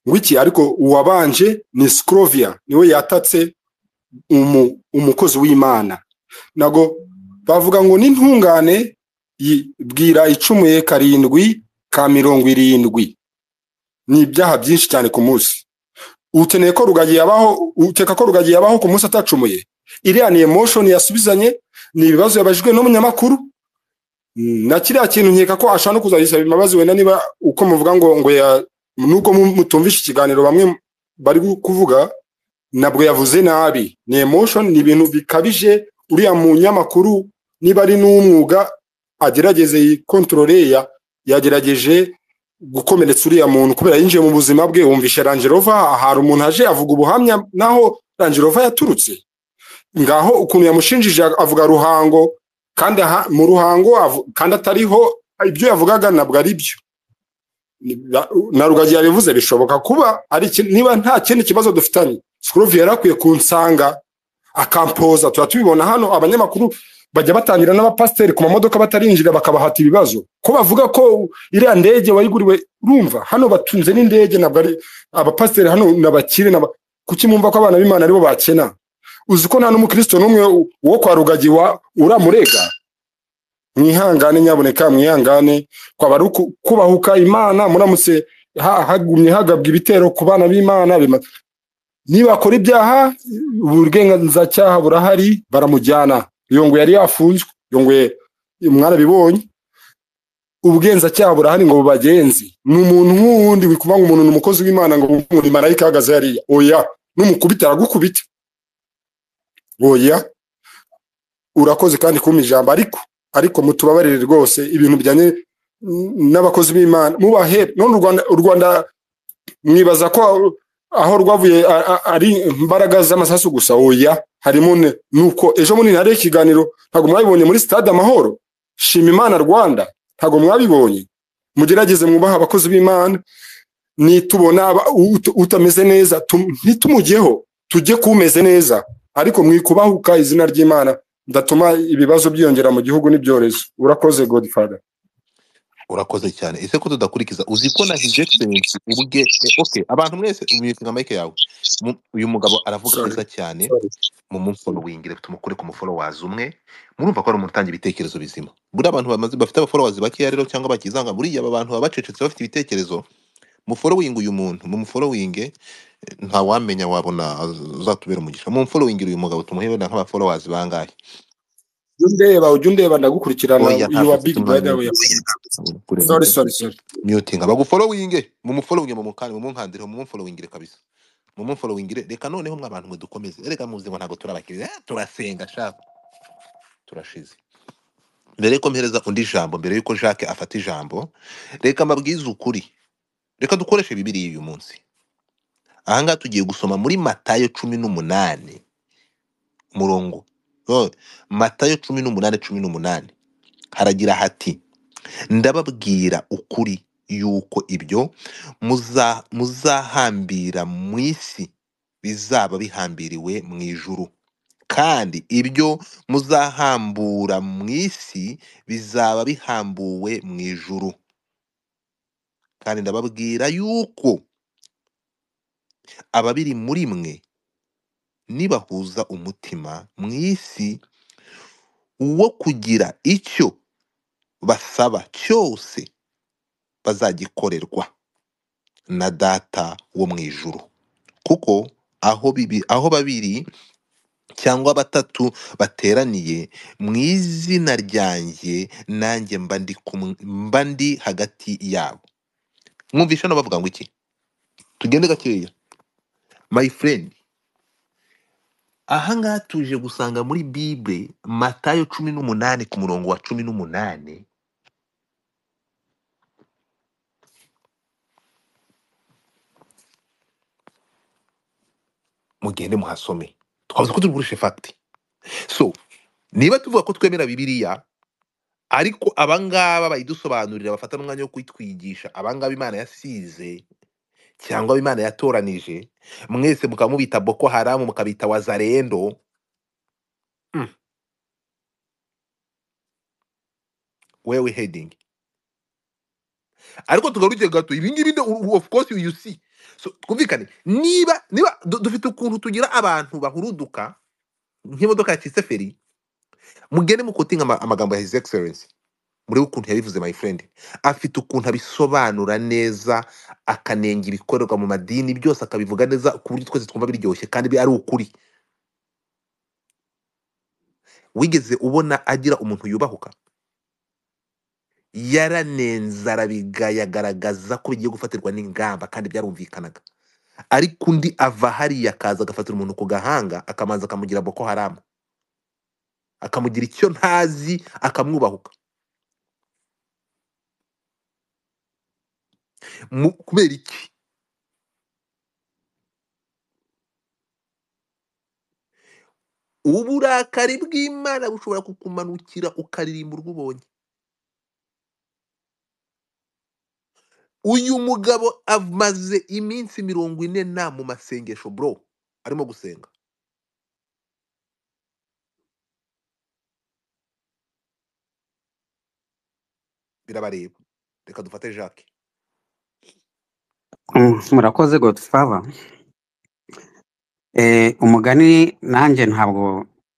wiki ariko uwabanje ni sikorovia niwe yatatse umu- umukozi w'imana ntabwo bavuga ngo n'intungane yi- bwira icumuye karindwi ka mirongo irindwi ni ibyaha byinshi cyane ku munsi ukeneye ko rugagi yabaho uteka ko rugagi yabaho ku munsi atacumuye iriya ni emotion yasubizanye ni ibibazo yabajijwe n'umunyamakuru Mm, na kiriya kintu nkeka ko ashaka no kuzayisaba imbabazi wenda niba uko muvuga ngo ngo ya nubwo mu- mutumvishe ikiganiro bamwe bari gu- kuvuga nabwo yavuze nabi ni emotion ni ibintu bikabije uriya munyamakuru niba ari n'umwuga agerageze yikontorore ya yagerageje gukomeretsa uriya muntu kubera yinjiye mu buzima bwe wumvishe rangerova hari umuntu aje avuga ubuhamya naho rangerova yaturutse ngaho ukuntu yamushinjije avuga ruhango kandi aha, mu ruhango avu- kandi atariho ibyo yavugaga ntabwo ari byo Ni- na na rugagi yabivuze bishoboka kuba ari iki- niba nta kindi kibazo dufitanye sikuruvi yari akwiye kunsanga akampoza tuba tubibona hano abanyamakuru bajya batangira n'abapasiteri ku mamodoka batarinjira bakabahata ibibazo ko bavuga ko iriya ndege wayiguriwe urumva hano batunze n'indege ntabwo ari abapasiteri hano ni abakire n'aba- kuki mwumva ko abana b'imana aribo bakena uzi ko nta n'umukristo n'umwe wo wo kwa rugagi wa- uramurega mwihangane nyaboneka mwihangane kwaba ari uku- kubahuka imana muramutse ha- hagumye hagabwa ibitero ku bana b'imana bima- nibakora ibyaha uburenganzacyaha burahari baramujyana iyo ngo yari yafunzwe iyo ngo mwarabibonye ubugenzacyaha burahari ngo bubagenzi ni umuntu nk'uwundi wikuvuga ngo umuntu ni umukozi w'imana ngo umuntu imarayika ahagaze hariya oya n'umukubita aragukubita oya urakoze kandi kumpa ijambo ariko ariko mutubabarire rwose ibintu bijyanye n- n'abakozi b'imana mubahe none u rwanda u rwanda mwibaza ko aho aho rwavuye a- a- ari imbaraga z'amasasu gusa oya harimo ne- nuko ejo bundi hari ikiganiro ntabwo mwabibonye muri stade amahoro shima imana rwanda ntabwo mwabibonye mugerageze mwubaha abakozi b'imana nitubona aba- ut- utameze neza tu- ntitumujyeho tujye kumeze neza ariko mwikubahuka izina ry'imana ndatuma ibibazo byiyongera mu gihugu n'ibyorezo urakoze godfather urakoze cyane ese ko tudakurikiza uzi ko na his excellence ubwe eh, okay abantu mwese ubivuga mike yawe Mu- uyu mugabo aravuga sorry neza cyane mu mumfollowingire tumukure ku mufollowazi umwe murumva ko ari umuntu utanga ibitekerezo bizima buriya abantu bamaze bafite abafollowazi bakeya rero cyangwa bakizanga buriya aba bantu baba bacecetse bafite ibitekerezo mufolowinge uyu muntu mumufolowinge nta wamenya wabona azatubera umugisha mumufolowingire uyu mugabo tumuhe wenda nk'abafolowazi bangahe jya undeba ujya undeba ndagukurikirana oya you ntabwo are mfite big umwanya brother wo we are friends sorry kurenga sorry sorry mutinga bagufolowinge mumufolowinge mumukande mumunkandire mumufolowingire kabisa mumufolowingire reka noneho mwa bantu mwe dukomeze erega muzi ngo ntabwo turi abakiriya eh, turasenga shaka turashize mbere yuko mpereza undi jambo mbere yuko jacques afata ijambo reka mbabwize ukuri reka dukoreshe bibiriya uyu munsi ahangaha tugiye gusoma muri matayo cumi n'umunani umurongo oh, matayo cumi n'umunani cumi n'umunani haragira hati ndababwira ukuri yuko ibyo muza- muzahambira mu isi bizaba bihambiriwe mu ijuru kandi ibyo muzahambura mu isi bizaba bihambuwe mu ijuru kandi ndababwira yuko ababiri muri mwe nibahuza umutima mu isi wo kugira icyo basaba cyose bazagikorerwa na data wo mu ijuru kuko aho bibi aho babiri cyangwa batatu bateraniye mu izina ryanjye nanjye mba ndi kumwe- mba ndi hagati yabo mwumvisha hano bavuga ngo iki tugende gakeya my friend ahangaha tuje gusanga muri bible matayo cumi n'umunani ku murongo wa cumi n'umunani mugende muhasome twabuze ko tugurishe fagiti so niba tuvuga ko twemera bibiliya ariko abangaba bayidusobanurira bafata n'umwanya wo kuyitwigisha abangaba imana yasize cyangwa abo imana yatoranije mwese mukaba mubita boko haramu mukabita wazarendo mm. where we heading ariko tugaruke gato ibingibi nde- u- u- of course you see so twumvikane niba niba du- dufite ukuntu tugira abantu bahuruduka nk'imodoka yacitse feri mugende mukotinga ama- amagambo ya his excellence murebe ukuntu yabivuze my friend afite ukuntu abisobanura neza akanenga ibikorerwa mu madini byose akabivuga neza ku buryo twese twumva biryoshye kandi bi- ari ukuri wigeze ubona agira umuntu yubahuka yaranenze arabiga yagaragaza ko bigiye gufatirwa n'ingamba kandi byarumvikanaga ariko undi ava hariya akaza agafatira umuntu ku gahanga akamanza akamugira boko haramu akamugira icyo ntazi akamwubahuka Mu- kubera iki uburakari bw'imana bushobora kukumanukira ukaririmba urw'ubonye uyu mugabo amaze iminsi mirongo ine nta mu masengesho bro arimo gusenga birabareba reka dufate jacques Mm, murakoze godfather Eh, umugani nanjye ntabwo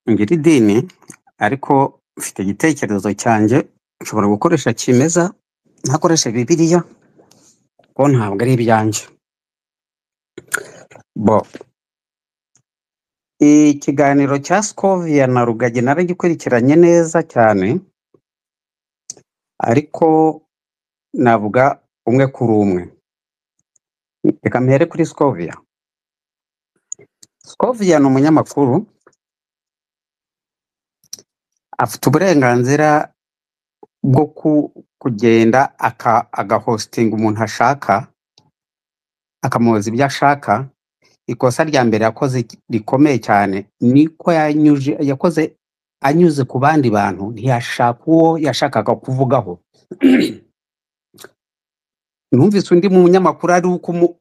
ngira idini ariko mfite igitekerezo cyanjye nshobora gukoresha kimeza ntakoreshe bibiliya kuko ntabwo ari ibyanjye bo ikiganiro cya skovia na rugagi naragikurikiranye neza cyane ariko navuga umwe kuri umwe reka mpere kuri skovia skovia ni umunyamakuru afite uburenganzira bwo ku- kugenda aka- agahostinga umuntu ashaka akamubaza ibyo ashaka ikosa rya mbere yakoze rikomeye cyane ni ko yanyuje yakoze anyuze ku bandi bantu ntiyashaka uwo yashakaga kuvugaho numvise undi munyamakuru ari ukumu-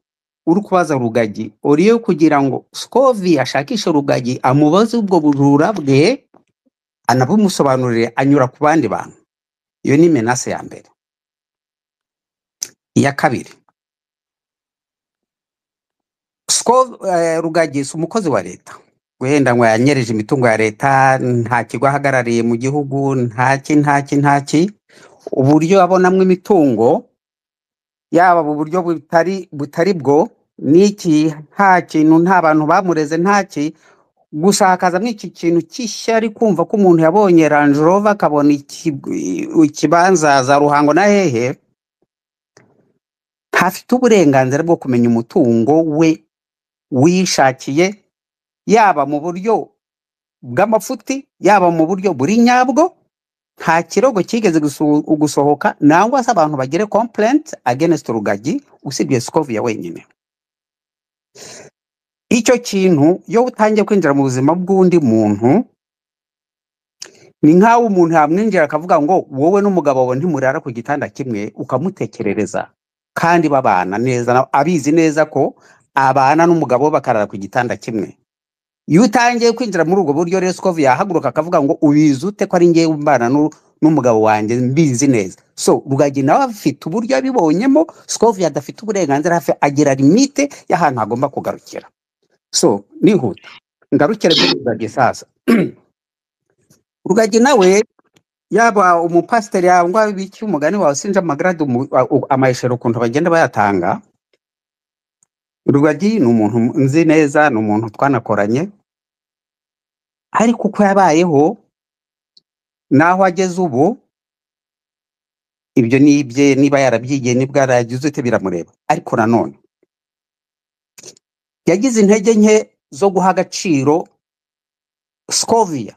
uri kubaza rugagi uriyo kugira ngo scovi ashakishe rugagi amubaze ubwo bujura bwe anabimusobanurire anyura ku bandi bantu iyo ni menase ya mbere iya kabiri sikoro rugagi si umukozi wa leta wenda ngo yanyereje imitungo ya leta nta kigo ahagarariye mu gihugu ntaki ntaki ntaki uburyo abonamo imitungo yaba mu buryo butari butari bwo n'iki nta kintu nta bantu bamureze ntaki gushakazamo iki kintu cy'ishyari kumva ko umuntu yabonye Range Rover akabona iki- ikibanza za Ruhango na hehe ntafite uburenganzira bwo kumenya umutungo we wishakiye yaba mu buryo bw'amafuti yaba mu buryo buri nyabwo nta kirego cyigeze gusu- gusohoka nangwa se abantu bagire complaint against rugagi usibye sikovia wenyine icyo kintu iyo utangiye kwinjira mu buzima bw'undi muntu ni nk'aho umuntu yamwinjira akavuga ngo wowe n'umugabo wawe ntimurara ku gitanda kimwe ukamutekerereza kandi babana neza na- abizi neza ko abana n'umugabo we bakarara ku gitanda kimwe iyo utangiye kwinjira muri ubwo buryo rero sikovu yahaguruka akavuga ngo ubizi ute ko ari ngewe mbana n'u- n'umugabo wanjye mbizi neza so rugagi nawe afite uburyo abibonyemo sikovu adafite uburenganzira hafi agira limite y'ahantu hagomba kugarukira so nihuta ngarukire kuri rugagi sasa rugagi nawe yaba umupasiteri yangwa biki umugani wawe sinzi amagarade umu- u- amayeshero ukuntu bagenda bayatanga rugagi ni umuntu nzi neza ni umuntu twanakoranye ariko uko yabayeho n'aho ageze ubu ibyo ni ibye niba yarabyigiye nibwo yaragize ute biramureba ariko nanone yagize intege nke zo guha agaciro skovia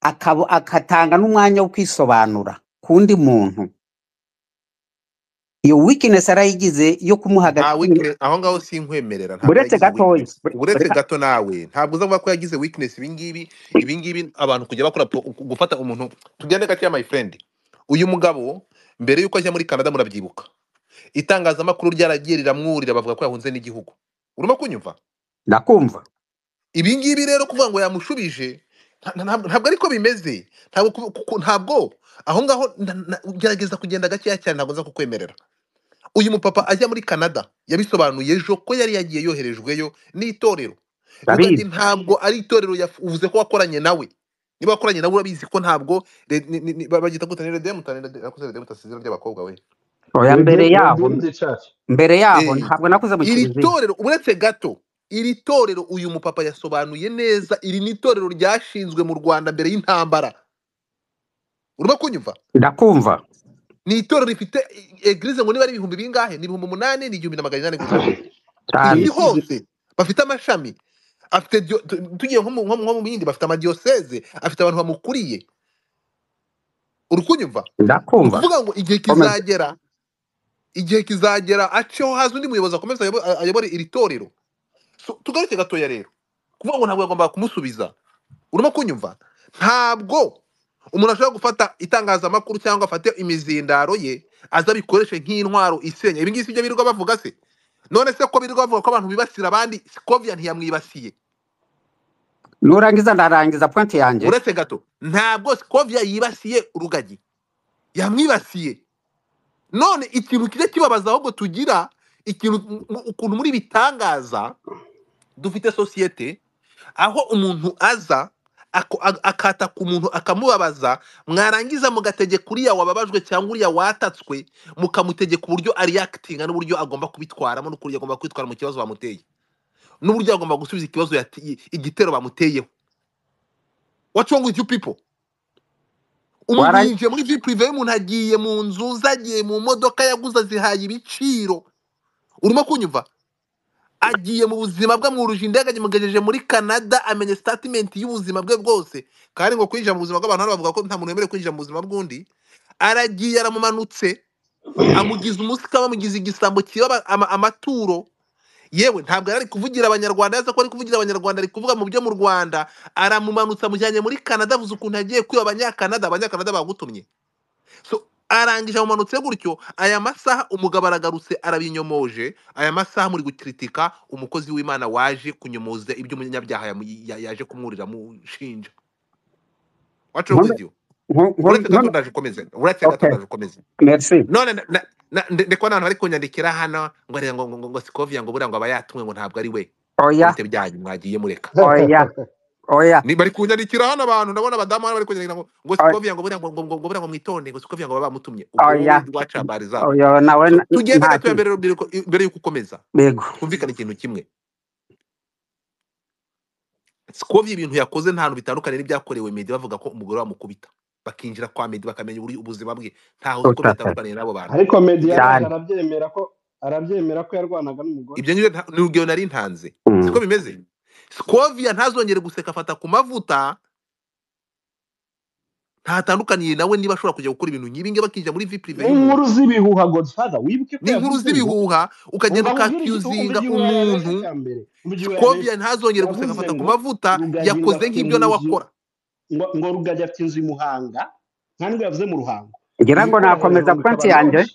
akaba- agatanga n'umwanya wo kwisobanura ku wundi muntu iyo wikinesi yarayigize yo kumuha nta agaciro weakness aho ngaho sinkwemerera ntabwo buretse yagize gatoya weakness bure- uretse bureka- gato nawe ntabwo uzavuga ko yagize weakness ibingibi ibingibi abantu kujya bakora po- gufata umuntu tugende gake ya my friend uyu mugabo mbere yuko ajya muri canada murabyibuka itangazamakuru ryaragiye riramwurira bavuga ko yahunze n'igihugu urimo kunyumva ndakumva ibi ngibi rero kuvuga ngo yamushubije nta- nta- ntabwo ntabwo ariko bimeze ntabwo ku- ku- ntabwo aho ngaho na- na- gerageza kugenda gakeya cyane ntabwo nza kukwemerera uyu mupapa ajya muri canada yabisobanuye ejo ko yari yagiye yoherejweyo n'itorero rugagi ndabizi ntabwo ari itorero yavuze ko wakoranye nawe niba wakoranye nawe urabizi ko ntabwo re- ni- ni- ni- ba- bagita gutane redemu isezerano ry'abakobwa we oya mbere yaho redeemed church mbere yaho Eh, ntabwo nakuze mu iri kiliziya torero uretse gato iri torero uyu mupapa yasobanuye neza iri ni itorero ryashinzwe mu rwanda mbere y'intambara urimo kunyumva ndakumva ni itorero rifite e- eglize ngo niba ari ibihumbi bingahe ni ibihumbi umunani ni igihumbi na magana inani gusa ku cyane isi Yesu hose bafite amashami afite dio- tu- tugiye nko mu nko mu- nko mu bindi bafite amadiyoseze afite abantu bamukuriye uri kunyumva ni ndakumva ukuvuga ngo igihe komeza kizagera igihe kizagera aceho haza undi muyobozi akomeze ayobo- ayobore iri torero So, tugaruke gatoya rero kuvuga ngo ntabwo yagombaga kumusubiza urimo kunyumva ntabwo umuntu ashobora gufata itangazamakuru cyangwa afate imizindaro ye aza abikoreshe nk'intwaro isenya ibi ngibi si byo birirwa bavuga se none se ko birirwa bavuga ko abantu bibasira abandi sikovia ntiyamwibasiye nurangiza ndarangiza pointi yanjye uretse gato ntabwo sikovia yibasiye urugagi yamwibasiye none ikintu kijya kibabaza ahubwo tugira ikintu ukuntu muri bitangaza dufite sosiyete aho umuntu aza ako- a- akata ku muntu akamubabaza mwarangiza mugategeka uriya wababajwe cyangwa uriya watatswe mukamutegeka uburyo ariyakitinga n'uburyo agomba kubitwaramo n'uburyo agomba kwitwara mu kibazo bamuteye n'uburyo agomba gusubiza ikibazo yati- igitero bamuteyeho what's wrong with you people umuntu warangiza yinjiye muri vipurive y'umuntu agiye mu nzu ze agiye mu modoka yaguze azihaye ibiciro urimo kunyumva agiye mu buzima bwe amwuruje indege amugejeje muri canada amenya sitatimenti y'ubuzima bwe bwose kandi ngo kwinjira mu buzima bw'abantu hano bavuga ko nta muntu wemerewe kwinjira mu buzima bw'undi aragiye aramumanutse amugize umusika bamugize igisambo kiba amaturo yewe ntabwo yari ari kuvugira abanyarwanda yaza ko ari kuvugira abanyarwanda ari kuvuga mu byo mu rwanda aramumanutse amujyanye muri canada avuze ukuntu yagiye kwiba abanyakanada abanyakanada bagutumye so arangije amumanutse gutyo aya masaha umugabo aragarutse arabinyomoje aya masaha muri gukiritika umukozi w'imana waje kunyomoza ibyo umunyabyaha yamu- ya- yaje kumwurira amushinja wacu nkono rukugiwe nko- nko- uretse nkono gatondaje ukomeze uretse okay gatondaje ukomeze merci none na- na- na- ndi ndi kubona abantu bari kunyandikira hano ngo arega ngo ngo ngo sikovia ngo buriya ngo aba yatumwe ngo ntabwo ari we ngo oya bite byanyu mwagiye mureka oya oya ni bari kunyandikira hano abantu ndabona abadamu hano bari kunyandikira ngo ngo o- sikovia ngo buriya ngo ngo ngo buriya ngo mwitonde ngo sikovia ngo baba bamutumye ubwo wowe oya waca bari zabo oya nawe so tugende nta gato kintu mbere y'urubyiruko mbere y'uko ukomeza yego twumvikane ikintu kimwe sikovia ibintu yakoze nta hantu bitandukanye n'ibyakorewe medi bavuga ko umugore wamukubita bakinjira kwa medi bakamenya uburi- ubuzima bwe ntaho uzi ko utata bitandukaniye n'abo bantu ariko medi yaraje cyane arabyemera ko arabyemera ko yarwanaga n'umugore ibyo nyine nta- ni urugero nari ntanze siko Mm. bimeze sikovia ntazongere guseka afata ku mavuta ntatandukaniye nawe niba ashobora kujya gukora ibintu nk'ibi ngibi bakinjira muri vi prive y'umuntu n'inkuru z'ibihuha godfather wibuke ko ni inkuru yavuze ngo z'ibihuha ukagenda umva nkubwire iki- ukakiuzinga umva igihuha yabeshye umuntu cya mbere umva igihuha sikovia yabeshye ntazongere guseka yavuze afata ku ngo mavuta rugagi ngo yakoze afite nk'ibyo mu nawe nzu akora ngo ngo rugagi afite inzu i muhanga nta nubwo yavuze mu ruhango ngira ngo ngo ikorohera hejuru nakomeza ngo ikaba pointi yanjye loji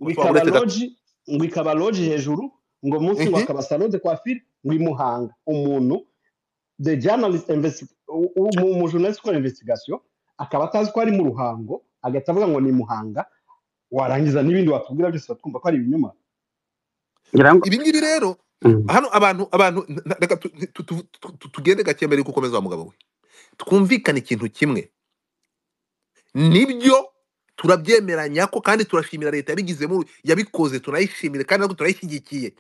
ngo gusa ikaba uretse gato loji ngo ikaba loji hejuru ngo munsi ngo Mhm. akaba salon de coiffure ngo i muhanga umuntu the journalist investi- u- u- mu- umujournalist ukora investigation akaba atazi ko ari mu ruhango agahita avuga ngo ni i muhanga warangiza n'ibindi watubwira byose batwumva ko ari ibinyoma ngira ngo ibi ngibi rero Mm. hano abantu abantu n- n- reka tu- tu- tu- tu- tu- tugende gake mbere yuko ukomeza wa mugabo we twumvikane ikintu kimwe nibyo turabyemeranya ko kandi turashimira leta yabigizemo yabikoze tunayishimire kandi nabwo turayishyigikiye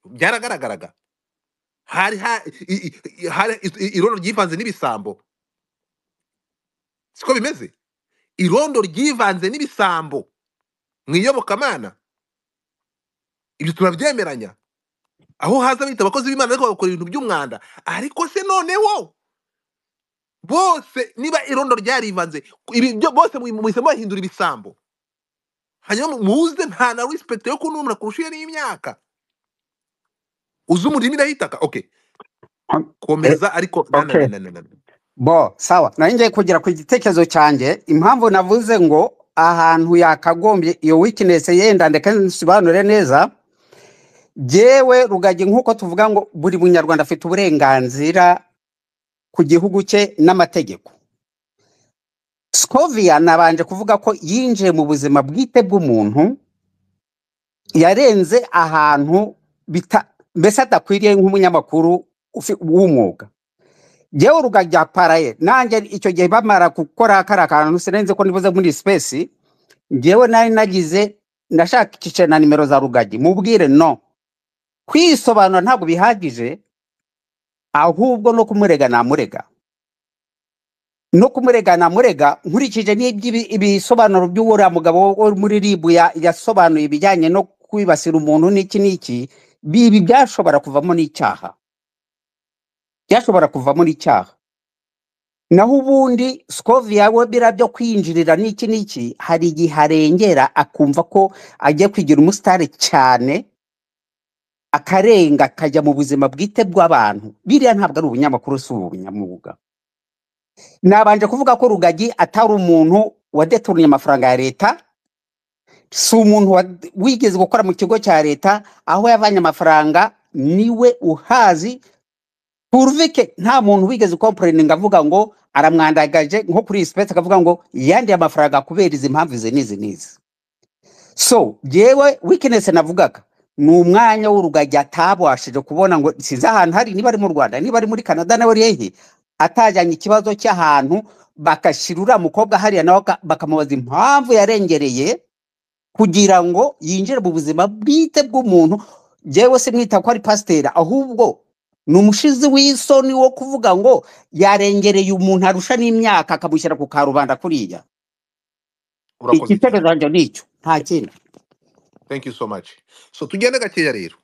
byaragaragaraga hari ha- i- i- i- hari i- i- irondo ryivanze n'ibisambo siko bimeze irondo ryivanze n'ibisambo mu iyobokamana ibyo turabyemeranya aho haza bita abakozi b'imana ariko bagakora ibintu by'umwanda ariko se noneho bose niba irondo ryarivanze ibi byo bose mu- muhisemo bahindura ibisambo hanyuma muze nta na risipegiti yo kunumira kurusha iyo n'imyaka uzi umurimi irahitaka okay On- eh, komeza ariko na na okay na na na na bo sawa nari ngiye kugira ku gitekerezo cyanjye impamvu navuze ngo ahantu yakagombye iyo weakness yenda ndeka nsobanure neza jewe rugagi nk'uko tuvuga ngo buri munyarwanda afite uburenganzira ku gihugu cye n'amategeko scovia nabanje kuvuga ko yinjiye mu buzima bwite bw'umuntu yarenze ahantu bita mbese adakwiriye nk'umunyamakuru ufi- w'umwuga jewe rugagi aparaye nanjye icyo gihe bamara gukora kariya kantu sinenze ko nibuze muri space njyewe nari nagize nashakishije na nimero za rugagi mubwire no kwisobanura ntabwo bihagije ahubwo no kumurega namurega no kumurega namurega nkurikije n'ibyi- ibisobanuro by'uriya mugabo wo muri ribu ya- yasobanuye ibijyanye no kwibasira umuntu n'iki n'iki bibi byashobora kuvamo n'icyaha byashobora kuvamo n'icyaha naho ubundi scovia we bira byo kwinjirira n'iki n'iki hari igihe arengera akumva ko agiye kwigira umusitari cyane akarenga akajya mu buzima bwite bw'abantu biriya ntabwo ari ubunyamakuru si ubunyamwuga nabanje kuvuga ko rugagi atari umuntu wadeturunye amafaranga ya leta si umuntu wa- wigeze gukora mu kigo cya leta aho yavanye amafaranga niwe uhazi turvike nta muntu wigeze kompureni ngo avuga ngo aramwandagaje nko kuri iyi sipesi akavuga ngo yandiye amafaranga kubera izi mpamvu izi n'izi n'izi so jyewe wikinesi navugaga ni umwanya w'urugagi atabashije kubona ngo sinzi ahantu hari niba ari mu rwanda niba ari muri canada nawe hehe atajyanye ikibazo cy'ahantu bagashyira uriya mukobwa hariya nawe aka- bakamubaza impamvu yarengereye kugira ngo yinjire mu buzima bwite bw'umuntu jyewe simwita ko ari pasiteri ahubwo ni umushizi w'isoni wo kuvuga ngo yarengereye umuntu arusha n'imyaka akamushyira ku karubanda kuriya urakoze igitekerezo cyane cyanjye ni icyo nta kindi thank you so much so tugende gakeya rero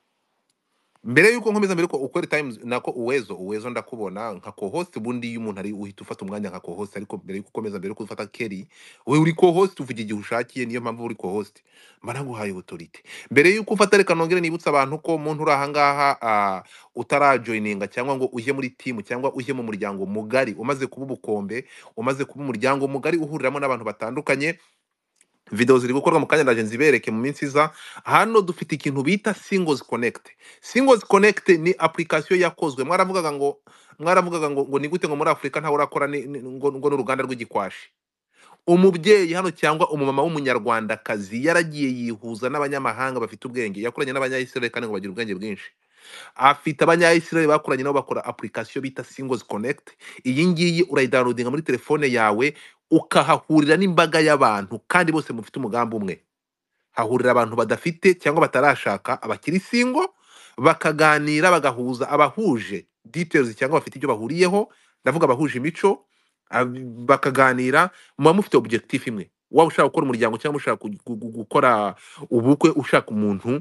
mbere yuko nkomeza mbere yuko ukora times nako uwezo uwezo ndakubona nka co-host ubundi iyo umuntu ari uhita ufata umwanya nka co-host ariko mbere yuko ukomeza mbere yuko ufata keri we uri co-host uvuga igihe ushakiye niyo mpamvu uri co-host mba naguhaye autorite mbere yuko ufata reka nongere nibutsa abantu ko muntu uri ahangaha ah, utarajoininga cyangwa ngo ujye muri timu cyangwa ujye mu muryango mugari umaze kuba ubukombe umaze kuba umuryango mugari uhuriramo n'abantu batandukanye video ziri gukorwa mu kanya ndaje nzibereke mu minsi iza hano dufite ikintu bita singles connect singles connect ni application yakozwe mwaravugaga ngo mwaravugaga ngo, ngo ni gute ngo muri afurika ntawe urakora ni- ni- ngo, ngo n'uruganda rw'igikwashi umubyeyi hano cyangwa umumama w'umunyarwandakazi yaragiye yihuza n'abanyamahanga bafite ubwenge yakoranye n'abanyayisiraheli kandi ngo bagira ubwenge bwinshi afite abanyayisiraheli bakoranye nabo bakora application bita singles connect iyi ngiyi urayidownloadinga muri telefone yawe ukahahurira n'imbaga y'abantu kandi bose mufite umugambi umwe hahurira abantu badafite cyangwa batarashaka abakiri singo bakaganira bagahuza abahuje details cyangwa bafite ibyo bahuriyeho ndavuga abahuje imico ab- bakaganira muba mufite objectif imwe waba ushaka gukora umuryango cyangwa ushaka gu- gu- gu- gukora ubukwe ushaka umuntu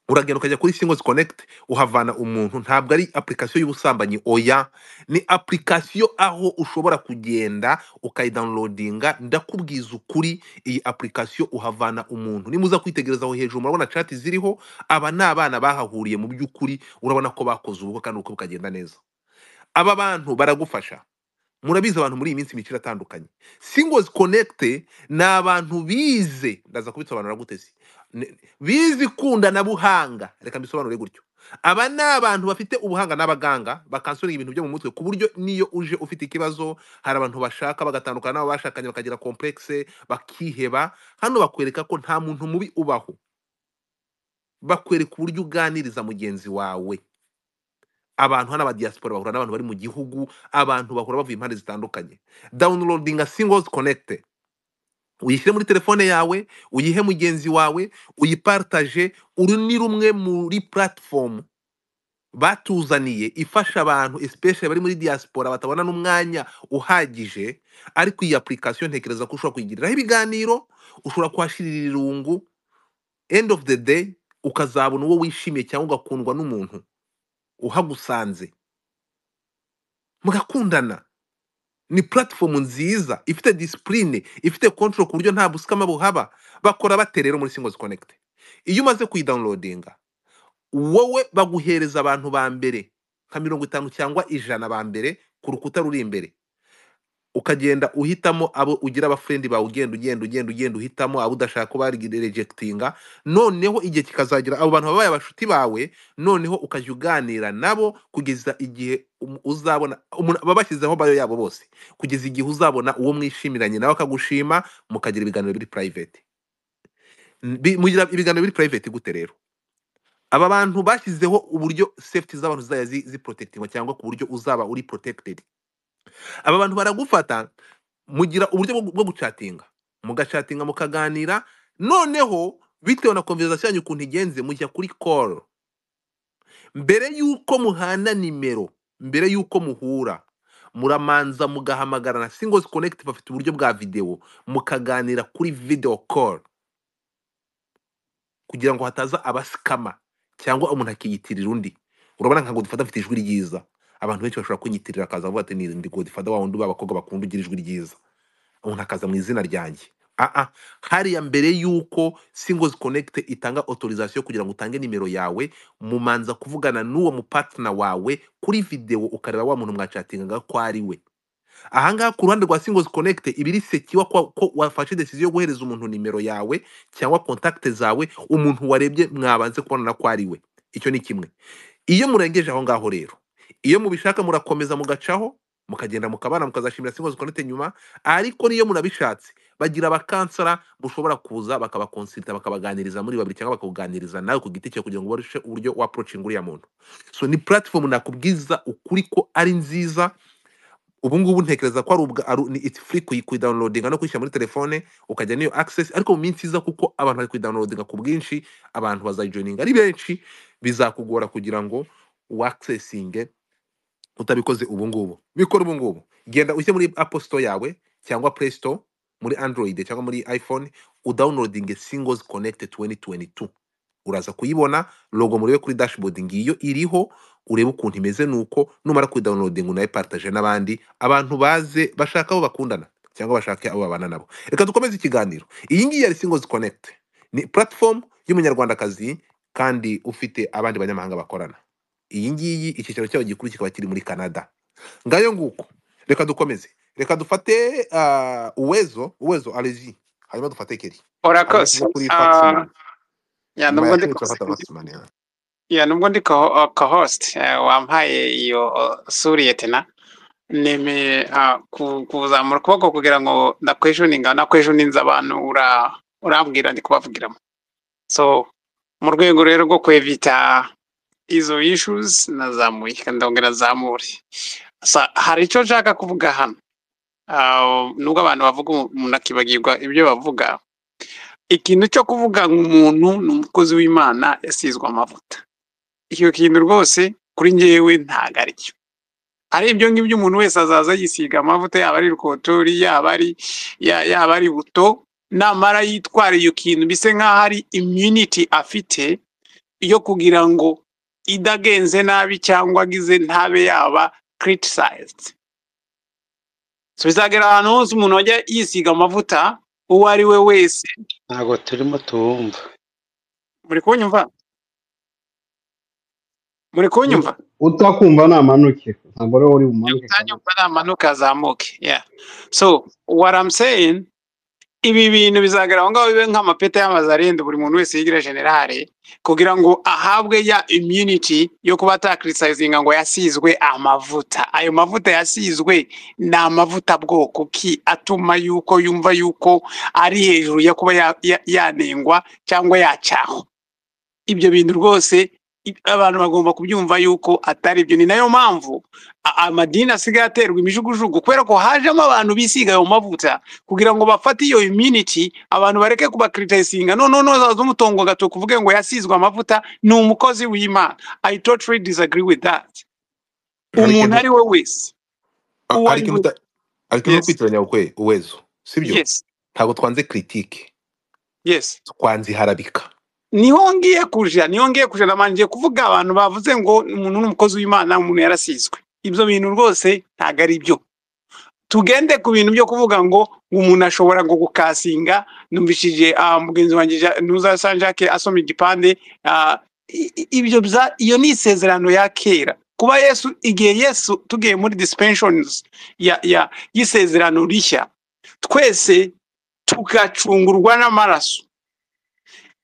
uragenda ukajya kuri singles connect uhavana umuntu ntabwo ari application y'ubusambanyi oya ni application aho ushobora kugenda ukayidownloadinga ndakubwiza ukuri iyi application uhavana umuntu nimuza kwitegereza aho hejuru murabona chat ziriho aba ni abana bahahuriye mu by'ukuri urabona ko bakoze ubukwe kandi ubukwe bukagenda neza aba bantu baragufasha murabizi abantu muri iyi minsi imikino itandukanye singles connect ni abantu bize ndaza kubisobanura gute se Ni- bize ikundanabuhanga reka mbisobanure gutyo aba ni abantu bafite ubuhanga n'abaganga bakansura ibintu byo mu mutwe ku buryo niyo uje ufite ikibazo hari abantu bashaka bagatandukana n'abo bashakanye bakagira complexe bakiheba hano bakwereka ko nta muntu mubi ubaho bakwereka uburyo uganiriza mugenzi wawe abantu hano abadiyasipora bahura n'abantu bari mu gihugu abantu bahura bavuye impande zitandukanye downloadinga singles connect uyishyire muri telefone yawe uyihe mugenzi wawe uyipartaje uru ni rumwe muri platform batuzaniye ifasha abantu especially bari muri diaspora batabona n'umwanya uhagije ariko iyi application ntekereza ko ushobora kuyigiriraho ibiganiro ushobora kuhashirira irungu end of the day ukazabona uwo wishimiye cyangwa ugakundwa n'umuntu uhagusanze mugakundana ni platform nziza ifite discipline ifite control ku buryo nta busikama buhaba bakora bate rero muri singles connect iyo umaze kuyidownloadinga wowe baguhereza abantu ba mbere nka mirongo itanu cyangwa ijana ba mbere ku rukuta ruri imbere ukagenda uhitamo abo ugira abafrendi bawe ugenda ugenda ugenda ugenda uhitamo abo udashaka ko barejectinga noneho igihe kikazagera abo bantu babaye abashuti bawe noneho ukajya uganira nabo kugeza igihe um- uzabona umuntu- baba bashyizeho bayo yabo bose kugeza igihe uzabona uwo mwishimiranye nawe akagushima mukagira ibiganiro biri private N- bi- mugira ibiganiro biri private gute rero aba bantu bashyizeho uburyo safety z'abantu zizajya zi- ziprotectingwa cyangwa ku buryo uzaba uri protected aba bantu baragufata mugira uburyo bwo bwo gucatinga mugacatinga mukaganira noneho bitewe na conversation yanyu ukuntu igenze mujya kuri call mbere y'uko muhana nimero mbere y'uko muhura muramanza mugahamagarana singles connect bafite uburyo bwa video mukaganira kuri video call kugira ngo hataza abasikama cyangwa umuntu akiyitirira undi urabona nka godifada afite ijwi ryiza abantu benshi bashobora kunyitirira akaza avuga ati ni ndi godifada wa wundi w'abakobwa bakunda ugira ijwi ryiza umuntu akaza mu izina ryanjye aa hariya mbere y'uko singles connect itanga autorisation kugira ngo utange nimero yawe mumanza kuvugana n'uwo mupartner wawe kuri videwo ukareba wa muntu mwacatingaga ko ari we ahangaha ku ruhande rwa singles connect ibiri sekiwa ko ko wafashe decision yo guhereza umuntu nimero yawe cyangwa contact zawe umuntu warebye mwabanze kubonana ko ari we icyo ni kimwe iyo murengeje aho ngaho rero iyo mubishaka murakomeza mugacaho mukagenda mukabana mukazashimira singles connect nyuma ariko niyo munabishatse bagira abakansara mushobora kuza bakabakonsulta bakabaganiriza muri babiri cyangwa bakakuganiriza nawe ku giti cyawe kugira ngo barushe uburyo wa approaching uriya muntu so ni platform nakubwiza ukuri ko ari nziza ubu ngubu ntekereza ko ari ubwa ari- ni it's free kuyi kuyidownloadinga no kuyishyira muri telefone ukajya niyo access ariko mu minsi iza kuko abantu bari kuyidownloadinga ku bwinshi abantu bazayijoininga ari benshi bizakugora kugira ngo uaccessinge utabikoze ubu ngubu bikora ubu ngubu genda ujye muri apple store yawe cyangwa play store muri android cyangwa muri iphone udownloadinge singles connect 2022 uraza kuyibona logo murebe kuri dashboard ngiyo iriho urebe ukuntu imeze nuko numara kuyidownloadinga unayipartaje n'abandi abantu baze bashaka abo bakundana cyangwa bashake abo babana nabo reka dukomeze ikiganiro iyi ngiyi yari singles connect ni platform y'umunyarwandakazi kandi ufite abandi banyamahanga bakorana iyi ngiyi icyicaro cyayo gikuru kikaba kiri muri canada ngayo nguko reka dukomeze reka dufate ah, uwezo uwezo alegi hanyuma dufate keri hanyuma urakoze tujye kuri Ah, faxman ya nyuma nubwo ya ndi keri turafata faxman ya ya nubwo ndi co uh, co-host eh, wampaye iyo uh, suriye tena neme ah, ku- kuzamura ukuboko kugira ngo ndakwejuninga nakwejuninze abantu ura urambwira ndi kubavugiramo so mu rwego rero rwo kwevita izo issues nazamuye kandi ndongera nazamure Sa- hari icyo nshaka kuvuga hano Ah, nubwo abantu bavuga umuntu akibagirwa ibyo bavuga ikintu cyo kuvuga ngo umuntu ni umukozi w'imana yasizwe amavuta icyo kintu rwose kuri njyewe ntago aricyo ari ibyo ngibyo umuntu wese azaza yisiga amavuta yaba ari rukotori yaba ari ya- yaba ari buto namara yitwara iyo kintu bise nk'aho ari immunity afite yo kugira ngo idagenze nabi cyangwa agize ntabe yaba criticized so bizagera ahantu hose umuntu wajya yisiga amavuta uwo ari we wese ntabwo turimo tuwumva muri kunyumva muri kunyumva utakumva namanuke ntabwo ari wowe uri bumanuke kabiri utanyumva namanuka azamuke yeah. so what I'm saying ibi bintu bizagaragara aho ngaho bibe nk'amapeta y'amazi arenda buri muntu wese yigira generale kugira ngo ahabwe ya immunity yo kuba atakirisayizinga ngo yasizwe amavuta ayo mavuta yasizwe ni amavuta bwoko ki atuma yuko yumva yuko ari hejuru yo kuba ya- ya- yanengwa cyangwa yacyaho ibyo bintu rwose i- abantu bagomba kubyumva yuko atari byo ni nayo mpamvu a- amadini asigaye aterwa imijugujugu kubera ko hajemo abantu bisiga ayo mavuta kugira ngo bafate iyo immunity abantu bareke kubakiritayisinga noneho nozaza umutongo agatoki uvuge ngo yasizwe amavuta ni umukozi w'imana i totally disagree with that hari umuntu ikintu ari we wese a- uwo ari hari ikintu we uta- hari ikintu uri yes kwitiranya kwe uwezo sibyo yes ntabwo twanze critique yes twanze iharabika niho ngiye kuja niho ngiye kuja nabanje kuvuga abantu bavuze ngo umuntu ni umukozi w'imana umuntu yarasizwe ibyo bintu rwose ntabwo ari byo tugende ku bintu byo kuvuga ngo umuntu ashobora ngo gukasinga numvishije ah, mugenzi wanjye Ja- nuza sanjake asoma igipande ah, i- i- ibyo bya- iyo ni isezerano ya kera kuba yesu igihe yesu tugiye muri dispensions ya ya y'isezerano rishya twese tugacungurwa n'amaraso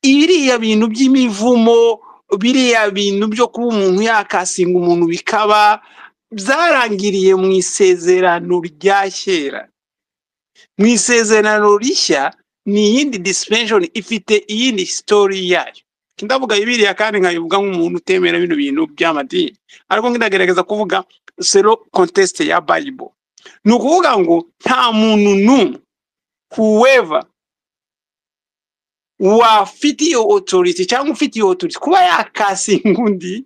biriya bintu by'imivumo biriya bintu byo kuba umuntu yakasinga umuntu bikaba byarangiriye mu isezerano rya kera mu isezerano rishya ni iyindi dispensation ifite iyindi sitori yayo ndavuga biriya kandi nkabivuga nk'umuntu utemera bino bintu by'amadini ariko ndagerageza kuvuga selo kontesite ya bayibo ni ukuvuga ngo nta muntu n'umwe whoever wafite iyo otoriti cyangwa ufite iyo otoriti kuba yakasinga undi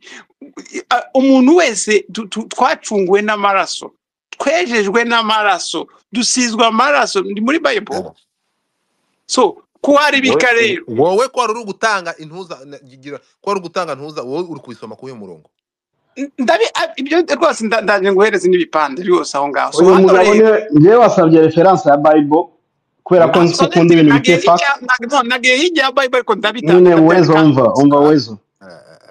a- umuntu wese tu- tu- twacunguwe n'amaraso twejejwe n'amaraso dusizwe amaraso ni muri bayibulu Yaba. so kuharibika wowe wo- rero wowe ko wari uri gutanga intuza na- gira- ko wari uri gutanga ntuza wowe uri kubisoma kuri uyu murongo n- ndabi a- ibyo rwose nda- ndaje nguhereze n'ibipande byose aho ngaho so uyu hano mugabo rero niwe njyewe wasabye referanse ya bayibo kubera ko ah, nzi ko so ukunda listen ibintu nagiye bifite hirya fakiti nag- no, nagiye hirya ya bayibulu ariko ndabitanga nyine ndabyandika wezo hano umva hose umva wezo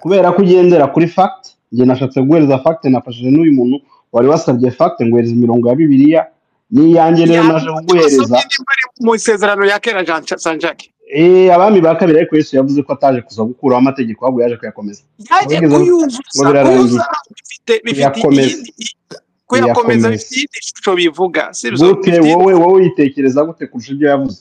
kubera ko ugendera kuri fakiti njye nashatse guhereza fakiti nafashije n'uyu muntu wari wasabye fakiti nguhereza imirongo ya bibiliya n'iyanjye rero naje yabibonye kuguhereza wasomye nimba ari mu isezerano ya kera jean sanjake Eh, abami ba kabiri ariko yesu yavuze ko ataje kuza gukuraho amategeko ahubwo yaje kuyakomeza yaje abigeze ngo kuyuzuza birarangiye kuyuzuza bifite bifite kuyakomeza iyindi kuyakomeza kuyakomeza bifite iyindi shusho bivuga sibyo gute bifite wowe wowe uyitekereza gute kurusha ibyo yavuze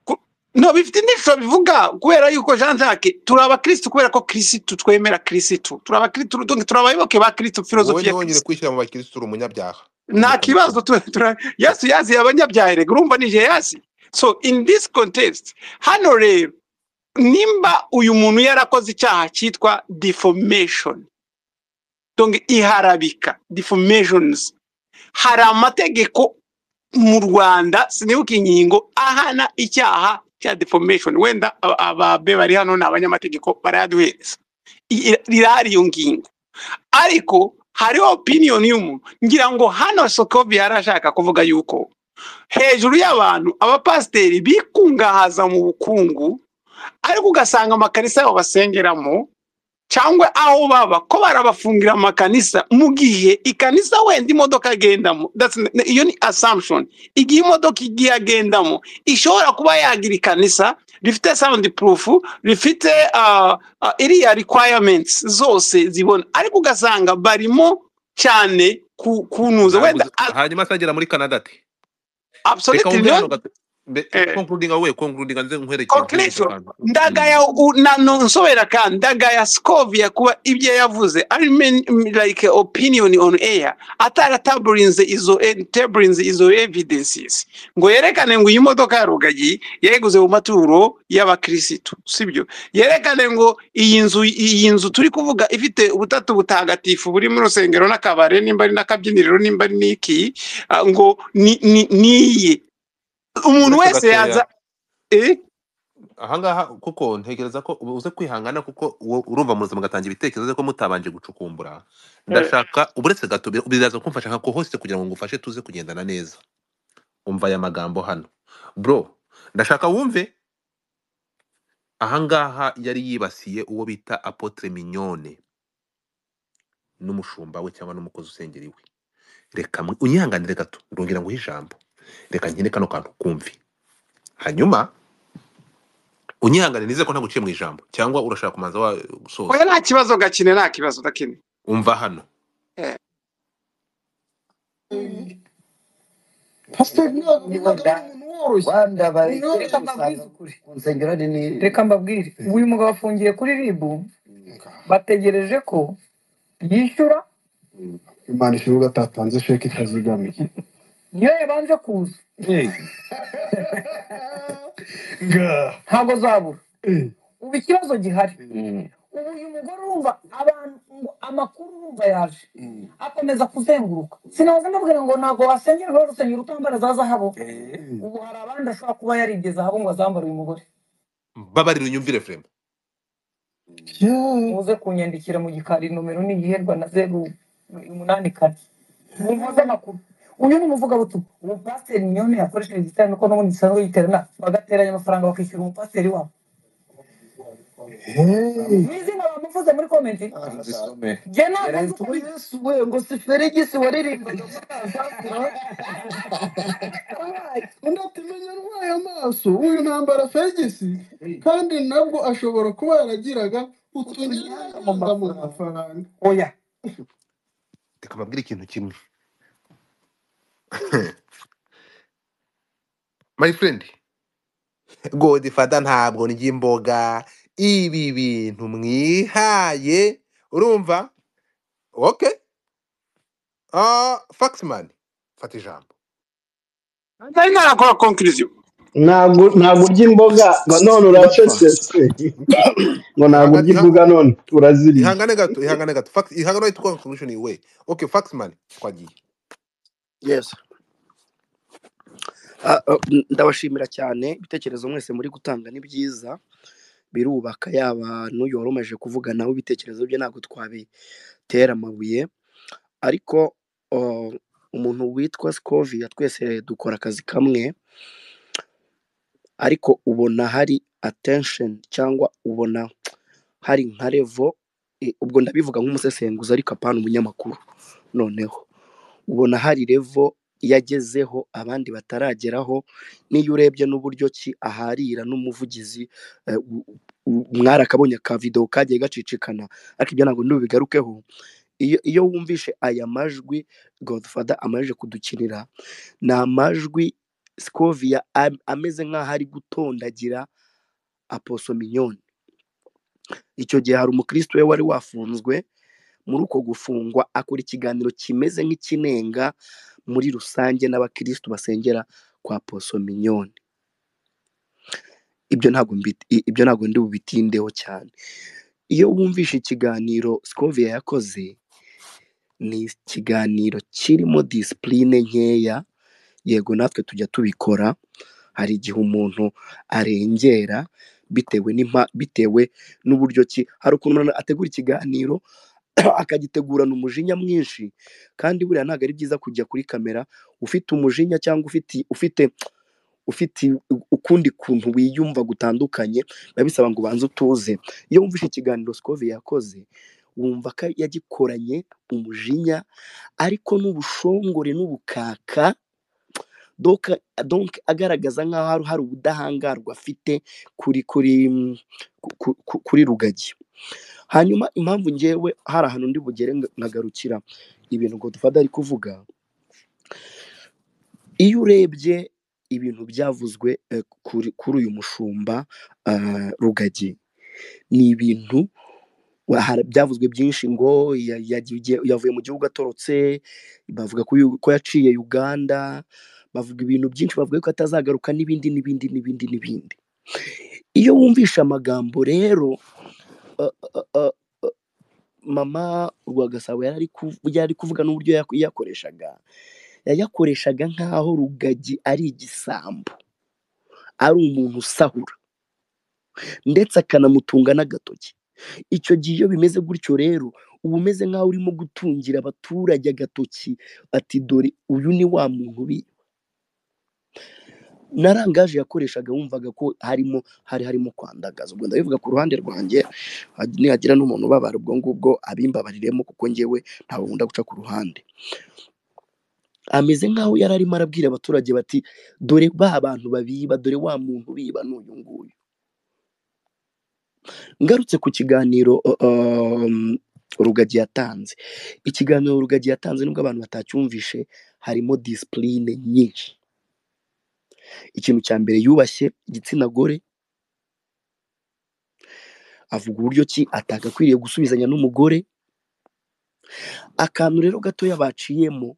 ku- no bifite indi shusho bivuga kubera yuko jean jacques turi abakirisitu kubera ko kirisitu twemera kirisitu turi abakirisitu turi abayoboke ba kirisitu wowe filozofi ni ya wonyine kirisitu kwishyira mu bakirisitu uri umunyabyaha nta kibazo w'umutagatifu tu- tura- yesu yaziye abanyabyaha erega urumva nije yasi so in this context hano rero nimba uyu muntu yarakoze icyaha cyitwa deformation donc iharabika deformations hari amategeko mu rwanda sinibuka inkingo ahana icyaha cya deformation wenda aba- ababe bari hano ni abanyamategeko barayaduhereza I- irahari iyo ngingo ariko hariho opinion y'umuntu ngira ngo hano sokovi yari ashaka kuvuga yuko hejuru y'abantu abapasiteri bikungahaza mu bukungu ariko ugasanga amakarisa yabo basengeramo cyangwa aho baba ko barabafungira amakanisa mu gihe ikanisa wenda imodoka agendamo That's- n- iyo ni assumption igihe imodoka igiye agendamo ishobora kuba yagira ikanisa rifite sound proof rifite ah, ah, iriya requirements zose zibona ariko ugasanga barimo cyane ku- kunuza wenda nabuze hanyuma se agera muri canada ati absolutely reka wumve niyo hano gato mbe eh, konkurudinga we konkurudinga nze nkwerekeye nkwereke conclusion akantu ndagaya u- na no nsobera ka ndagaya scovia kuba ibyo yavuze ari men- like opinion on air atarataburinze izo taburinze izo evidences ngo yerekane ngo iyi modoka ya rugagi yayiguze mu maturo y'abakirisitu sibyo yerekane ngo iyi nzu iyi nzu turi kuvuga ifite ubutatu butagatifu buri mu rusengero n'akabare nimba ari n'akabyiniriro nimba ari n'iki ah, ngo ni ni- niye umuntu uretse wese gatoya yaza eh? ahangaha kuko ntekereza ko ubu uze kwihangana kuko uwo- urumva muza mugatanga ibitekerezo ariko mutabanje gucukumbura Eh, ndashaka uburetse gato bi- biraza kumfasha nka kohosite kugira ngo ngufashe tuze kugendana neza umva aya magambo hano bro ndashaka wumve ahangaha yari yibasiye uwo bita apotre mignone n'umushumba we cyangwa n'umukozi usengera iwe reka mu- unyihanganire gato ndongera nguhe ijambo reka nkine kano kantu kumve hanyuma unyihanganire nize ko ntaguciye mu ijambo cyangwa urashaka kumanza wa oya gusoza nta kibazo gakine nta kibazo gakine umva hano Eh, pasiteri ntabwo umugabo ari umuntu woroshye Rwanda bari Uyu ni reka mbabwize ukuri ku nsengero nini reka mbabwire uyu mugabo afungiye kuri ribu bategereje ko yishyura imana ishuri atatanze sheke itazigamiye niyo yabanje kuza Eh. Nga. ntabwo zabura ubu ikibazo gihari ubu uyu mugore urumva abantu ngo amakuru urumva yaje akomeza kuzenguruka sinaza ndabwira ngo ntabwo wasengerwa urusengero utambara za zahabu ubu hari abandi ashobora kuba yaribye zahabu ngo azambare uyu mugore babarira unyumvire frema muze kunyandikira mu gikari nomero ni iyiherwa na zeru umunani kane nimuze amakuru uyu ni umuvugabutumwa uwo pasiteri mignone yakoresheje igiterane ko n'ubundi gisanzwe giterana bagateranya amafaranga bakishyura umupasiteri wabo mwizina bamuvuze muri komenti jye ntabwo nzi uko yesu we ngo si feregisi waririmbaga undi atumenya arwaye amaso uyu ntambara feregisi kandi nabwo ashobora kuba yaragiraga utunyanga mu mafaranga oya reka mbabwire ikintu kimwe my friend godifata ntabwo ndya imboga ibi bintu mwihaye urumva okay ah faxman fata ijambo nari narakora conclusion ntabwo ntabwo urya imboga ngo none uracecetse se ngo ntabwo urya ihangane iha- imboga none uraziriye ihangane gato ihangane gato fax ihangane to conclusion iwe okay faxman twagiye yes Ah, ah, mm, ndabashimira cyane ibitekerezo mwese muri gutanga ni byiza birubaka yaba n'uyoromeje kuvuga nawe ibitekerezo bye ntabwo twabitera amabuye ariko oh, umuntu witwa sikovia twese dukora akazi kamwe ariko ubona hari attention cyangwa ubona hari nka revo eh, ubwo ndabivuga nk'umusesenguzi ariko apana umunyamakuru noneho ubona hari revo yagezeho abandi batarageraho n'iyo urebye n'uburyo ki aharira n'umuvugizi eh, u- u- mwari akabonye ka videwo kagiye gacicikana ariko ibyo ntabwo ntubigarukeho iyo iyo wumvishe aya majwi godfather amaze kudukinira ni amajwi scovia am- ameze nk'aho ari gutondagira aposo mignone icyo gihe hari umukristo we wari wafunzwe muri uko gufungwa akora ikiganiro kimeze nk'ikinenga muri rusange n'abakristo basengera kwa poso mignone ibyo ntabwo mbi- i- ibyo ntabwo ndi bubitindeho cyane iyo wumvishe ikiganiro scovia yakoze ni ikiganiro kirimo disipurine nkeya yego natwe tujya tubikora hari igihe umuntu arengera bitewe n'impa bitewe n'uburyo ki hari ukuntu umuntu ategura ikiganiro akagitegurana umujinya mwinshi kandi buriya ntabwo ari byiza kujya kuri kamera ufite umujinya cyangwa ufite ufite ufite ukundi kuntu wiyumva gutandukanye biba bisaba ngo ubanze utuze iyo wumvise ikiganiro sikove yakoze wumva ko yagikoranye umujinya ariko n'ubushongore n'ubukaka doka donke agaragaza nk'aho hari hari ubudahangarwa afite kuri kuri ku- ku- kuri rugagi hanyuma impamvu ngewe hari ahantu ndi bugere nkagarukira ibintu ngo dufata ari kuvuga iyo urebye ibintu byavuzwe eh, kuri kuri uyu mushumba ah, rugagi ni ibintu wa- hari- byavuzwe byinshi ngo ya- yagiye- yavuye mu gihugu atorotse bavuga ko yu- ko yaciye uganda bavuga ibintu byinshi bavuga ko atazagaruka n'ibindi n'ibindi n'ibindi n'ibindi iyo wumvishe amagambo rero eh, eh, eh, mama rwagasabo yari ari kuv- yari ari kuvuga n'uburyo yaku- yakoreshaga yayakoreshaga nk'aho rugagi ari igisambo ari umuntu usahura ndetse akanamutunga n'agatoki icyo gihe iyo bimeze gutyo rero uba umeze nk'aho urimo gutungira abaturage agatoki ati dore uyu ni wa muntu bi narangaje yakoreshaga wumvaga ko harimo hari harimo kwandagaza ubwo ndabivuga ku ruhande rwanjye ha- nihagira n'umuntu ubabara ubwo ngubwo abimbabariremo kuko ngewe ntabwo nkunda guca ku ruhande ameze nk'aho yari arimo arabwira abaturage bati dore ba bantu babiba dore wa muntu biba n'uyu nguyu ngarutse ku kiganiro uh, um, rugagi yatanze ikiganiro rugagi yatanze nubwo abantu batacyumvishe harimo disipurine nyinshi ikintu cya mbere yubashye igitsina gore avuga uburyo ki atagakwiriye gusubizanya n'umugore akantu rero gatoya baciyemo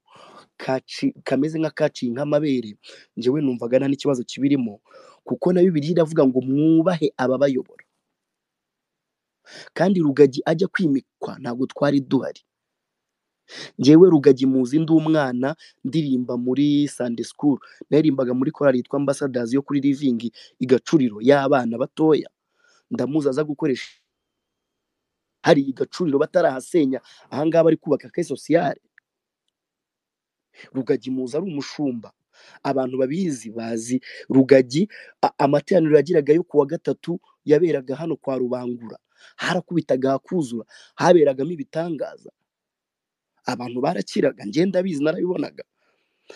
kaci- kameze nk'akaciye nk'amabere njyewe numvaga nta n'ikibazo kibirimo kuko na bibiliya iravuga ngo mwubahe ababayobora kandi rugagi ajya kwimikwa ntabwo twari duhari njyewe rugagi muzi ndi umwana ndirimba muri sande sikuru naririmbaga muri korali yitwa ambasadazi yo kuri livingi igacuriro y'abana batoya ndamuzi aza gukoresha hari igacuriro batarahasenya ahangaha bari kubaka ke sosiyale rugagi muzi ari umushumba abantu babizi bazi rugagi a- amateraniro yagiraga yo kuwa gatatu yaberaga hano kwa rubangura harakubitaga hakuzura haberagamo ibitangaza abantu barakiraga ngenda bizi narabibonaga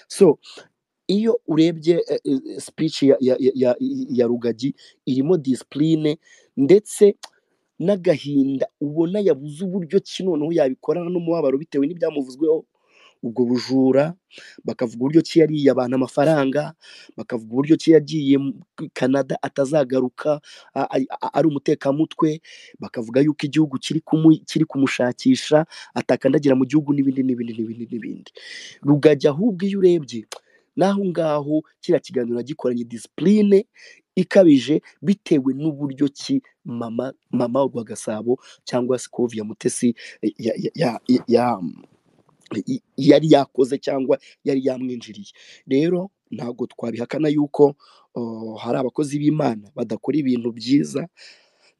so iyo urebye eh, eh, speech ya, ya, ya, ya, ya rugagi irimo disipurine ndetse n'agahinda ubona yabuze uburyo ki noneho yabikorana n'umubabaro bitewe n'ibyamuvuzweho ubwo bujura bakavuga uburyo ki yariye abantu amafaranga bakavuga uburyo ki yagiye muri canada atazagaruka a- a- a- ari umutekamutwe bakavuga yuko igihugu kiri kumu- kiri kumushakisha atakandagira mu gihugu n'ibindi n'ibindi n'ibindi n'ibindi rugajya ahubwo iyo urebye n'aho ngaho kiriya kiganiro yagikoranye disipurine ikabije bitewe n'uburyo ki mama mama Rwagasabo cyangwa se Kovia Mutesi ya- ya- ya- ya- ya- i- yari yakoze cyangwa yari yamwinjiriye rero ntabwo twabihakana yuko uh, hari abakozi b'imana badakora ibintu byiza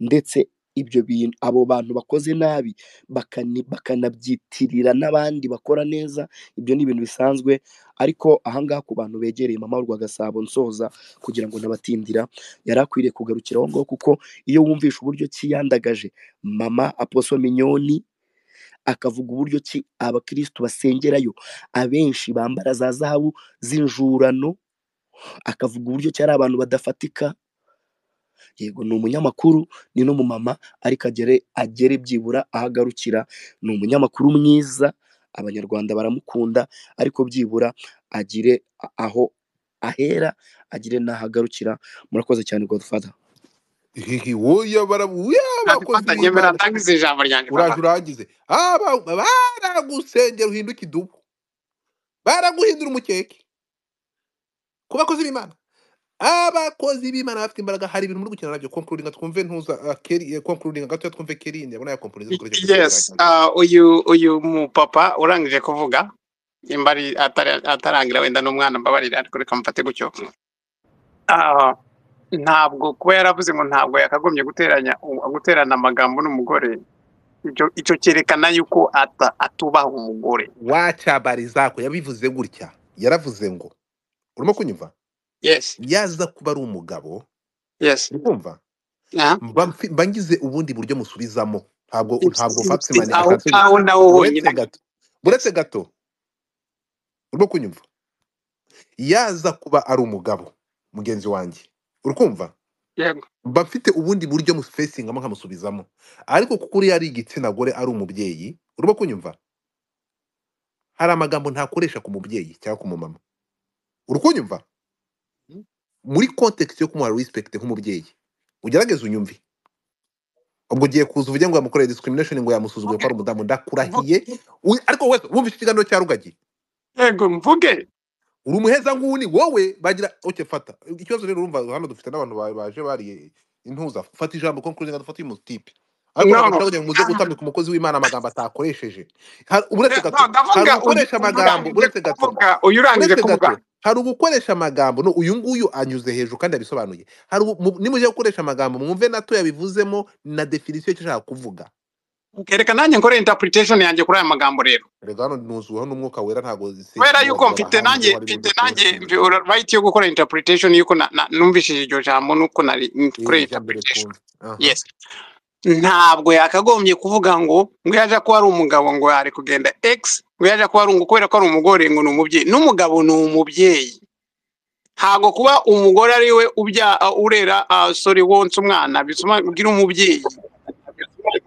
ndetse ibyo bintu abo bantu bakoze nabi bakani- bakanabyitirira n'abandi bakora neza ibyo ni ibintu bisanzwe ariko ahangaha ku bantu begereye mama Rwagasabo nsoza kugira ngo nabatindira yari akwiriye kugarukira aho ngaho kuko iyo wumvishe uburyo ki yandagaje mama aposo minyoni akavuga uburyo ki abakirisitu basengerayo abenshi bambara za zahabu z'injurano akavuga uburyo ki ari abantu badafatika yego ni umunyamakuru ni n'umumama ariko agere agere byibura aho agarukira ni umunyamakuru mwiza abanyarwanda baramukunda ariko byibura agire a- aho ahera agire n'aho agarukira murakoze cyane godfather hihi woya bara woya abakozi Godfather nyemera b'imana ndangiza ijambo ryanjye uraje baba urangize aba baragusengera uhinduka idubu baraguhindura umukeke ku bakozi b'imana abakozi b'imana bafite imbaraga hari ibintu muri gukina nabyo konkurudinga twumve ntuza ah, keri eh, konkurudinga gato twumve keri ndabona ya konkurudinga dukoresha kuri save yes ah, uyu uyu mupapa urangije kuvuga nimba ari atari- atarangira wenda n'umwana mbabarira ariko reka mufate gutyo Ah, ntabwo kuba yaravuze ngo ntabwo yakagombye guteranya guterana amagambo n'umugore icyo icyo cyerekana yuko ata- atubaha umugore waca barizako yabivuze gutya yaravuze ngo urimo kunyumva yes yaza kuba ari umugabo yes urumva aha mba mfi- mba ngize ubundi buryo musubizamo ntabwo ntabwo Ubusubizi Fatman aho ashatse aho naho buretse honyine gato yes buretse gato urwo kunyumva yaza kuba ari umugabo mugenzi wanjye urukumva yego mba mfite ubundi buryo musfacingamo nkamusubizamo ariko kuko uriya ari igitsina gore ari umubyeyi urimo kunyumva hari amagambo ntakoresha ku mubyeyi cyangwa ku mumama uri kunyumva Mhm. muri context yo kumuha respect nk'umubyeyi ugerageze unyumve ubwo ugiye kuza uvuge ngo yamukoreye discrimination ngo yamusuzuguye ko mvuge ari umudamu mvuge ndakurahiye Wi- ariko wese wumva ikiganiro cya rugagi yego mvuge uri umuheza nguni wowe bagira okay fata ikibazo rero urumva hano dufite n'abantu ba- baje bariye intuza fata ijambo conclusion dufata uyu type ariko no nagaca kugira ngo muze gutamika umukozi w'Imana amagambo atakoresheje Hari- uretse no gato hari ndavuga uyu ugukoresha amagambo urangije uretse gato kuvuga uyu urangije uretse gato kuvuga hari ugukoresha amagambo no uyu nguyu anyuze hejuru kandi yabisobanuye hari ugu- mu- nimujya gukoresha amagambo mwumve nato yabivuzemo na definition y'icyo ashaka kuvuga Okay, reka nanjye nkore interpretation yanjye kuri aya magambo rero rega hano nuzuweho n'umwuka wera ntabwo kubera sinshobora yuko kureba mfite hanze nanjye hari mfite uburyo nanjye twinshi right yo gukora interpretation yuko na- na- numvishije iryo jambo nuko nari iri nkoreye ni jambo interpretation rikunze aha yes ntabwo yakagombye kuvuga ngo ngo yaje ko ari umugabo ngo ari kugenda x ngo yaje ko ari umugore kubera ko ari umugore ngo ni umubyeyi n'umugabo ni umubyeyi ntabwo kuba umugore ari we ubya urera ah, sorry wonsa umwana bituma ubwira umubyeyi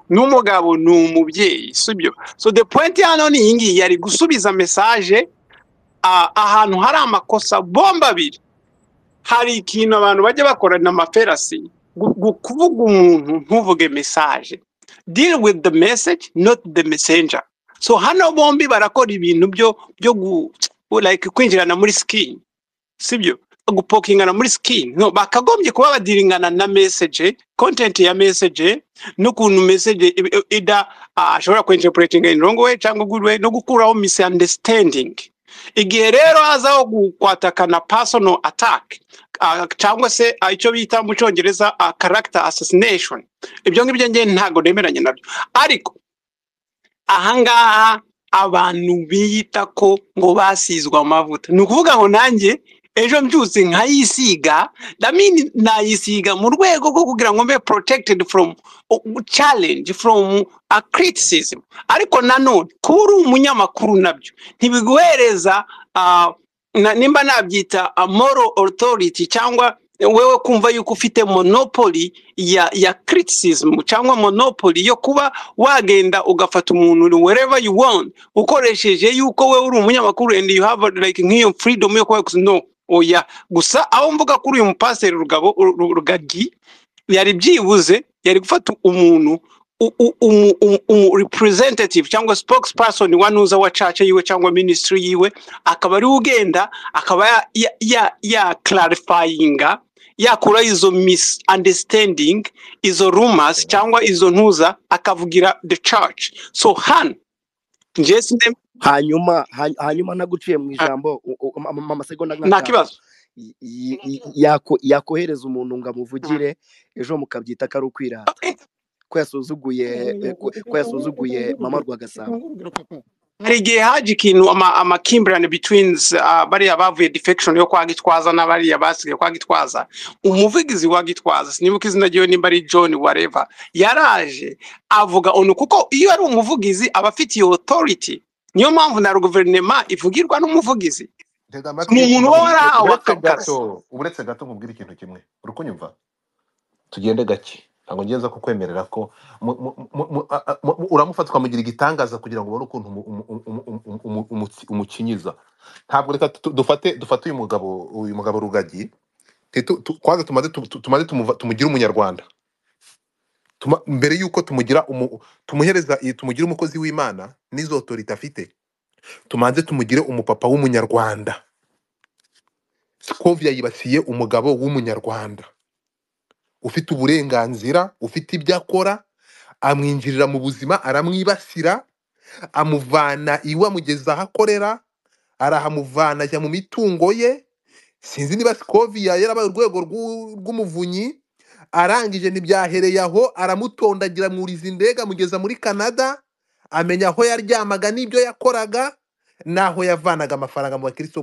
n'umugabo ni umubyeyi sibyo so the point hano ni iyi ngiyi yari gusubiza message ah, ahantu hari amakosa bomba abiri hari ikintu abantu bajya bakorana amaferasi gu- gu- kuvuga umuntu ntuvuge message deal with the message not the messenger so hano bombi barakora ibintu byo byo gu, like kwinjirana muri skin sibyo gupokingana muri skin no bakagombye kuba badiringana na message content ya message n'ukuntu message i- i- ida ah, ashobora kuinterpretinga in wrong way cyangwa good way no gukuraho misunderstanding igihe rero hazaho gukatakana personal attack ah, cyangwa se ah, icyo bita mu cyongereza ah, character assassination ibyo ngibyo ngewe ntabwo nemeranya nabyo ariko ahangaha abantu biyita ko ngo basizwe amavuta ni ukuvuga ngo nanjye ejo mbyutse nkayisiga damini nayisiga mu rwego rwo kugira ngo mbe protected from uh, challenge from a criticism ariko nanone kuba uri umunyamakuru nabyo ntibiguhereza ah, na- nimba nabyita a moral authority cyangwa wewe kumva yuko ufite monopoli ya ya criticism cyangwa monopoli yo kuba wagenda ugafata umuntu wherever you want ukoresheje yuko wewe uri umunyamakuru and you have like nk'iyo freedom yo kuba yakuze- no oya gusa aho mvuga kuri uyu mupasiteri rugabo Ru- Ru- rugagi yari byibuze yari gufata umuntu u- u- umu- umu- umu- representative cyangwa spokesperson wa nuza wa caca yiwe cyangwa ministry yiwe akaba ariwe ugenda akaba ya ya ya ya clarifyinga yakura izo misunderstanding izo rumors cyangwa izo ntuza akavugira the church so hano njye sinem- hanyuma hany- hanyuma naguciye mu ah, ijambo u- u- ama- ama- amasegonda nta nk'atanu kibazo Y- y- y- yako- yakohereza umuntu ngo amuvugire ejo mukabyita ko ari ukwirata ko yasuzuguye eh, ko ko yasuzuguye mama rwagasabo hari igihe haje ikintu ama- amakimbirane between uh, bariya bavuye defection yo kwa gitwaza n'abariya basigaye kwa gitwaza umuvugizi wa gitwaza sinibuka izina ryiwe nimba ari john wareva yaraje avuga onu kuko iyo ari umuvugizi aba afite iyo authority niyo mpamvu na guverinema ivugirwa n'umuvugizi ni ntega amatwi umuntu umva uba warahawe aka kazi nkubwire uretse gato uretse gato nkubwire ikintu kimwe uri kunyumva tugende gake ntabwo ngenza kukwemerera ko mu- mu- mu- mu- a- a- mu- uramufatwa mugira igitangaza kugira ngo ubone ukuntu umu- umu- umu- umu- umu- umu- umukinyiza ntabwo reka tu- dufate dufate uyu mugabo uyu mugabo rugagi Titu- tu- kwanza tumaze tu- tu- tumaze tumuva- tumugire umunyarwanda Tuma- mbere y'uko tumugira umu- tumuhereza i- tumugira umukozi w'imana n'izo otorite afite tumanze tumugire umupapa w'umunyarwanda skovia yibasiye umugabo w'umunyarwanda ufite uburenganzira ufite ibyo akora amwinjirira mu buzima aramwibasira amuvana iwe amugeza aho akorera arahamuvana ajya mu mitungo ye sinzi niba skovia yarabaye urwego rw'u- rw'umuvunyi arangije ntibyahereye aho aramutondagira mwuriza indege amugeza muri canada amenya aho yaryamaga n'ibyo yakoraga n'aho yavanaga amafaranga mu bakristo